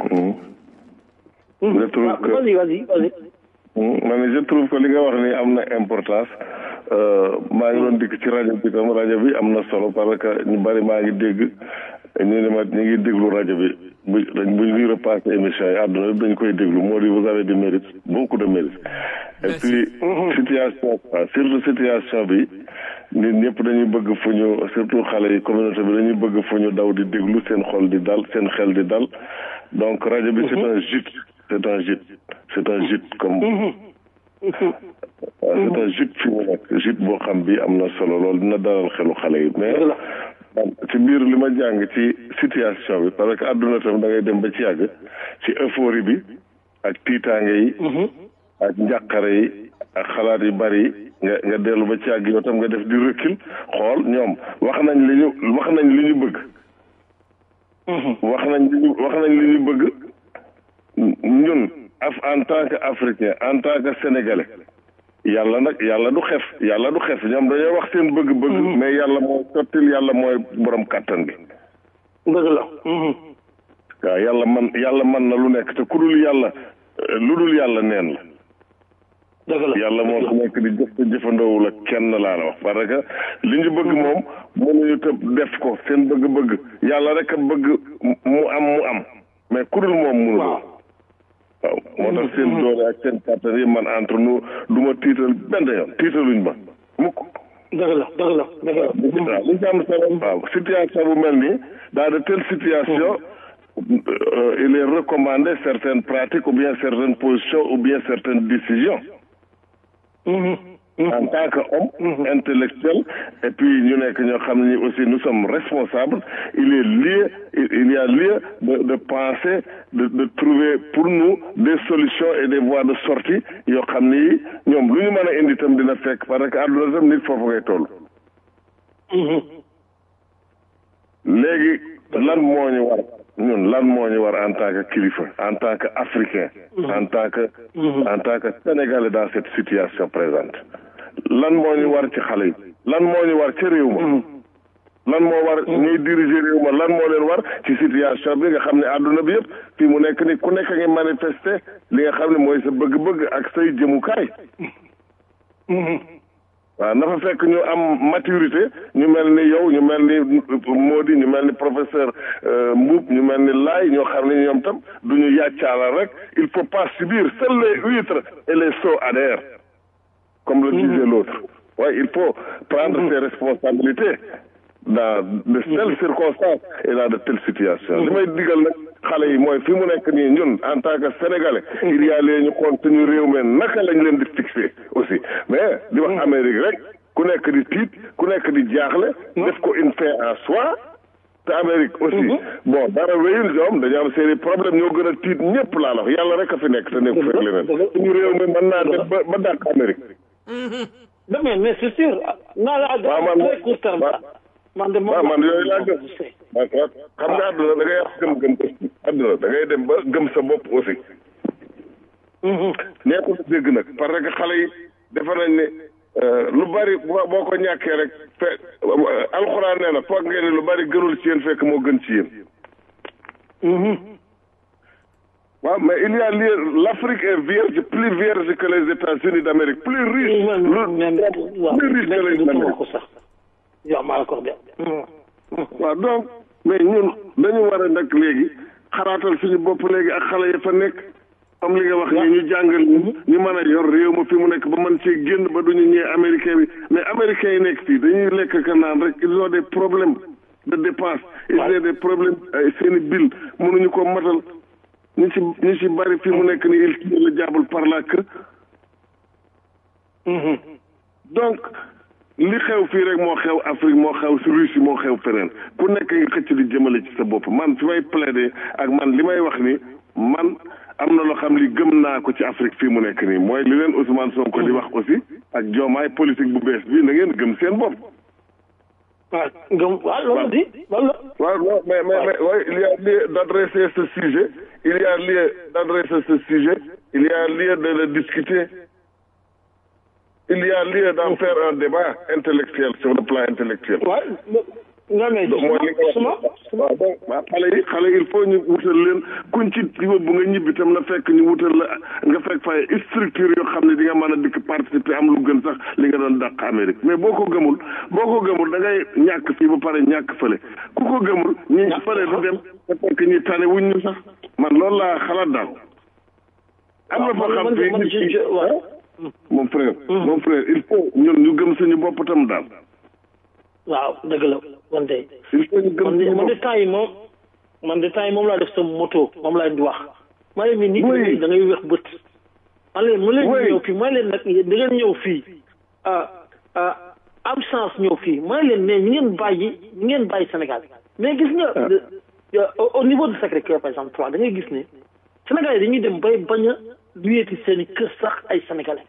je trouve que vas-y vas-y vas-y. ma ne je trouve que li nga wax ni am na importance maa ngi doon dikk ci rajo bi tam rajo bi am na solo parce que ñu bari maa ngi dégg ñu ne ma ñu ngi déglu rajo bi bu dañ bu ñuy repassé émission yi àdduna bi dañ koy déglu moo di vous avez du mérite beaucoup de mérite. et puis situation surtout situation bi. nit ñëpp dañuy bëgg fu ñu surtout xale yi communauté bi dañuy bëgg fu ñu daw di déglu seen xol di dal seen xel di dal donc rajo bi c'est un gîte c'est un gîte c'est un gîte comme c'est un gîte fi mu nekk gîte boo xam bi am na solo loolu dina dalal xelu xale yi mais ci biir li ma jàng ci situation bi parce que àdduna tam da ngay dem ba ci yàgg ci euphorie bi ak tiitaange yi ak njàqare yi ak xalaat yu bari yi nga nga dellu ba ci àgg yow tam nga def di recul xool ñoom wax nañ li ñu wax nañ li ñu bëgg. wax nañ li ñu wax nañ li ñu bëgg ñun af en tant que africain en tant que sénégalais yàlla nag yàlla du xef yàlla du xef ñoom dañoo wax seen bëgg-bëgg. mais yàlla mooy sottil yàlla mooy borom kàttan bi. dëgg la. waaw yàlla man yàlla man na lu nekk te ku dul yàlla lu dul yàlla neen la. yàlla moo fi nekk di jëf te jëfandoowul ak kenn laa la wax parce que li ñu bëgg moom mënuñu tëb def ko seen bëgg-bëgg yàlla rek a bëgg mu am mu am mais ku dul moom mënu waaw moo tax seen doole ak seen kàttan yi man entre nous du ma tiital benn yoon tiitaluñ ma mukk dëgg la dëgg la dëgg la waaw li ci am solo waaw situation bu mel nii dans de telles situations il est recommandé certaines pratiques ou bien certaines positions ou bien certaines décisions en tant qu'homme intellectuel et puis ñu nekk ñoo xam ne aussi nous sommes responsables il est lieu il y a lieu de de penser de de trouver pour nous des solutions et des voies de sortie yoo xam ni ñoom lu ñu mën a indi itam dina fekk parce que àdduna tam nit foofu ngay toll. léegi lan moo ñu war ñun lan moo ñu war en tant que kilifa en tant que africain en tant que en tant que sénégalais dans cette situation présente lan moo ñu war ci xale yi lan moo ñu war ci réew ma lan moo war ñuy diriger réew ma lan moo leen war ci situation bi nga xam ne àdduna bi yëpp fii mu nekk ni ku nekk ngi manifester li nga xam ne mooy sa bëgg-bëgg ak say jëmukaay waaw na fa fekk ñu am maturité ñu mel ni yow ñu mel ni Mody ñu mel ni professeur Mboup ñu mel ni Laay ñoo xam ne ñoom tam du ñu yàccaalal rek il faut pas subir seuls les huîtres et les sots adhèrent comme le disait l'autre waaye il faut prendre ses responsabilités dans de telles circonstances et dans de telles situations li may digal nag xale yi mooy fi mu nekk nii ñun en tant que sénégalais il y a les ñu xool suñu réew mi naka lañ leen di fixé aussi mais di wax Amérique rek ku nekk di tiit ku nekk di jaaxle def ko une fin en soi te Amérique aussi bon dara wéyul ñoom dañu am seeni problème ñoo gën a tiit ñëpp laa la wax yàlla rek a fi nekk te nekk fekk leneen suñu réew mi mën naa def ba ba dàq Amérique mais mais c'est sûr naa la waaw man très court terme man de moom waaw man yooyu laa gëm man xam nga àdduna da ngay wax gëm-gëm aussi àdduna da ngay dem ba gëm sa bopp aussi nekkul dégg nag parce que xale yi defe nañ ne lu bari boo ko ñàkkee rek fe alxuraan nee na foog ngeen ne lu bari gënul ci yéen fekk moo gën ci yéen waaw mais il y a lieu l'Afrique est vierge plus vierge que les États-Unis d'Amérique plus riche lu plus riche que les Amériques yow maa la ko de waaw donc mais ñun dañu war a nag léegi xalaatal suñu bopp léegi ak xale ya fa nekk comme li nga wax ni ñu jàngal ñu ñu mën a yor réew ma fi mu nekk ba mën cee génn ba duñu ñëwee américain bi mais américains yi nekk fii dañuy lekk ka naan rek ils ont des problèmes de dépense ils ont des problèmes ay seeni bill mënuñu ko matal ñu ci ñu ci bari fi mu nekk ni il tire le diable par la queue donc li xew fii rek moo xew Afrique moo xew si Russie moo xew feneen ku nekk nga xëcc di jëmale ci sa bopp man fi may plaider ak man li may wax ni man am na loo xam li gëm naa ko ci Afrique fii mu nekk nii mooy li leen Ousmane Sonko di wax aussi ak joomaay politique bu bees bi na ngeen gëm seen bopp. waaw gëm waaw loolu di loolu waaw non mais mais mais oui il y a lieu d'adresser ce sujet il y a lieu d'adresser ce sujet il y a lieu de le discuter. il y a lieu d'en faire un débat intellectuel sur le plan intellectuel. waaw non mais mooy li nga wax waaw donc waaw xale yi xale yi il faut ñu wutal leen kuñ ci yóbbu nga ñibbi tam na fekk ñu wutal la nga fekk fay structure yoo xam ne di nga mën a dikk participer am lu gën sax li nga doon dàq Amérique mais boo ko gëmul boo ko gëmul da ngay ñàkk fii ba pare ñàkk fële ku ko gëmul ñi fële du dem te fekk ñi tane wuñ ñu sax man loolu laa xalaat daal. am na foo xam fii mon frère mon frère il faut ñun ñu gëm suñu bopp tam daal waaw dëgg la man de il faut ñu gëm man de man de temps yi moom man de temps yi moom laa def sa moto moom laa di wax ma leen ni nit da ngay weex bët ma leen ma leen ñëw fii ma leen nag da ngeen ñëw fii am chance ñëw fii ma leen ne ñi ngeen bàyyi ñi ngeen bàyyi Sénégal mais gis nga au niveau de Sacré-Cœur par exemple trois da ngay gis ne Sénégal yi dañuy dem bay bañ a luyeeti seen i kër sax ay sénégalais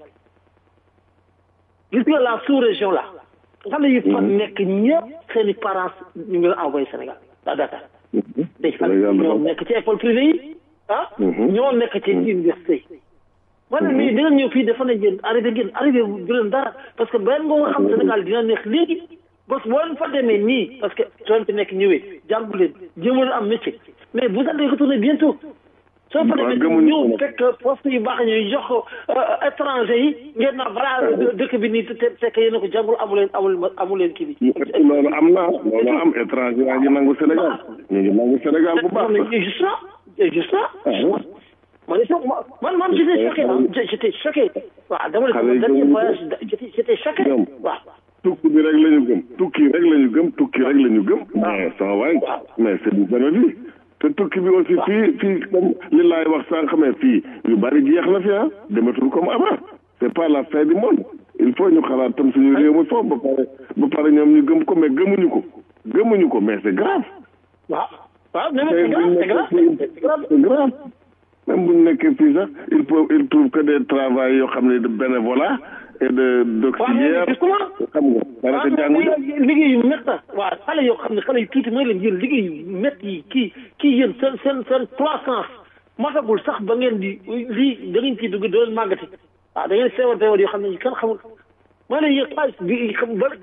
gis nga la sous-région là xale yi fa nekk ñëpp seen i parents ñu ngi envoyé Sénégal à Dakar day xale ñoo nekk ci école privée yi ah ñoo nekk ci université yi wala nii da ngeen ñëw fii dafa ne ngeen arrivé ngeen arrivé du leen dara parce que benn nga xam Sénégal dina neex léegi parce que boo leen fa demee nii parce que soo leen fi nekk ñëwee jàngu leen jéemoo leen am métier mais vous allez retourner bientôt soo fa demee ñëw fekk poste yu baax ñuy jox ko étranger yi ngeen na voilà dëkk bi nii te fekk yéen a ko jàngul amu leen amul amu leen kii bi. loolu am na loolu am étranger yaa ngi nangu Sénégal ñu ngi nangu Sénégal bu baax sax. justement justement man man man j'étais choqué ah j'étais choqué waaw dama ne sama dernier voyage j'étais choqué waaw. tukki bi rek la ñu gëm tukki rek la ñu gëm tukki rek la ñu gëm. mais sama waay mais c'est du bénéfice. te tukki bi aussi fii fii comme li laay wax sànq mais fii yu bari jeex na fi ah dematul comme avant c'est pas la fin du monde il faut ñu xalaat tam suñu réew mi foofu ba pare ba pare ñoom ñu gëm ko mais gëmuñu ko gëmuñu ko mais c'est grave. waaw waaw mais c'est grave c'est grave c'est grave même bu ñu nekkee fii sax il faut il trouve que des travail yoo xam ne de bénévolat et de d'auxiliaire xam nga daanaka jàngu liggéey yu métti waaw xale yoo xam ne xale yu tuuti mooy leen yéen liggéey yu métti yi kii kii yéen seen seen seen croissance matagul sax ba ngeen di lii da ngeen ciy dugg doo leen màggati waaw da ngeen seewal seewal yoo xam ne kenn xamul moo ne yéen xaalis bi xam ba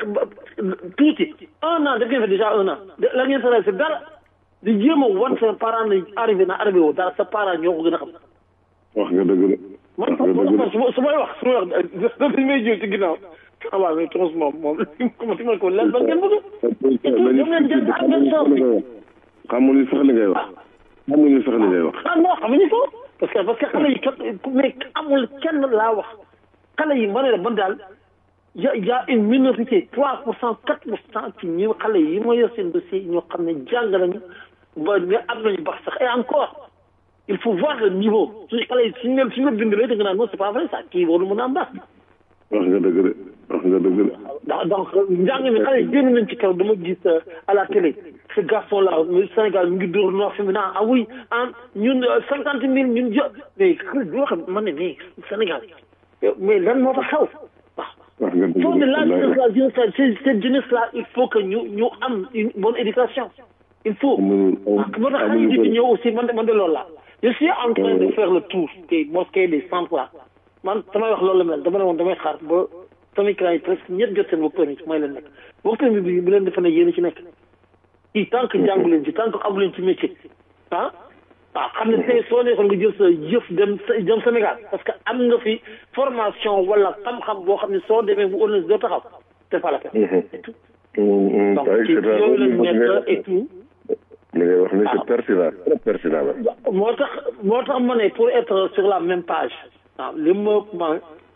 tuuti un an def ngeen fa déjà un an la ngeen fa c'est dara di jéem a wan seen parent ne arrivé na arrivé woo dara sa parent ñoo ko gën a xam wax nga dëgg de man man su may wax su may wax dañ may jël ci ginnaaw ah waaw mais tos moom moom comment tu ko lan ban ngeen bëgg ñoom ngeen jël ak ngeen chance xamuñu sax li ngay wax xamuñu sax li ngay wax ah non xamuñu ko parce que parce que xale yi kat mais amul kenn laa wax xale yi ma ne la man daal y a y a une minorité trois pour cent quatre pour cent ci ñi xale yi ma yor seen dossier ñoo xam ne jàng nañu ba ne am nañu baax sax et encore il faut voir le niveau suñu xale yi suñu leen suñu la bindalee da nga naan non c'est pas vrai ça kii warul mën a am baax wax nga dëgg de wax nga dëgg de donc donc njàng mi xale yi génn nañ ci kaw dama gis à la télé ce garçon là Sénégal mi ngi dóor noo fi mu naan ah oui ah ñun cinquante mille ñun jo mais xale bi wax man ne mais Sénégal mais lan moo fa xew wax nga dëgg faut de la de jeunesse la jeunesse la cette cette jeunesse là il faut que ñu ñu am une bonne éducation il faut Amuñu- moo tax xale yi di ñëw aussi man de man de loolu la je suis en train de faire le tour des mosquées des centres là man damay wax loolu la mel dama ne woon damay xaar ba samay clients yi presque ñett jot seen work permit may leen nekk work permit bi bu leen defe ne yéen a ci nekk i tant que jàngu leen ci tant que amu leen ci métier ah waaw xam ne tey soo nekkoon nga jël sa jëf dem dem Sénégal parce que am nga fi formation wala xam-xam boo xam ne soo demee bu honnête doo taxaw c'est pas la peine et tout donc ci yooyu lañ nekk et tout li ngay wax ni c'est pertinent très pertinent la moo tax moo tax ma ne pour être sur la même page waaw li ma ma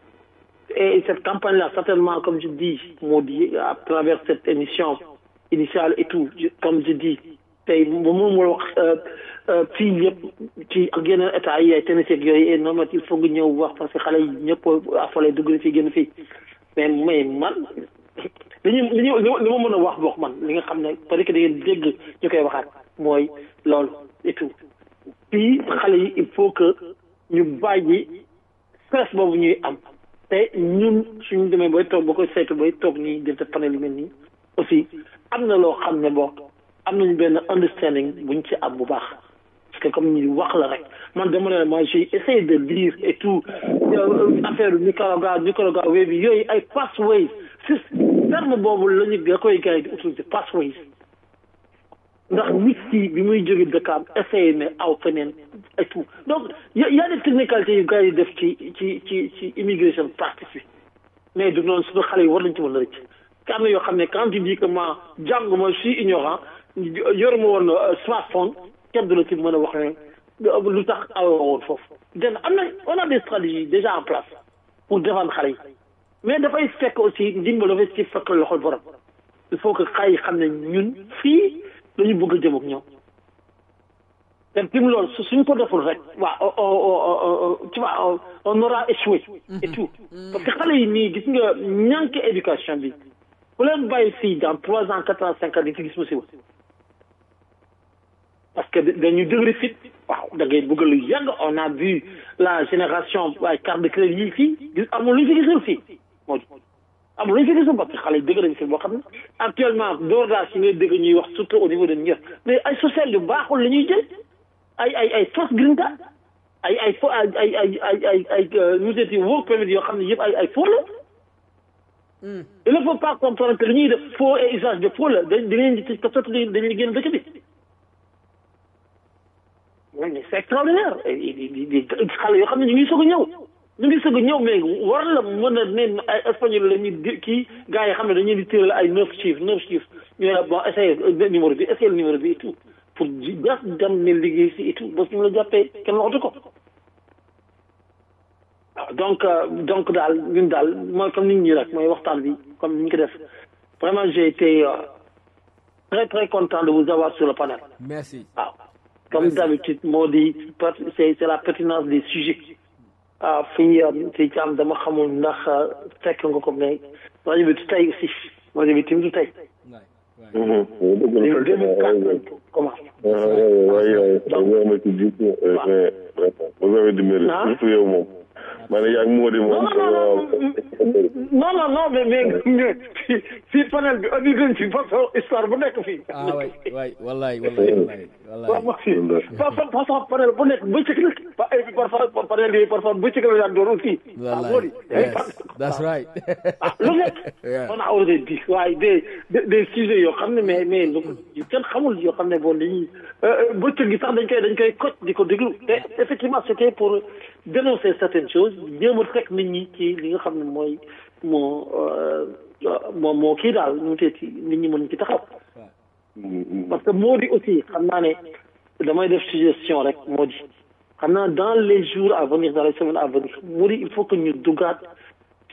et cette campagne là certainement comme je dis moo di à travers cette émission initiale et tout je- comme je dis tey bu moom moo wax fii yëpp ci ak yeneen état yi ay Tennessee ak yooyu et non mais il faut nga ñëw wax parce que xale yi ñëpp affolé dugg na fii génn fii mais mais man li ñu li ñu li ma mën a wax wax man li nga xam ne peut-être que da ngeen dégg ñu koy waxaat mooy loolu et tout fii xale yi il faut que ñu bàyyi stress boobu ñuy am te ñun suñu demee bay toog ba koy saytu bay toog nii di def panel yu mel nii aussi am na loo xam ne boo am nañu benn understanding buñ ci am bu baax parce que comme ñu wax la rek man dama ne moi j'ai essayé de lire et tout euh, affaire Nicaragua Nicaragua web bi yooyu ay pathways si terme boobu la ñu da koy gars yi di utiliser pathways ndax nit ki bi muy jóge dëkkaam essayé ne aw feneen et tout donc y a y a des technicalités yu gars yi def ci ci ci ci immigration practice bi mais du noonu suñu xale yi war nañ ci mën a rëcc te am na yoo xam ne quand tu dis que ma jànguma je suis ignorant yoruma woon smartphone kenn du la ci mën a wax ne lu tax awoo woon foofu den am na on a des stratégies déjà en place pour défendre xale yi mais dafay fekk aussi ndimbal dafay ci fekk loxol borom il faut que xale yi xam ne ñun fii dañu bëgg a jëm ak ñoom te tim loolu su suñ ko deful rek waa tu vois on aura échoué et tout parce que xale yi nii gis nga ñànk éducation bi bu leen bàyyi fii dans trois ans quatre ans cinq ans di fi gis musiba parce que dañu dëgëri fit waaw da ngay bëgg lu yàgg on a vu la génération waaye carte de crédit yi fii gis amul lu ñu fi gisul fii moo amul lu ñu fi gisul parce que xale yi dëgg nañu fi boo xam ne actuellement door daa si ngay dëgg ñuy wax surtout au niveau de Niger mais ay social yu baaxul la ñuy jël ay ay ay fausse green card ay ay fo ay ay ay ay ay ay nu mu tuddati work permit yoo xam ne yëpp ay ay faux la il ne faut pas comprendre que li ñuy def faux et usage de faux la dañ dañ leen di tëj ko sotti dañ leen génn dëkk bi mais c'est extraordinaire di xale yoo xam ne ñu ngi soog a ñëw ñu ngi soog a ñëw mais war la mën a ne ay espagnol la ñuy kii gars yi xam ne dañuy di tëral ay neuf chiffres neuf chiffres ñu ne bon essayé numéro bi essayé numéro bi et tout pour jas dem ne liggéey si et tout ba suñu la jàppee kenn waxatu ko donc donc daal ñun daal mooy comme nit ñi rek mooy waxtaan bi comme ni ñu ko def vraiment j'ai été très très content de vous avoir sur le panel merci waaw comme d'habitude moo di c'est c'est la pertinence des sujets ah fii fii ci am dama xamul ndax fekk nga ko mais rajo bi du tey aussi rajo bi tim du tey deux mille quatre commence waaye yow yow ma ci jiitu mais vous avez du mérite surtout yow moom ma ne yaa ngi moo di moom non non non mais mais fii panel bi andi nañ ci façon histoire bu nekk fii ah waay waay wallaay wallaay wallaay wallaay façon façon panel bu nekk bëccëg la parfois panel yi parfois bëccëg la daan doon aussi wallaay yes that's right lu nekk on a osé di waaye des des sujets yoo xam ne mais mais kenn xamul yoo xam ne bon dañuy bëccëg gi sax dañ koy dañ koy koj di ko déglu te effectivement c'était pour dénoncer certaines choses jéem a teg nit ñi ci li nga xam ne mooy moo moo moo kii daal ñu tee ci nit ñi mën ci taxaw parce que moo di aussi xam naa ne damay def suggestion rek moo di xam naa dans les jours à venir dans les semaines à venir moo di il faut que ñu dugaat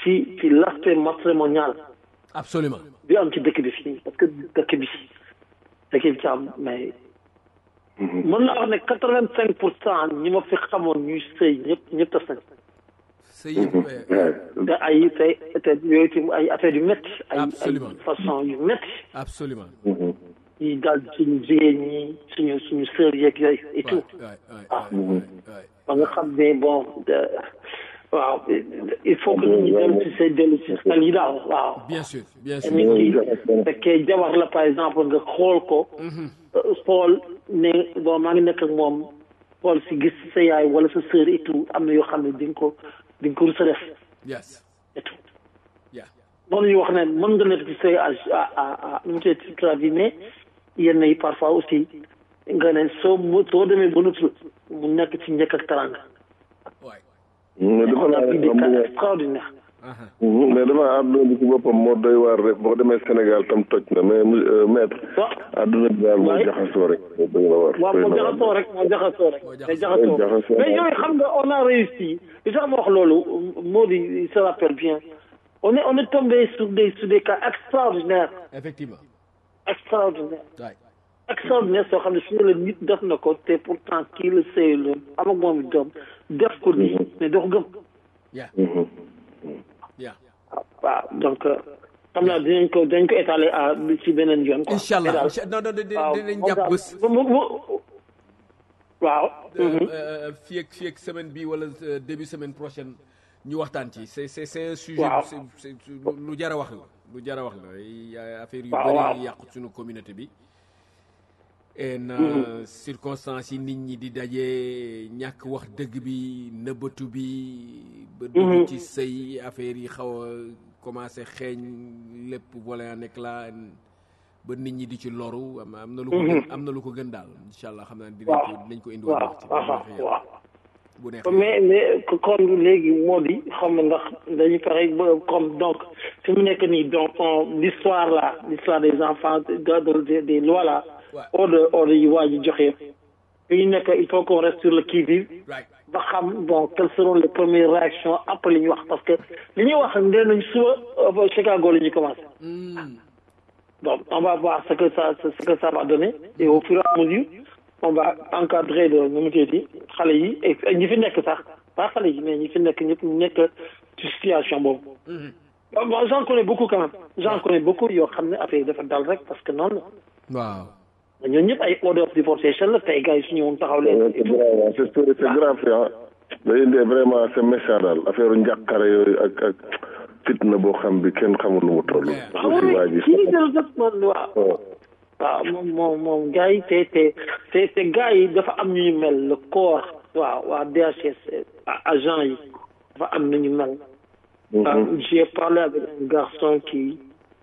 ci ci l'aspect matrimonial absolument bi am ci dëkk bi fii parce que dëkk bi dëkk bi ci am mais mën naa wax ne quatre vingt cinq pour cent ñi ma fi xamoon ñuy sëy ñëpp ñëpp tas nañ c'est yëpp te ay te te yooyu tam ay affaire yu métti ay ay Absolument. façon yu métti absolument yi daal suñu jigéen ñi suñu suñu sœur yeeg yooyu et tout waay waay waay waay ba nga xam ne bon de waaw il faut que nit ñi dellu si say dellu si xel yi daal waaw bien sûr bien sûr nit ki fekkee jabar la par exemple nga xool ko xool ne bon maa ngi nekk ak moom xool si gis sa yaay wala sa sœur et tout am na yoo xam ne di nga ko di nga ko rus a def yes et tout yeah moom la ñuy wax ne mën nga nekk ci say à à à nu mu tuddati toute la vie mais yenn yi parfois aussi nga ne soo mu soo demee ba nutul mu nekk ci njëkk ak taranga waay mais dafa on a vu des naa cas extraordinaires aha mais dafa àdduna bi ci boppam moo doy waar rek boo demee Sénégal tam toj na mais euh, maître waaw àdduna bi daal moo Ouais. jaxasoo rek moo doy na waar waaw doy moo na waar. jaxasoo rek moo jaxasoo rek Moo mais jaxasoo. jaxasoo Jaxasoo. mais yooyu xam nga on a réussi li tax ma wax loolu moo di il se rappelle bien on est on est tombé sur des sur des cas extraordinaires effectivement extraordinaires waay extraordinaire soo xam ne suñu la nit def na ko te pourtant kii la sëy la am ak moom doom def ko nii mais doo ko gëm yeah Mhm. yeah waaw donc euh, xam naa dinañ ko dinañ ko étaler à ci beneen yoon quoi incha allah Mais daal, incha non non di- waaw, dinañ moom jàpp daal, bés mu- mu- waaw mhm. fii ak fii ak semaine bi wala euh, début semaine prochaine ñu waxtaan ci c'est c'est c'est un sujet Waaw. c'est c'est lu jar a wax la lu jar a wax la ay affaire yu Waaw, bëri waaw. yi yàqu suñu communauté bi en circonstances yi nit ñi di daje ñàkk wax dëgg bi nëbbatu bi ba dugg ci sëy affaire yi xaw a commencé xeeñ lépp volé en éclat ba nit ñi di ci loru am am na lu ko gën am na lu ko gën daal incha allah xam naa dinañ ko waaw dinañ ko indi waaw wax ci bu waaw neexee yàlla. waaw bu neexee mais mais kon léegi moo di xam nga ndax dañu fexe ba comme donc fi mu nekk nii donc on- l'histoire là l'histoire des enfants de, de, de- des lois là Ouais. ordre ordre yi waa ji joxe fi ñu nekk il faut qu'on reste sur le qui-vive right ba xam bon quelles seront les premières réactions après li ñu wax parce que li ñuy wax nee nañ suba euh, Chicago la ñuy commencé Hmm. Bon, on va voir ce que ça, ce, ce que ça va donner. Et au fur et à mesure, on va encadrer de, nu mu tuddati xale yi et et ñi fi nekk sax pas xale yi mais ñi fi nekk ñëpp ñu nekk ci situation boobu. Bon, bon, j'en connais beaucoup quand même. J'en connais beaucoup yoo xam ne affaire yi dafa dal rek parce que noonu waaw la. ñooñu ñëpp ay order of deportation la tey gars yi su ñëwoon taxaw leen Ouais, et c'est tout. grave c'est c'est c'est grave ah day indi vraiment c'est méchant daal affaire njàqare yooyu ak ak fitna boo xam bi kenn xamul nu mu toll. Ah aussi oui, waa ji. kii de def man waaw. waaw. waaw moom moom moom gars yi te te te te gars yi dafa am ñu ñu mel le corps waaw waa DHS a- agent yi dafa am nu ñu mel. Ah, J'ai parlé avec un garçon qui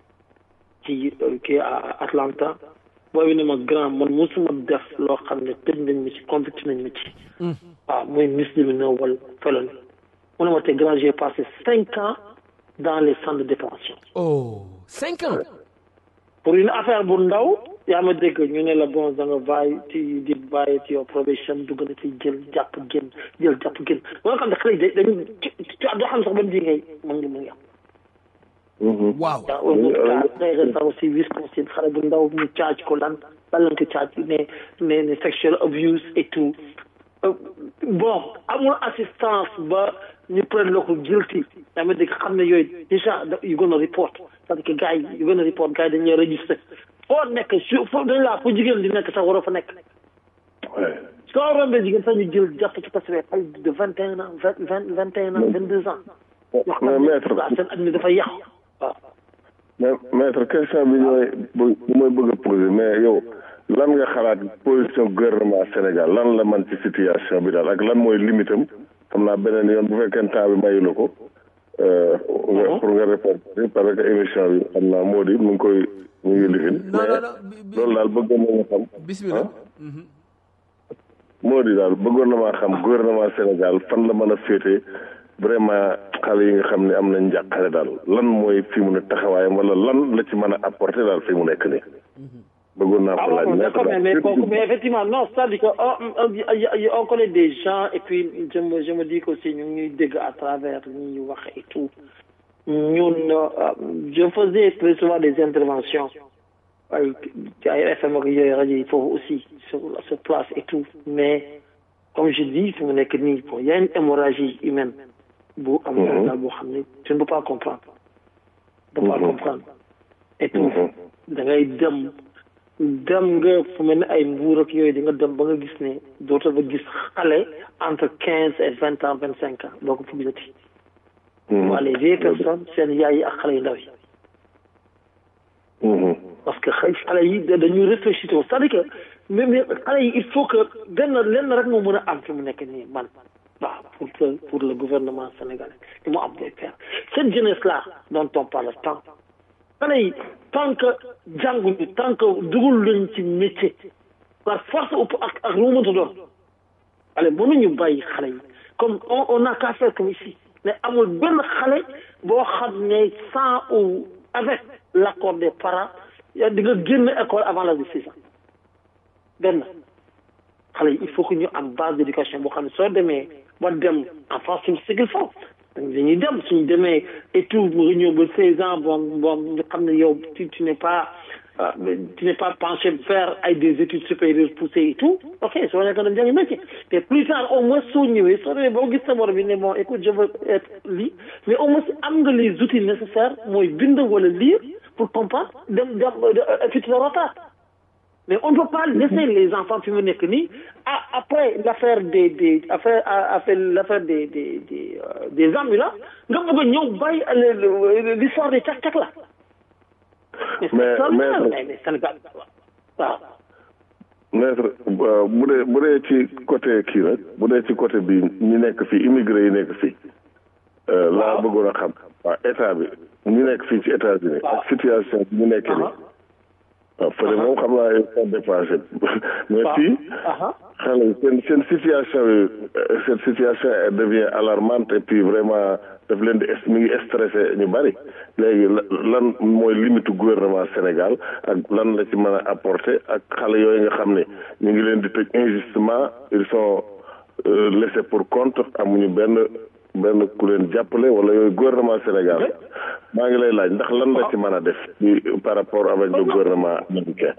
qui euh, qui est à Atlanta boobu ne ma grand man musuma def loo xam ne tëj nañ ma ci convict nañ ma ci. waaw muy misdemeanor wala felon mu ne ma te grand j'ai passé cinq ans dans les centres de détention oh cinq ans pour une affaire bu ndaw yaa ma dégg ñu ne la bon da nga bàyyi ci di bàyyi ci yow probation dugg na ci jël jàpp génn jël jàpp génn ba nga xam ne xale yi dañu ci ci doo xam sax ban di ngay mën ngi mu ngi am waaw yaa un autre cas très récent aussi Wisconsin xale bu ndaw ñu caaj ko lan lan lañ ko caaj ne ne ne sexual abuse et tout Euh, bon amul assistance ba ñu prendre la ko guilty yaa ma dégg xam ne yooyu déjà da- you gonna report c'est-à-dire que gars yi you gonna report gars yi dañuy registré foo nekk su foo dañ laa fu jigéen di nekk sax waroo fa nekk Ouais. soo rombee jigéen sax ñu jël jàpp ci parce que xale de vingt et un ans vingt vingt vingt et un ans vingt deux ans yoo mais xam maître ne waaw seen at mi dafa yàqu waaw mais maître question bi ñooy bu mooy bëgg a poser mais yow lan nga xalaat position gouvernement Sénégal lan la man ci situation bi daal ak lan mooy limitam xam naa beneen yoon bu fekkee temps bi mayu la ko euh, nga pour nga répondre parce que émission bi xam naa moo di mu ngi koy mu ngi lifin non non non bi- bi- loolu daal bëggoon na nga xam bismillah moo di daal bëggoon na maa xam gouvernement Sénégal fan la mën a féete vraiment xale yi nga xam ne am nañ njàqare daal lan mooy fi mu ne taxawaayam wala lan la ci mën a apporter daal fi mu nekk nii bëggoon naa Ah ko laaj bon, nekk d'accord, mais, daal. mais, kooku- mais effectivement, non, c'est-à-dire que oh, on, on- on connaît des gens et puis je me, je me dis qu'aussi ñu ngi ñuy dégg à travers li ñuy wax et tout. ñun je faisais très souvent des interventions ay ci ay FM ak yooyu rajo yi foofu aussi sur sur place et tout mais comme je dis fi mu nekk nii bon y a une hémorragie humaine bu am Sénégal boo xam ne tu ne peux pas comprendre tu ne peux pas comprendre et tout da ngay dem dem nga fu mel ne ay mbuur ak yooyu di nga dem ba nga gis ne dootoo ba gis xale entre quinze et vingt ans vingt cinq ans doo ko fi gisati waa les vieilles personnes seen yaay yi ak xale yu ndaw yi parce que xëy xale yi dañuy réfléchir c'est-à-dire que même xale yi il faut que benn lenn rek moo mën a am fi mu nekk nii man waaw pour que pour le gouvernement sénégalais li mu am day faire cette jeunesse là dont on parle tant xale yi tant que jànguñu tant que dugul lañ ci métier par force ëpp ak ak lu mu mënta doon allez mënuñu bàyyi xale yi comme on on a qu'à faire comme ici mais amul benn xale boo xam ne sans ou avec l'accord des parents yaa di nga génn école avant l'âge de six ans benn xale yi il faut que ñu am base d'éducation boo xam ne soo demee ba dem en France c'est ce qu'il faut dañuy dem suñu demee et tout nga ñëw ba seize ans bon bon ñu xam ne yow tu tu n'es pas tu n'es pas penché vers ay des études supérieures poussées et tout ok soo nekk dem jàngi métier mais plus tard au moins soo ñëwee soo demee boo gis sa morom bi ne bon écoute je veux être lii mais au moins am nga les outils nécessaires mooy bind wala lire pour comprendre dem dem futur retard mais on ne peut pas laisser les enfants fi mu nekk nii ah après l'affaire des des affaire affaire l'affaire des des des des ambulants nga bëgg a ñëw bàyyi l'histoire des cak-cak là mais mais Sénégal waaw maître bu dee bu dee ci côté kii nag bu dee ci côté bi ñu nekk fii immigré yi nekk fii laa bëggoon a xam waaw état bi ñu nekk fii ci États-Unis ak situation bi ñu nekkee nii waaw fële moom xam naa yow sont dépassé mais fii xale yi seen seen situation yi cette situation elle devient alarmante et puis vraiment daf leen di mi ngi stressé ñu bari léegi lan mooy limite gouvernement Sénégal ak lan la ci mën a apporter ak xale yooyu nga xam ne ñu ngi leen di tëj injustement ils sont laissés pour compte amuñu benn benn ku leen jàppale wala yooyu gouvernement Sénégal maa ngi lay laaj ndax lan la ci mën a def ci par rapport avec le gouvernement américain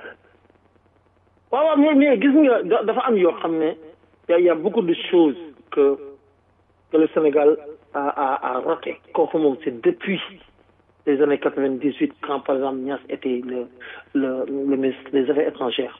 waaw waaw mais mais gis nga dafa am yoo xam ne y a beaucoup de choses que que le Sénégal a a a raté kooku moom c'est depuis les années quatre-vingt-dix-huit quand par exemple Niass était le le le ministre des affaires étrangères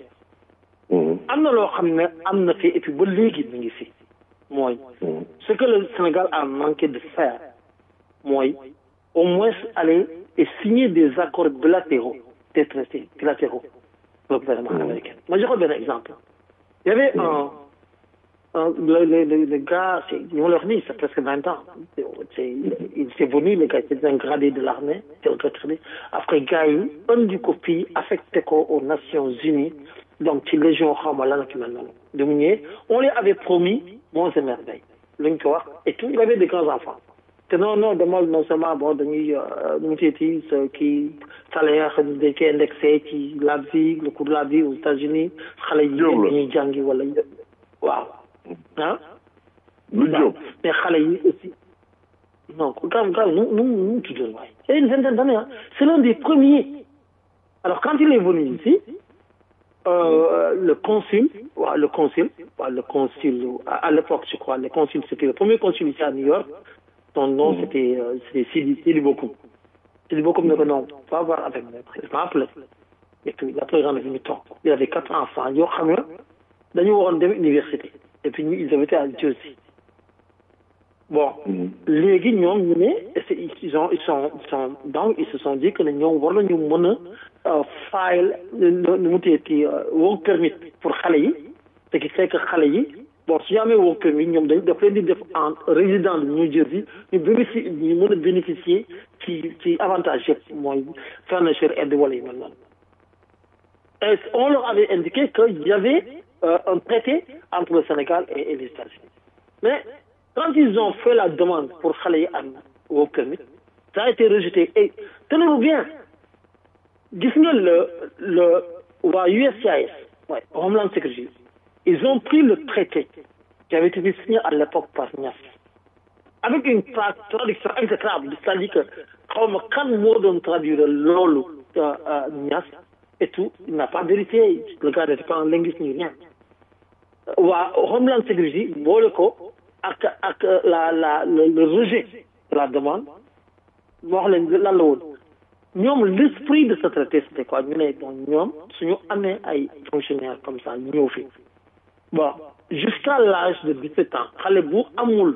am na loo xam ne am na fi et puis ba léegi mi ngi fi mooy ce que le Sénégal a manqué de faire mooy au moins aller et signer des accords bilatéraux des traités bilatéraux le gouvernement américain ma joxe benn exemple il y avait un un le le le le gars c'est ñu ma la wax nii c'est presque vingt ans c'est il s'est venu le gars c'est un gradé de l'armée c'est un retraité après gars yi indi ko fii affecté ko aux Nations Unies donc ci légion xawma lan ak mel noonu de mu ñëwee on lui avait promis monts et merveilles luñ ko wax et tout il avait des grands enfants te non non demal non seulement bon dañuy nu mu tuddati sa kii salaire dañ koy indexé ci la vie le coût de la vie aux États-Unis xale yi dañuy jàngi wala waaw ah lu jóg mais xale yi aussi non grave grave nu nu nu tuddoon waay c'est une vingtaine d'années ah c'est l'un des premiers alors quand il est venu ici euh, le consul waaw le consul waaw le consul à, à l'époque je crois le consul c'était le premier consul ici à New York son nom mmh. c'était euh, c'était Sidi Sidi Bokoum Sidi Bokoum ne ko non va voir avec maître il m'a appelé et puis il a pris rendez-vous ñu toog il avait quatre enfants yoo xam ne dañu waroon dem université et puis ils avaient été à Jersey bon léegi ñoom ñu ne ils ont ils sont ils sont donc ils se sont dit que ne ñoom war nañu mën a file nu mu teeti work permit pour xale yi ce qui fait que xale yi bon su ñu amee work permit ñoom dañ daf leen di def en résident de New Jersey ñu bénéficie ñu mën a bénéficier ci ci avantage yëpp mooy furniture aide wala yu mel noonu et on leur avait indiqué qu'il y avait euh, un traité entre le Sénégal et, et les États-Unis mais quand ils ont fait la demande pour xale yi am work permit ça a été rejeté et tenez-vous bien gis nga le le waa USCIS ouais, Homeland Security ils ont pris le traité qui avait été signé à l'époque par Niass avec une traduction exécrable c'est-à-dire que xaw ma kan moo doon traduire loolu Niass et tout il n'a pas vérifié le gars n'était pas un linguiste ni rien waa Homeland Security boole ko ak ak la la le rejet de la demande moo wax leen lan la woon ñoom l'esprit de ce traité c'était quoi ñu ne bon ñoom suñu amee ay fonctionnaires comme ça ñëw fi bon jusqu'à l'âge de 17 ans xale bu amul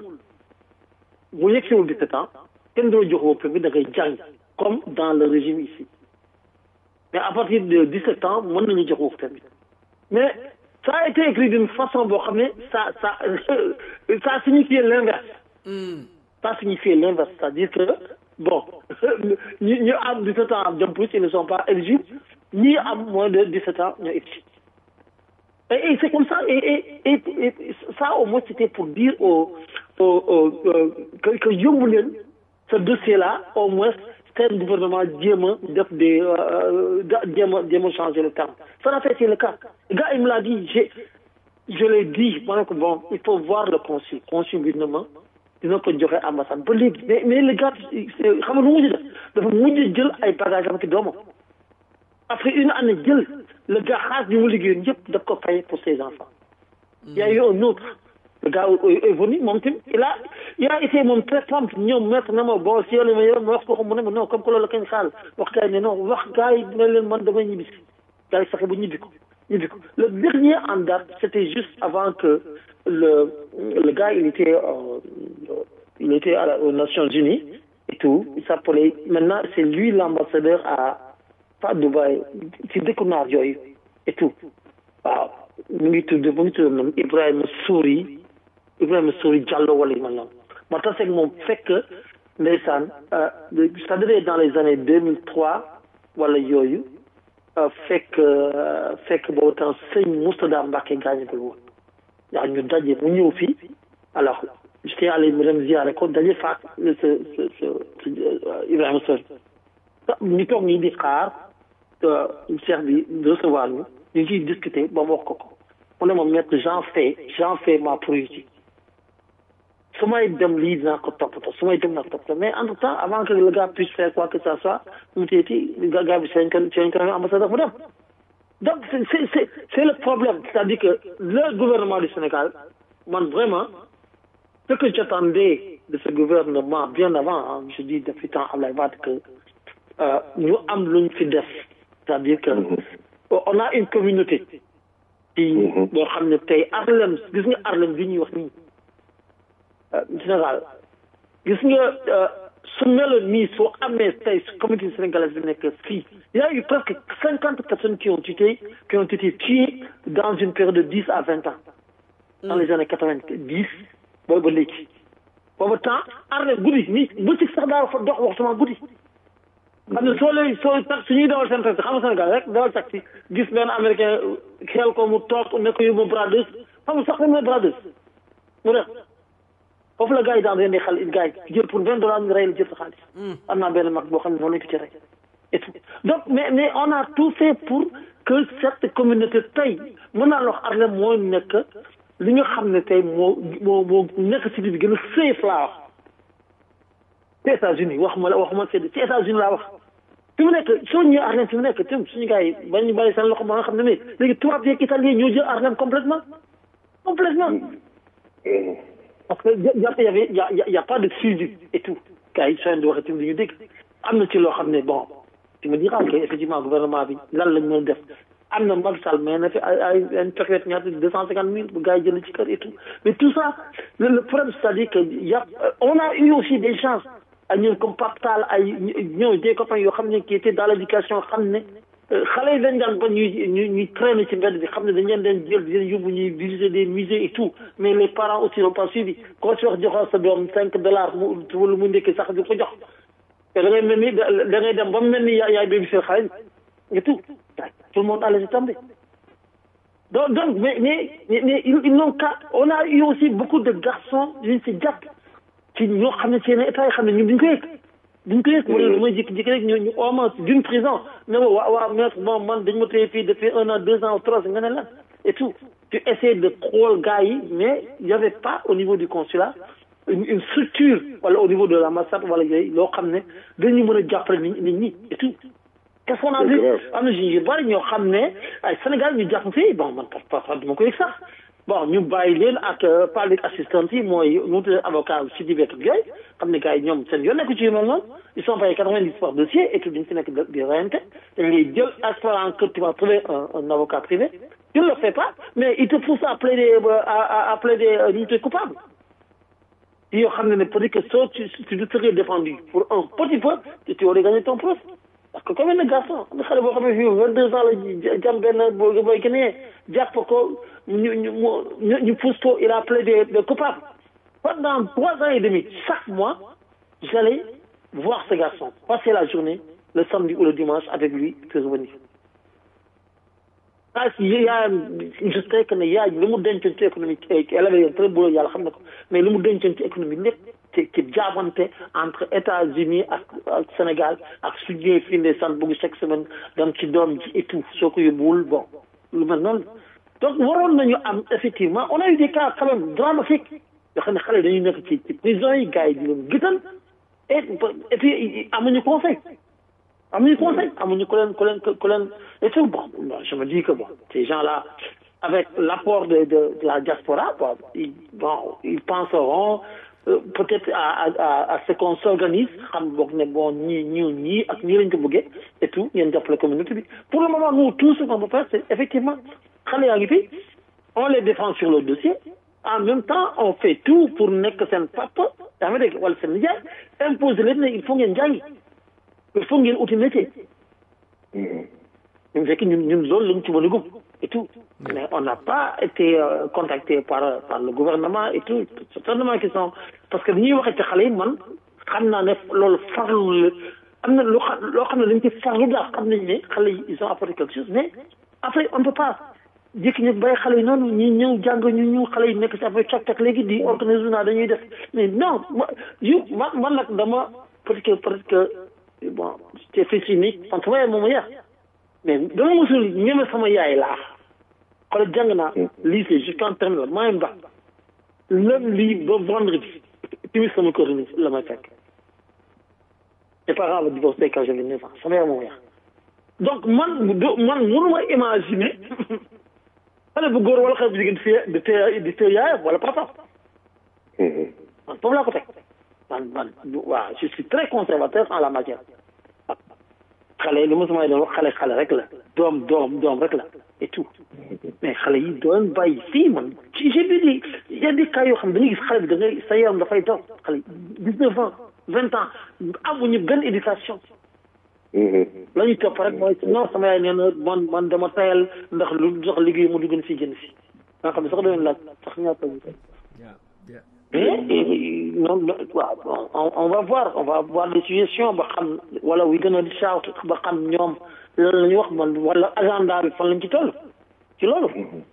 bu yegsiwul 17 ans kenn doo jox woo bi da ngay jàng comme dans le régime ici mais à partir de 17 ans mën nañu jox woo bi mais ça a été écrit d'une façon boo xam ne ça ça ça signifiait l'inverse ça signifiait l'inverse c'est-à-dire que bon ñi ñu am 17 ans am jëm plus ils ne sont pas éligibles ñi am moins de 17 ans ñoo éligibles et, et c'est comme ça et, et, et, et ça au moins c'était pour dire au, au, au euh, que, que yóbbu leen ce dossier là au moins seen gouvernement jéem a def des jéem a jéem a changer le terme ça n'a pas été le cas le gars il me l'a dit j'ai je l'ai dit ma ne ko bon il faut voir le consul consul bi na ma dina ko joxe ambassade ba léegi mais mais le gars xam nga lu mujj def dafa mujj jël ay bagages am ki doomam après une année jël le gars xaas bi mu liggéeyoon yëpp daf ko fay pour ses enfants il y a eu un autre le gars est venu moom tamit il a il a été moom très prompt ñoom mettre na ma bon si yow ma yow ma wax ko mu ne ma non comme que loolu kañ xaal wax gars yi ne non wax gars yi ne leen man damay ñibbi si gars yi fexe ba ñibbi ko ñibbi ko le dernier en date c'était juste avant que le le gars il était euh, il était à la, aux Nations Unies et tout il s'appelait maintenant c'est lui l'ambassadeur à pas Dubaï ci dëkku naar yooyu et tout waaw mu ngi tudd mu ngi tudd moom Ibrahima Souri Ibrahima Souri Diallo wala yu mel noonu ma taseeg moom fekk ndeysaan ça devait être dans les années deux mille trois wala yooyu fekk fekk boobu temps sëñ Moustada Mbacke gaañagul woon waaw ñu daje mu ñëw fii alors j'étais allé mu dem ziare ko daje faak ce ce ce Ibrahima Souri ñu toog nii di xaar cheikh bi recevoir ñu ñu ciy discuter ba mu wax ko ko mu ne ma maître j'en fais j'en fais ma priorité su may dem lii dinaa ko toppatoo su may dem naa ko toppatoo mais entre temps avant que le gars puisse faire quoi que ça soit mu teeti gars bi seen kan seen kan ambassadeur mu dem donc c'est c'est c'est le problème c'est-à-dire que le gouvernement du Sénégal man vraiment ce que j'attendais de ce gouvernement bien avant hein, je dis depuis temps Ablaye Wade que ñu am luñ fi def c'est-à-dire que on a une communauté ci boo xam ne tey Harlem gis nga Harlem bi ñuy wax nii Sénégal gis nga su meloon nii soo amee tey communauté sénégalaise bi nekk fii il y a eu presque cinquante personnes qui ont été qui ont été tuées dans une période de dix à vingt ans dans les années quatre-vingt-dix boobu ba léegi boobu temps Harlem guddi nii bëccëg sax daa fa dox waxtuma guddi xam ne soo leen soo tax su ñuy dawal seen taxi xam nga Sénégal rek dawal taxi gis benn américain xel ko mu toog ne ko yóbbu bradeuse xam nga sax dañ ne bradeuse mu def foofu la gars yi daan rendi xal gars yi jël pour vingt dollars ñu rey la jël sa xaalis am naa benn mag boo xam ne noonu lañ ko ci rey et tout donc mais mais on a tout fait pour que cette communauté tey mën naa la wax Harlem moo nekk li nga xam ne tey moo moo moo nekk cité bi gën a safe laa wax ci États-Unis wax ma la wax ma ci États-Unis laa wax fi mu nekk soo ñëwee Harlem fi mu nekk tim suñu gars yi bañ ñu bàyyi seen loxo ba nga xam ne mais léegi tubaab yeeg italien ñoo jël Harlem complètement complètement parce que jàpp y avait y a y a pas de suivi et tout gars yi soo di waxee tim dañu dégg am na ci loo xam ne bon tu me diras que effectivement gouvernement bi lan lañ mën def am na Macky Sall mais na fi ay ay une période ñaata deux cent cinquante mille bu gars yi jënd ci kër et tout mais tout ça le, le problème c'est-à-dire que y a on a eu aussi des chances ay ñun comme Pape Tall ay ñëw des copains yoo xam ne qui étaient dans l'éducation xam ne xale yi dañ daan ba ñuy ñuy ñuy traîner ci mbedd bi xam ne dañ leen den jël di leen yóbbu ñuy visiter des musées et tout mais les parents aussi n'ont pas suivi koo ci wax joxoo sa doom cinq dollars mu wala mu ndekki sax di ko jox te da ngay mel ni da ngay dem ba mu mel ni yaay bébi seen xale et tout tout le monde a laissé tomber donc donc mais mais mais ils n'ont qu'à on a eu aussi beaucoup de garçons yuñ si jàpp ci ñoo xam ne seen état yi xam ne ñun duñ ko yëg duñ ko yëg wala lu may jékki-jékki rek ñu ñu ooma d'une prison ne ma waa waa maître bon man dañ ma téye fii depuis un an deux ans ou trois nga ne lan et tout tu essaies de xool gars yi mais il y avait pas au niveau du consulat une une structure wala au niveau de l'ambassade wala yooyu loo xam ne dañu mën a jàppale nit nit ñi et tout qu'est-ce qu'on a vu am na ñu bari ñoo xam ne ay Sénégal ñu jàpp fii bon man parfois duma ko yëg sax bon ñu bàyyi leen ak public assistance yi mooy ñu tuddee avocat si di bekk yooyu xam ne gars yi ñoom seen yoon nekk ci yu mel noonu ils sont payés quatre-vingt-dix par dossier et tout dañ si nekk di reyante dañ lay jël espérant que tu vas trouver un un avocat privé tu ne le fais pas mais il te pousse à plaider à à plaider ñu tuddee coupable yoo xam ne ne peut-être que soo tu tu te serais défendu pour un petit peu tu aurais gagné ton procès parce que comme un garçon am na xale boo xam ne fii vingt deux ans la jam benn boo booy gënee jàpp ko ñu ñu ñu ñu pousse ko il a plaidé de coupable pendant trois ans et demi chaque mois j'allais voir ce garçon passer la journée le samedi ou le dimanche avec lui puis revenir ah si yaayam je sais que ne yaay li mu dencoon ci économie elle avait un très beau yàlla xam na ko mais li mu dencoon ci économie lépp ci ci jaabante entre États-Unis ak ak Sénégal ak su ñëwee fii ne sant bëgg chaque semaine dem ci doom ji et tout soo ko yóbbuwul bon lu mel noonu donc waroon nañu am effectivement on a eu des cas quand même dramatiques yoo xam ne xale dañuy nekk ci ci prison yi gars yi di leen gëtal et et puis amuñu conseil amuñu conseil amuñu ku leen ku leen ku leen et tout bon je me dis que bon ces gens-là avec l'apport de, de de la diaspora bon ils bon ils penseront euh, peut-être à à à ce qu'on s'organise xam boog ne bon ñii ñii ñii ak ñii lañ ko bëggee et tout ngeen jàppale communauté bi pour le moment nous tout ce qu'on peut faire c'est effectivement xale yaa ngi fi on les défend sur le dossier en même temps on fait tout pour nekk seen papa yaa ngi dégg wala seen nijaay imposer leen ne il faut ngeen jàngi il faut ngeen uti métier ñu fekk ñun ñun loolu lañ ci mën a gëm et tout mais on n'a pas été euh, contacté par par le gouvernement et tout certainement qui sont parce que bi ñuy waxee ci xale yi man xam naa ne loolu farlu la am na loo xam loo xam ne dañ ci farlu daal xam nañ ne xale yi ils ont apporté quelque chose mais après on ne peut pas jékki ñu bàyyi xale yi noonu ñi ñëw jàng ñu ñu xale yi nekk ci affaire cak cak léegi di organiser naa dañuy def mais non ma yu man man nag dama peut-être que peut-être que bon c'est fils unique man sama yaay moom yar mais dama mosul ñeme sama yaay laa xoolal jàng naa lycée jusqu'en terminale maa ngi bac lundi ba vendredi timis sama kër la may fekk mes parents avaient divorcé quand j'avais neuf ans sama yaay moom yar donc man man mënuma imaginer xale bu góor wala xale bu jigéen di di téye di téye yaayam wala papa man foofu laa ko teg man man waaw je suis très conservateur en la matière xale li mosuma doon wax xale xale rek la doom doom doom rek la et tout mais xale yi doon bàyyi fii man ci j'ai vu des y a des cas yoo xam ne dañuy gis xale bi da ngay sa yaram dafay daw xale dix neuf ans vingt ans amuñu benn éducation la ñuy topp rek mooy non sama yaay nee na man man dama tayal ndax lu sax liggéey mu dugg fii génn fii nga xam ne sax doon laaj sax ñaata ñu mais non waaw on on va voir on va voir les suggestions ba xam wala wi gën a di shout ba xam ñoom lan la ñuy wax man wala agenda bi fan lañ ci toll ci loolu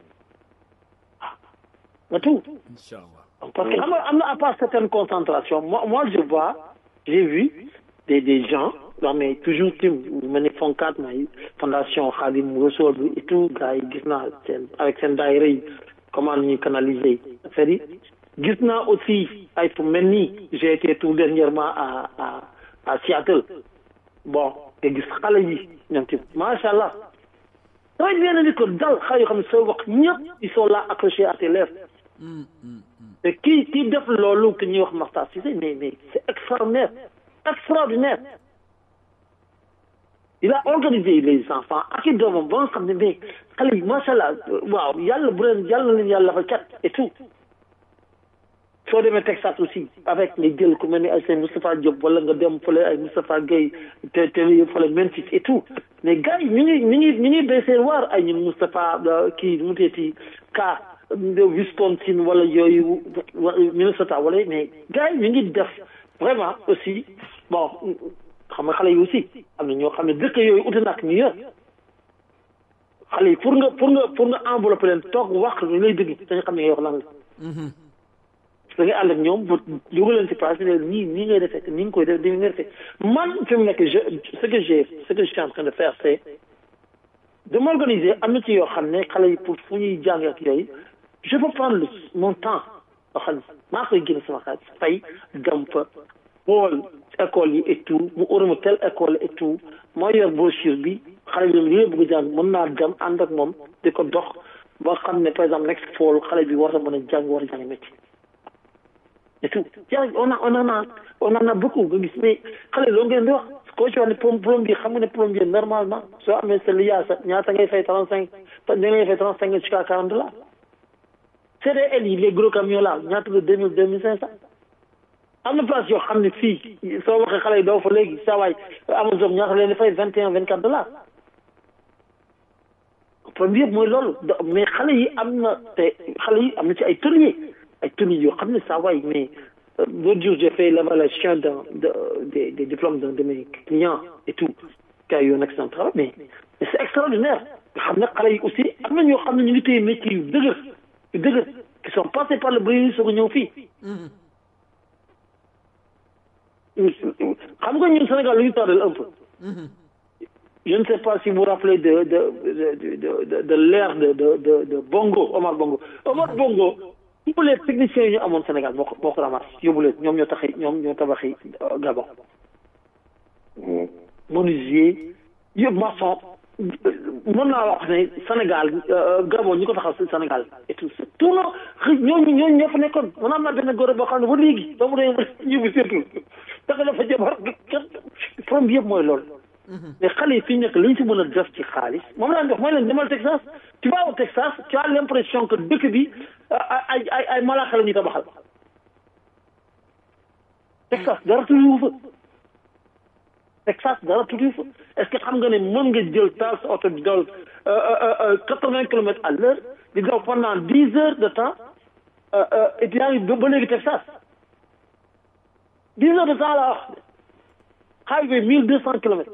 nga tout parce que xam nga am na à part certaine concentration moi moi je vois j'ai vu des des gens non mais toujours tim mel ni fonkat may fondation Khadim Rassoul bi et tout gars yi gis naa seen avec seen daayira yi comment ñuy canaliser affaire yi gis naa aussi ay fu mel nii j'ai été tout dernièrement à à à Seattle bon nga gis xale yi ñoom ci macha allah damay bien ni ko dal xale yoo xam ne soo wax ñëpp ils sont là accrochés à tes lèvres te kii kii def loolu que ñuy wax Makhtar Cissé mais mais c'est extraordinaire extraordinaire il a organisé les enfants ak i doomam ba nga xam ne mais xale yi macha allah waaw yàlla bu leen yàlla na leen yàlla fa cat et tout soo demee Texas aussi avec nga jël ku mel ni ay seen Moustapha Diop wala nga dem fële ay Moustapha Gueye te te fële Memphis et tout mais gars yi ñu ngi ñu ngi ñu ngi béy seen waar ay ñun Moustapha kii mu teeti ka Wisconsin wala yooyu Minnesota wala mais gars yi ñu ngi def vraiment aussi bon xam nga xale yi aussi am na ñoo xam ne dëkk yooyu uti nak ñu yor xale yi pour nga pour nga pour nga enveloppé leen toog wax ñu lay dégg dañu xam ne ngay wax lan la da ngay ànd ak ñoom ba dugal leen ci place bi nii nii ngay defee nii nga koy def nii ngay defee man fi mu nekk je ce que j'ai ce que je suis en train de faire c'est de m'organiser am na ci yoo xam ne xale yi pour fu ñuy jàng ak yooyu je peux prendre mon temps loo xam ne maa koy génn sama xaalis fay dem fa xool école yi et tout mu uruma tel école et tout moo yor brochure bi xale bi li nga bëgg jàng mën naa dem ànd ak moom di ko dox ba xam ne par exemple next fall xale bi war a mën a jàng war a jàng métier et tout yaa on a on en a on en a beaucoup nga gis mais xale loo ngeen di wax koo ci wax ne plombier xam nga ne plombier normalement soo amee sa liyaasa ñaata ngay fay trente cinq da ngay fay trente cinq jusqu'à quarante dollars CDL yi les gros camions là ñaata la deux mille deux mille cinq cent am na place yoo xam ne fii soo waxee xale yi doo fa léegi saa waay Amazon ñaata leen di fay vingt et un vingt quatre dollars problème yëpp mooy loolu mais xale yi am na te xale yi am na ci ay tôliers ay tôliers yoo xam ne saa waay mais l'autre jour j'ai fait l'évaluation d'un de des des diplômes d'un de mes clients et tout qui a eu un excellent travail mais mais c'est extraordinaire nga xam ne xale yi aussi am na ñoo xam ne ñu ngi téye métier yu dëgër yu dëgër qui sont passés par le bruit soog a ñëw fii xam nga ñun Sénégal lu ñu tardel un peu je ne sais pas si vous vous rappelez de de de de de de l'ère de de de de Bongo Omar Bongo Omar Bongo tous les techniciens yi ñu amoon Sénégal moo ko moo ko ramasse yóbbu leen ñoom ñoo taxi ñoom ñoo tabaxi Gabon menuisier yëpp maçon mën naa wax ne Sénégal Gabon ñi ko taxaw si Sénégal et tout tout non ñooñu ñooñu ñoo fa nekkoon man am naa benn góor boo xam ne ba léegi ba mu dee yóbbu surtout dafa dafa jabar problème bi yëpp mooy loolu mais xale yi fi ñu nekk li ñu si mën a def ci xaalis moom laa def mooy leen demal Texas tu vas au Texas tu as l'impression que dëkk bi ay ay ay malaaka la ñuy tabaxal Texas dara tuuti fa Texas dara tuuti fa est-ce que xam nga ne mën nga jël taal sa oto di daw quatre-vingts kilomètres à l'heure di daw pendant dix heures de temps et puis yaa ngi ba léegi Texas dix heures de temps la wax highway mille deux cent kilomètres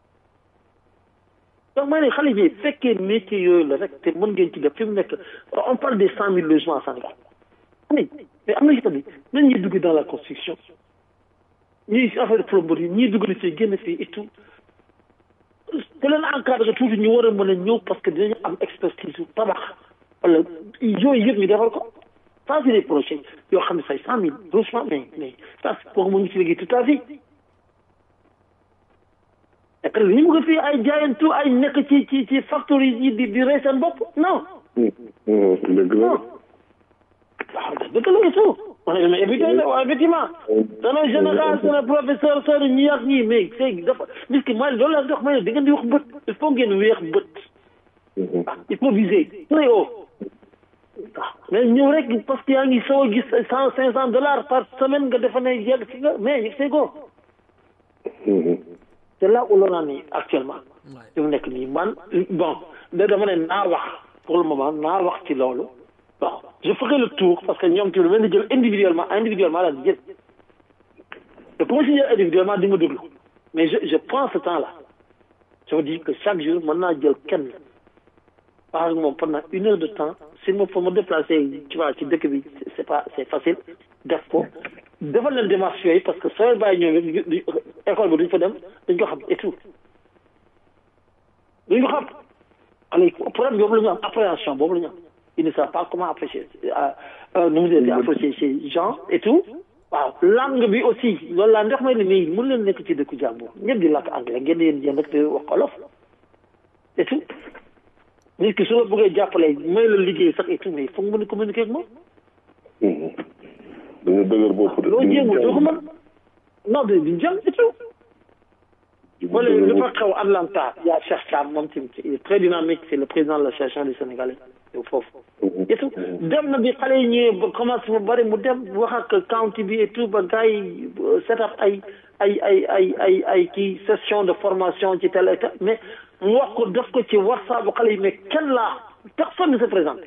donc maa ne xale bi fekkee métier yooyu la rek te mën ngeen ci def fi mu nekk on parle des cent mille logements à Sénégal mais mais am na ci tamit nan ñuy dugg dans la construction ñuy affaire de plomberie ñuy dugg na fii génn fii et tout te leen encadré tuuti ñu war a mën a ñëw parce que dinañu am expertise yu tabax wala yooyu yëpp ñu defal ko ça c'est des projets yoo xam ne say cent mille logements mais mais ça kooku mu ngi ci liggéey toute ta vie et puis ñu bëgg fii ay jaayantu ay nekk ci ci ci factory yi di di rey seen bopp non. dëgg la. waaw dëgg la et tout. on est mais effectivement. dana général seen professeur seen ñi ak ñii mais c'est dafa nit ki mooy loolu la dox mooy da ngeen di wax bët il faut ngeen weex bët. il faut viser très haut. waaw mais ñëw rek parce que yaa ngi soo gis cent cinq cent dollars par semaine nga defa ne yegg si nga mais yegg see ko. c'est là où l'on en est actuellement fi mu nekk nii man bon da dama ne naa wax pour le moment naa wax ci loolu bon je ferai le tour parce que ñoom tamit mën na jël individuellement individuellement daal di jël te pour ma si jël individuellement di nga déglu mais je je prends ce temps là je me dis que chaque jour mën naa jël kenn wax ak moom pendant une heure de temps s'il me faut me déplacer tu vois ci dëkk bi c'est pas c'est facile def ko defal leen démarche yooyu parce que soo bàyyi ñoom école bi duñ fa dem dañ ko xam et tout duñ ko xam xale problème boobu la ñu am appréhension boobu la ñu am il ne savent pas comment apprécier nu mu di apprécier ces gens et tout waaw langue bi aussi loolu laa ndox may ne mais mën leen nekk ci dëkku jàmbur ñëpp di làkk anglais ngeen yéen yéen rek di wax olof et tout nit ki su la bëggee jàppale may la liggéey sax et tout mais foog mën a communiquer ak moom dañu dëgër bopp de. loo jéemul doo ko mën non de duñ jàng et tout. wala li fa xew Atlanta y' a Cheikh Thiam moom tamit il est très dynamique c' est le président de l'association des Sénégalais yow foofu. et tout dem na bi xale yi ñëwee ba commencé ba bari mu dem wax ak county bi et tout ba gars yi set up ay ay ay ay ay ay kii session de formation ci tel et tel mais mu wax ko def ko ci WhatsApp bu xale yi mais kenn laa personne ne se présente.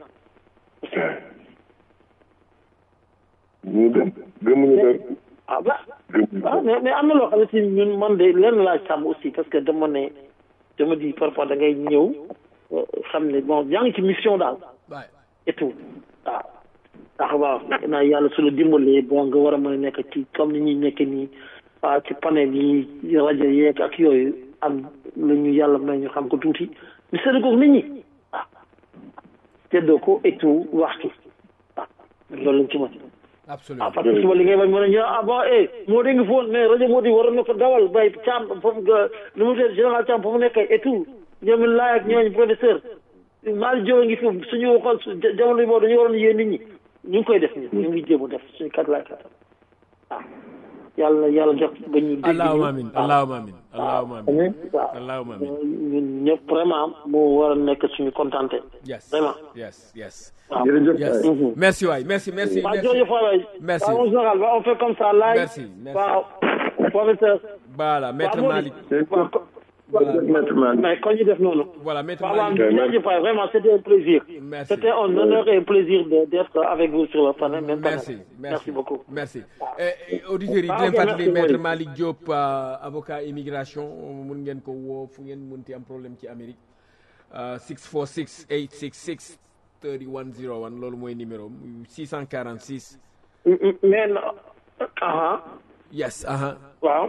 ñu dem gëmuñu dara. ah ba ah mais mais am na loo xam ne si ñun man de lenn laa sàmm aussi parce que dama ne dama di parfois da ngay ñëw xam ne bon yaa ngi ci mission daal et tout waaw ndax waaw naa yàlla su la dimbalee bon nga war a mën a nekk ci comme ni ñuy nekk nii waaw ci panel yi rajo yeeg ak yooyu am lu ñu yàlla may ñu xam ko tuuti ñu sédd ko nit ñi waaw séddoo ko et tout wax ci waaw loolu lañ ci mën absolument ah parce que suba li ngay bañ mën a ñëw ah bon eh moo di ngi foon mais rajo moo di waroon na ko dawal bay Thiam foofu nga nu mu tudd général Thiam foofu nekk et tout ñoom laay ak ñooñu professeur Malick Diop a ngi fi suñu xool su jamono yi boobu dañu waroon yéen nit ñi ñu ngi koy def ñu ñu ngi jéem a def suñu kat laay kat waaw yàlla na yàlla def ba ñu dégg allahumma ñu amin allahumma amin allahumma amin amiin waaw allahumma amin ñun ñëpp vraiment moo war a nekk suñu contenté yes vraiment yes yes waaw jërëjëf yes Mhm. merci waay merci merci waaw merci jërëjëf waay Merci. waaw mon général waaw on fait comme ça laay Merci, merci. waaw professeur voilà maître waaw moo Malick di waaw ko- maître Malick mais kon ñu def noonu voilà maître waaw waaw Malick jërëjëf waay vraiment c'était un plaisir Merci. c'était un honneur et un plaisir de- d'être avec vous sur le panel même panel. merci merci beaucoup merci Eh, eh, auditeurs yi di Ah, leen ok, fàttali merci, maître Malick. Malick Diop euh, avocat immigration mun ngeen ko woo fu ngeen munti am problème ci Amérique euh, 646 866 3101 loolu mooy numéro am 646 M- m- mais non aha yes aha waaw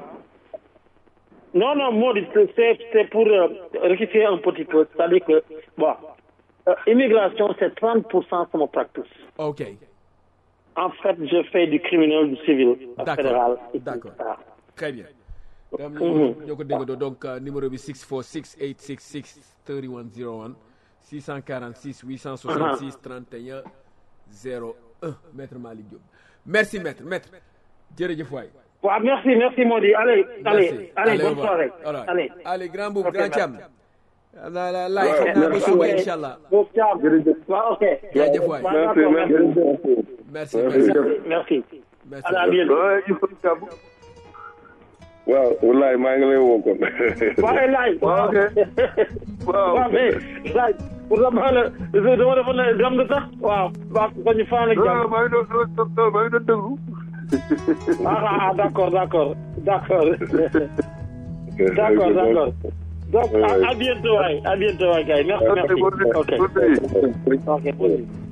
non non moo di c'est c'est pour euh, rectifier un petit peu c'est-à-dire que bon euh, immigration c'est 30 pour cent sama practice ok en fait je fais du criminel du civil D'accord. fédéral et tout. D'accord. Voilà. très bien donc Mhm. ñoo ko déggoo donc euh, numéro bi 646 866 3101 646 866 31 01 maître Malick Diop merci maître maître jërëjëf waay waaw merci merci Mody allez allez Merci. allez bonne au revoir. soirée All right. allez allez grand boub Ok, grand merci. Thiam la la laay xam naa ba merci. suba incha allah Bob Thiam waaw ok jaajëf waay waaw Merci, d'accord merci. merci merci merci merci merci à la bientôt Ouais, il faut que ça- waaw wallaay maa ngi lay woo kon waaye laaj waaw waaw waaw mais laaj pour la baal dama defoon ne dem nga sax waaw waaw ko ñu faan ak non jàmm maa ngi doon doon maa ngi doon déglu ah ah d'accord d'accord d'accord d'accord d'accord donc à, à bientôt waay à bientôt waay gars yi merci merci ok ok bonne nuit.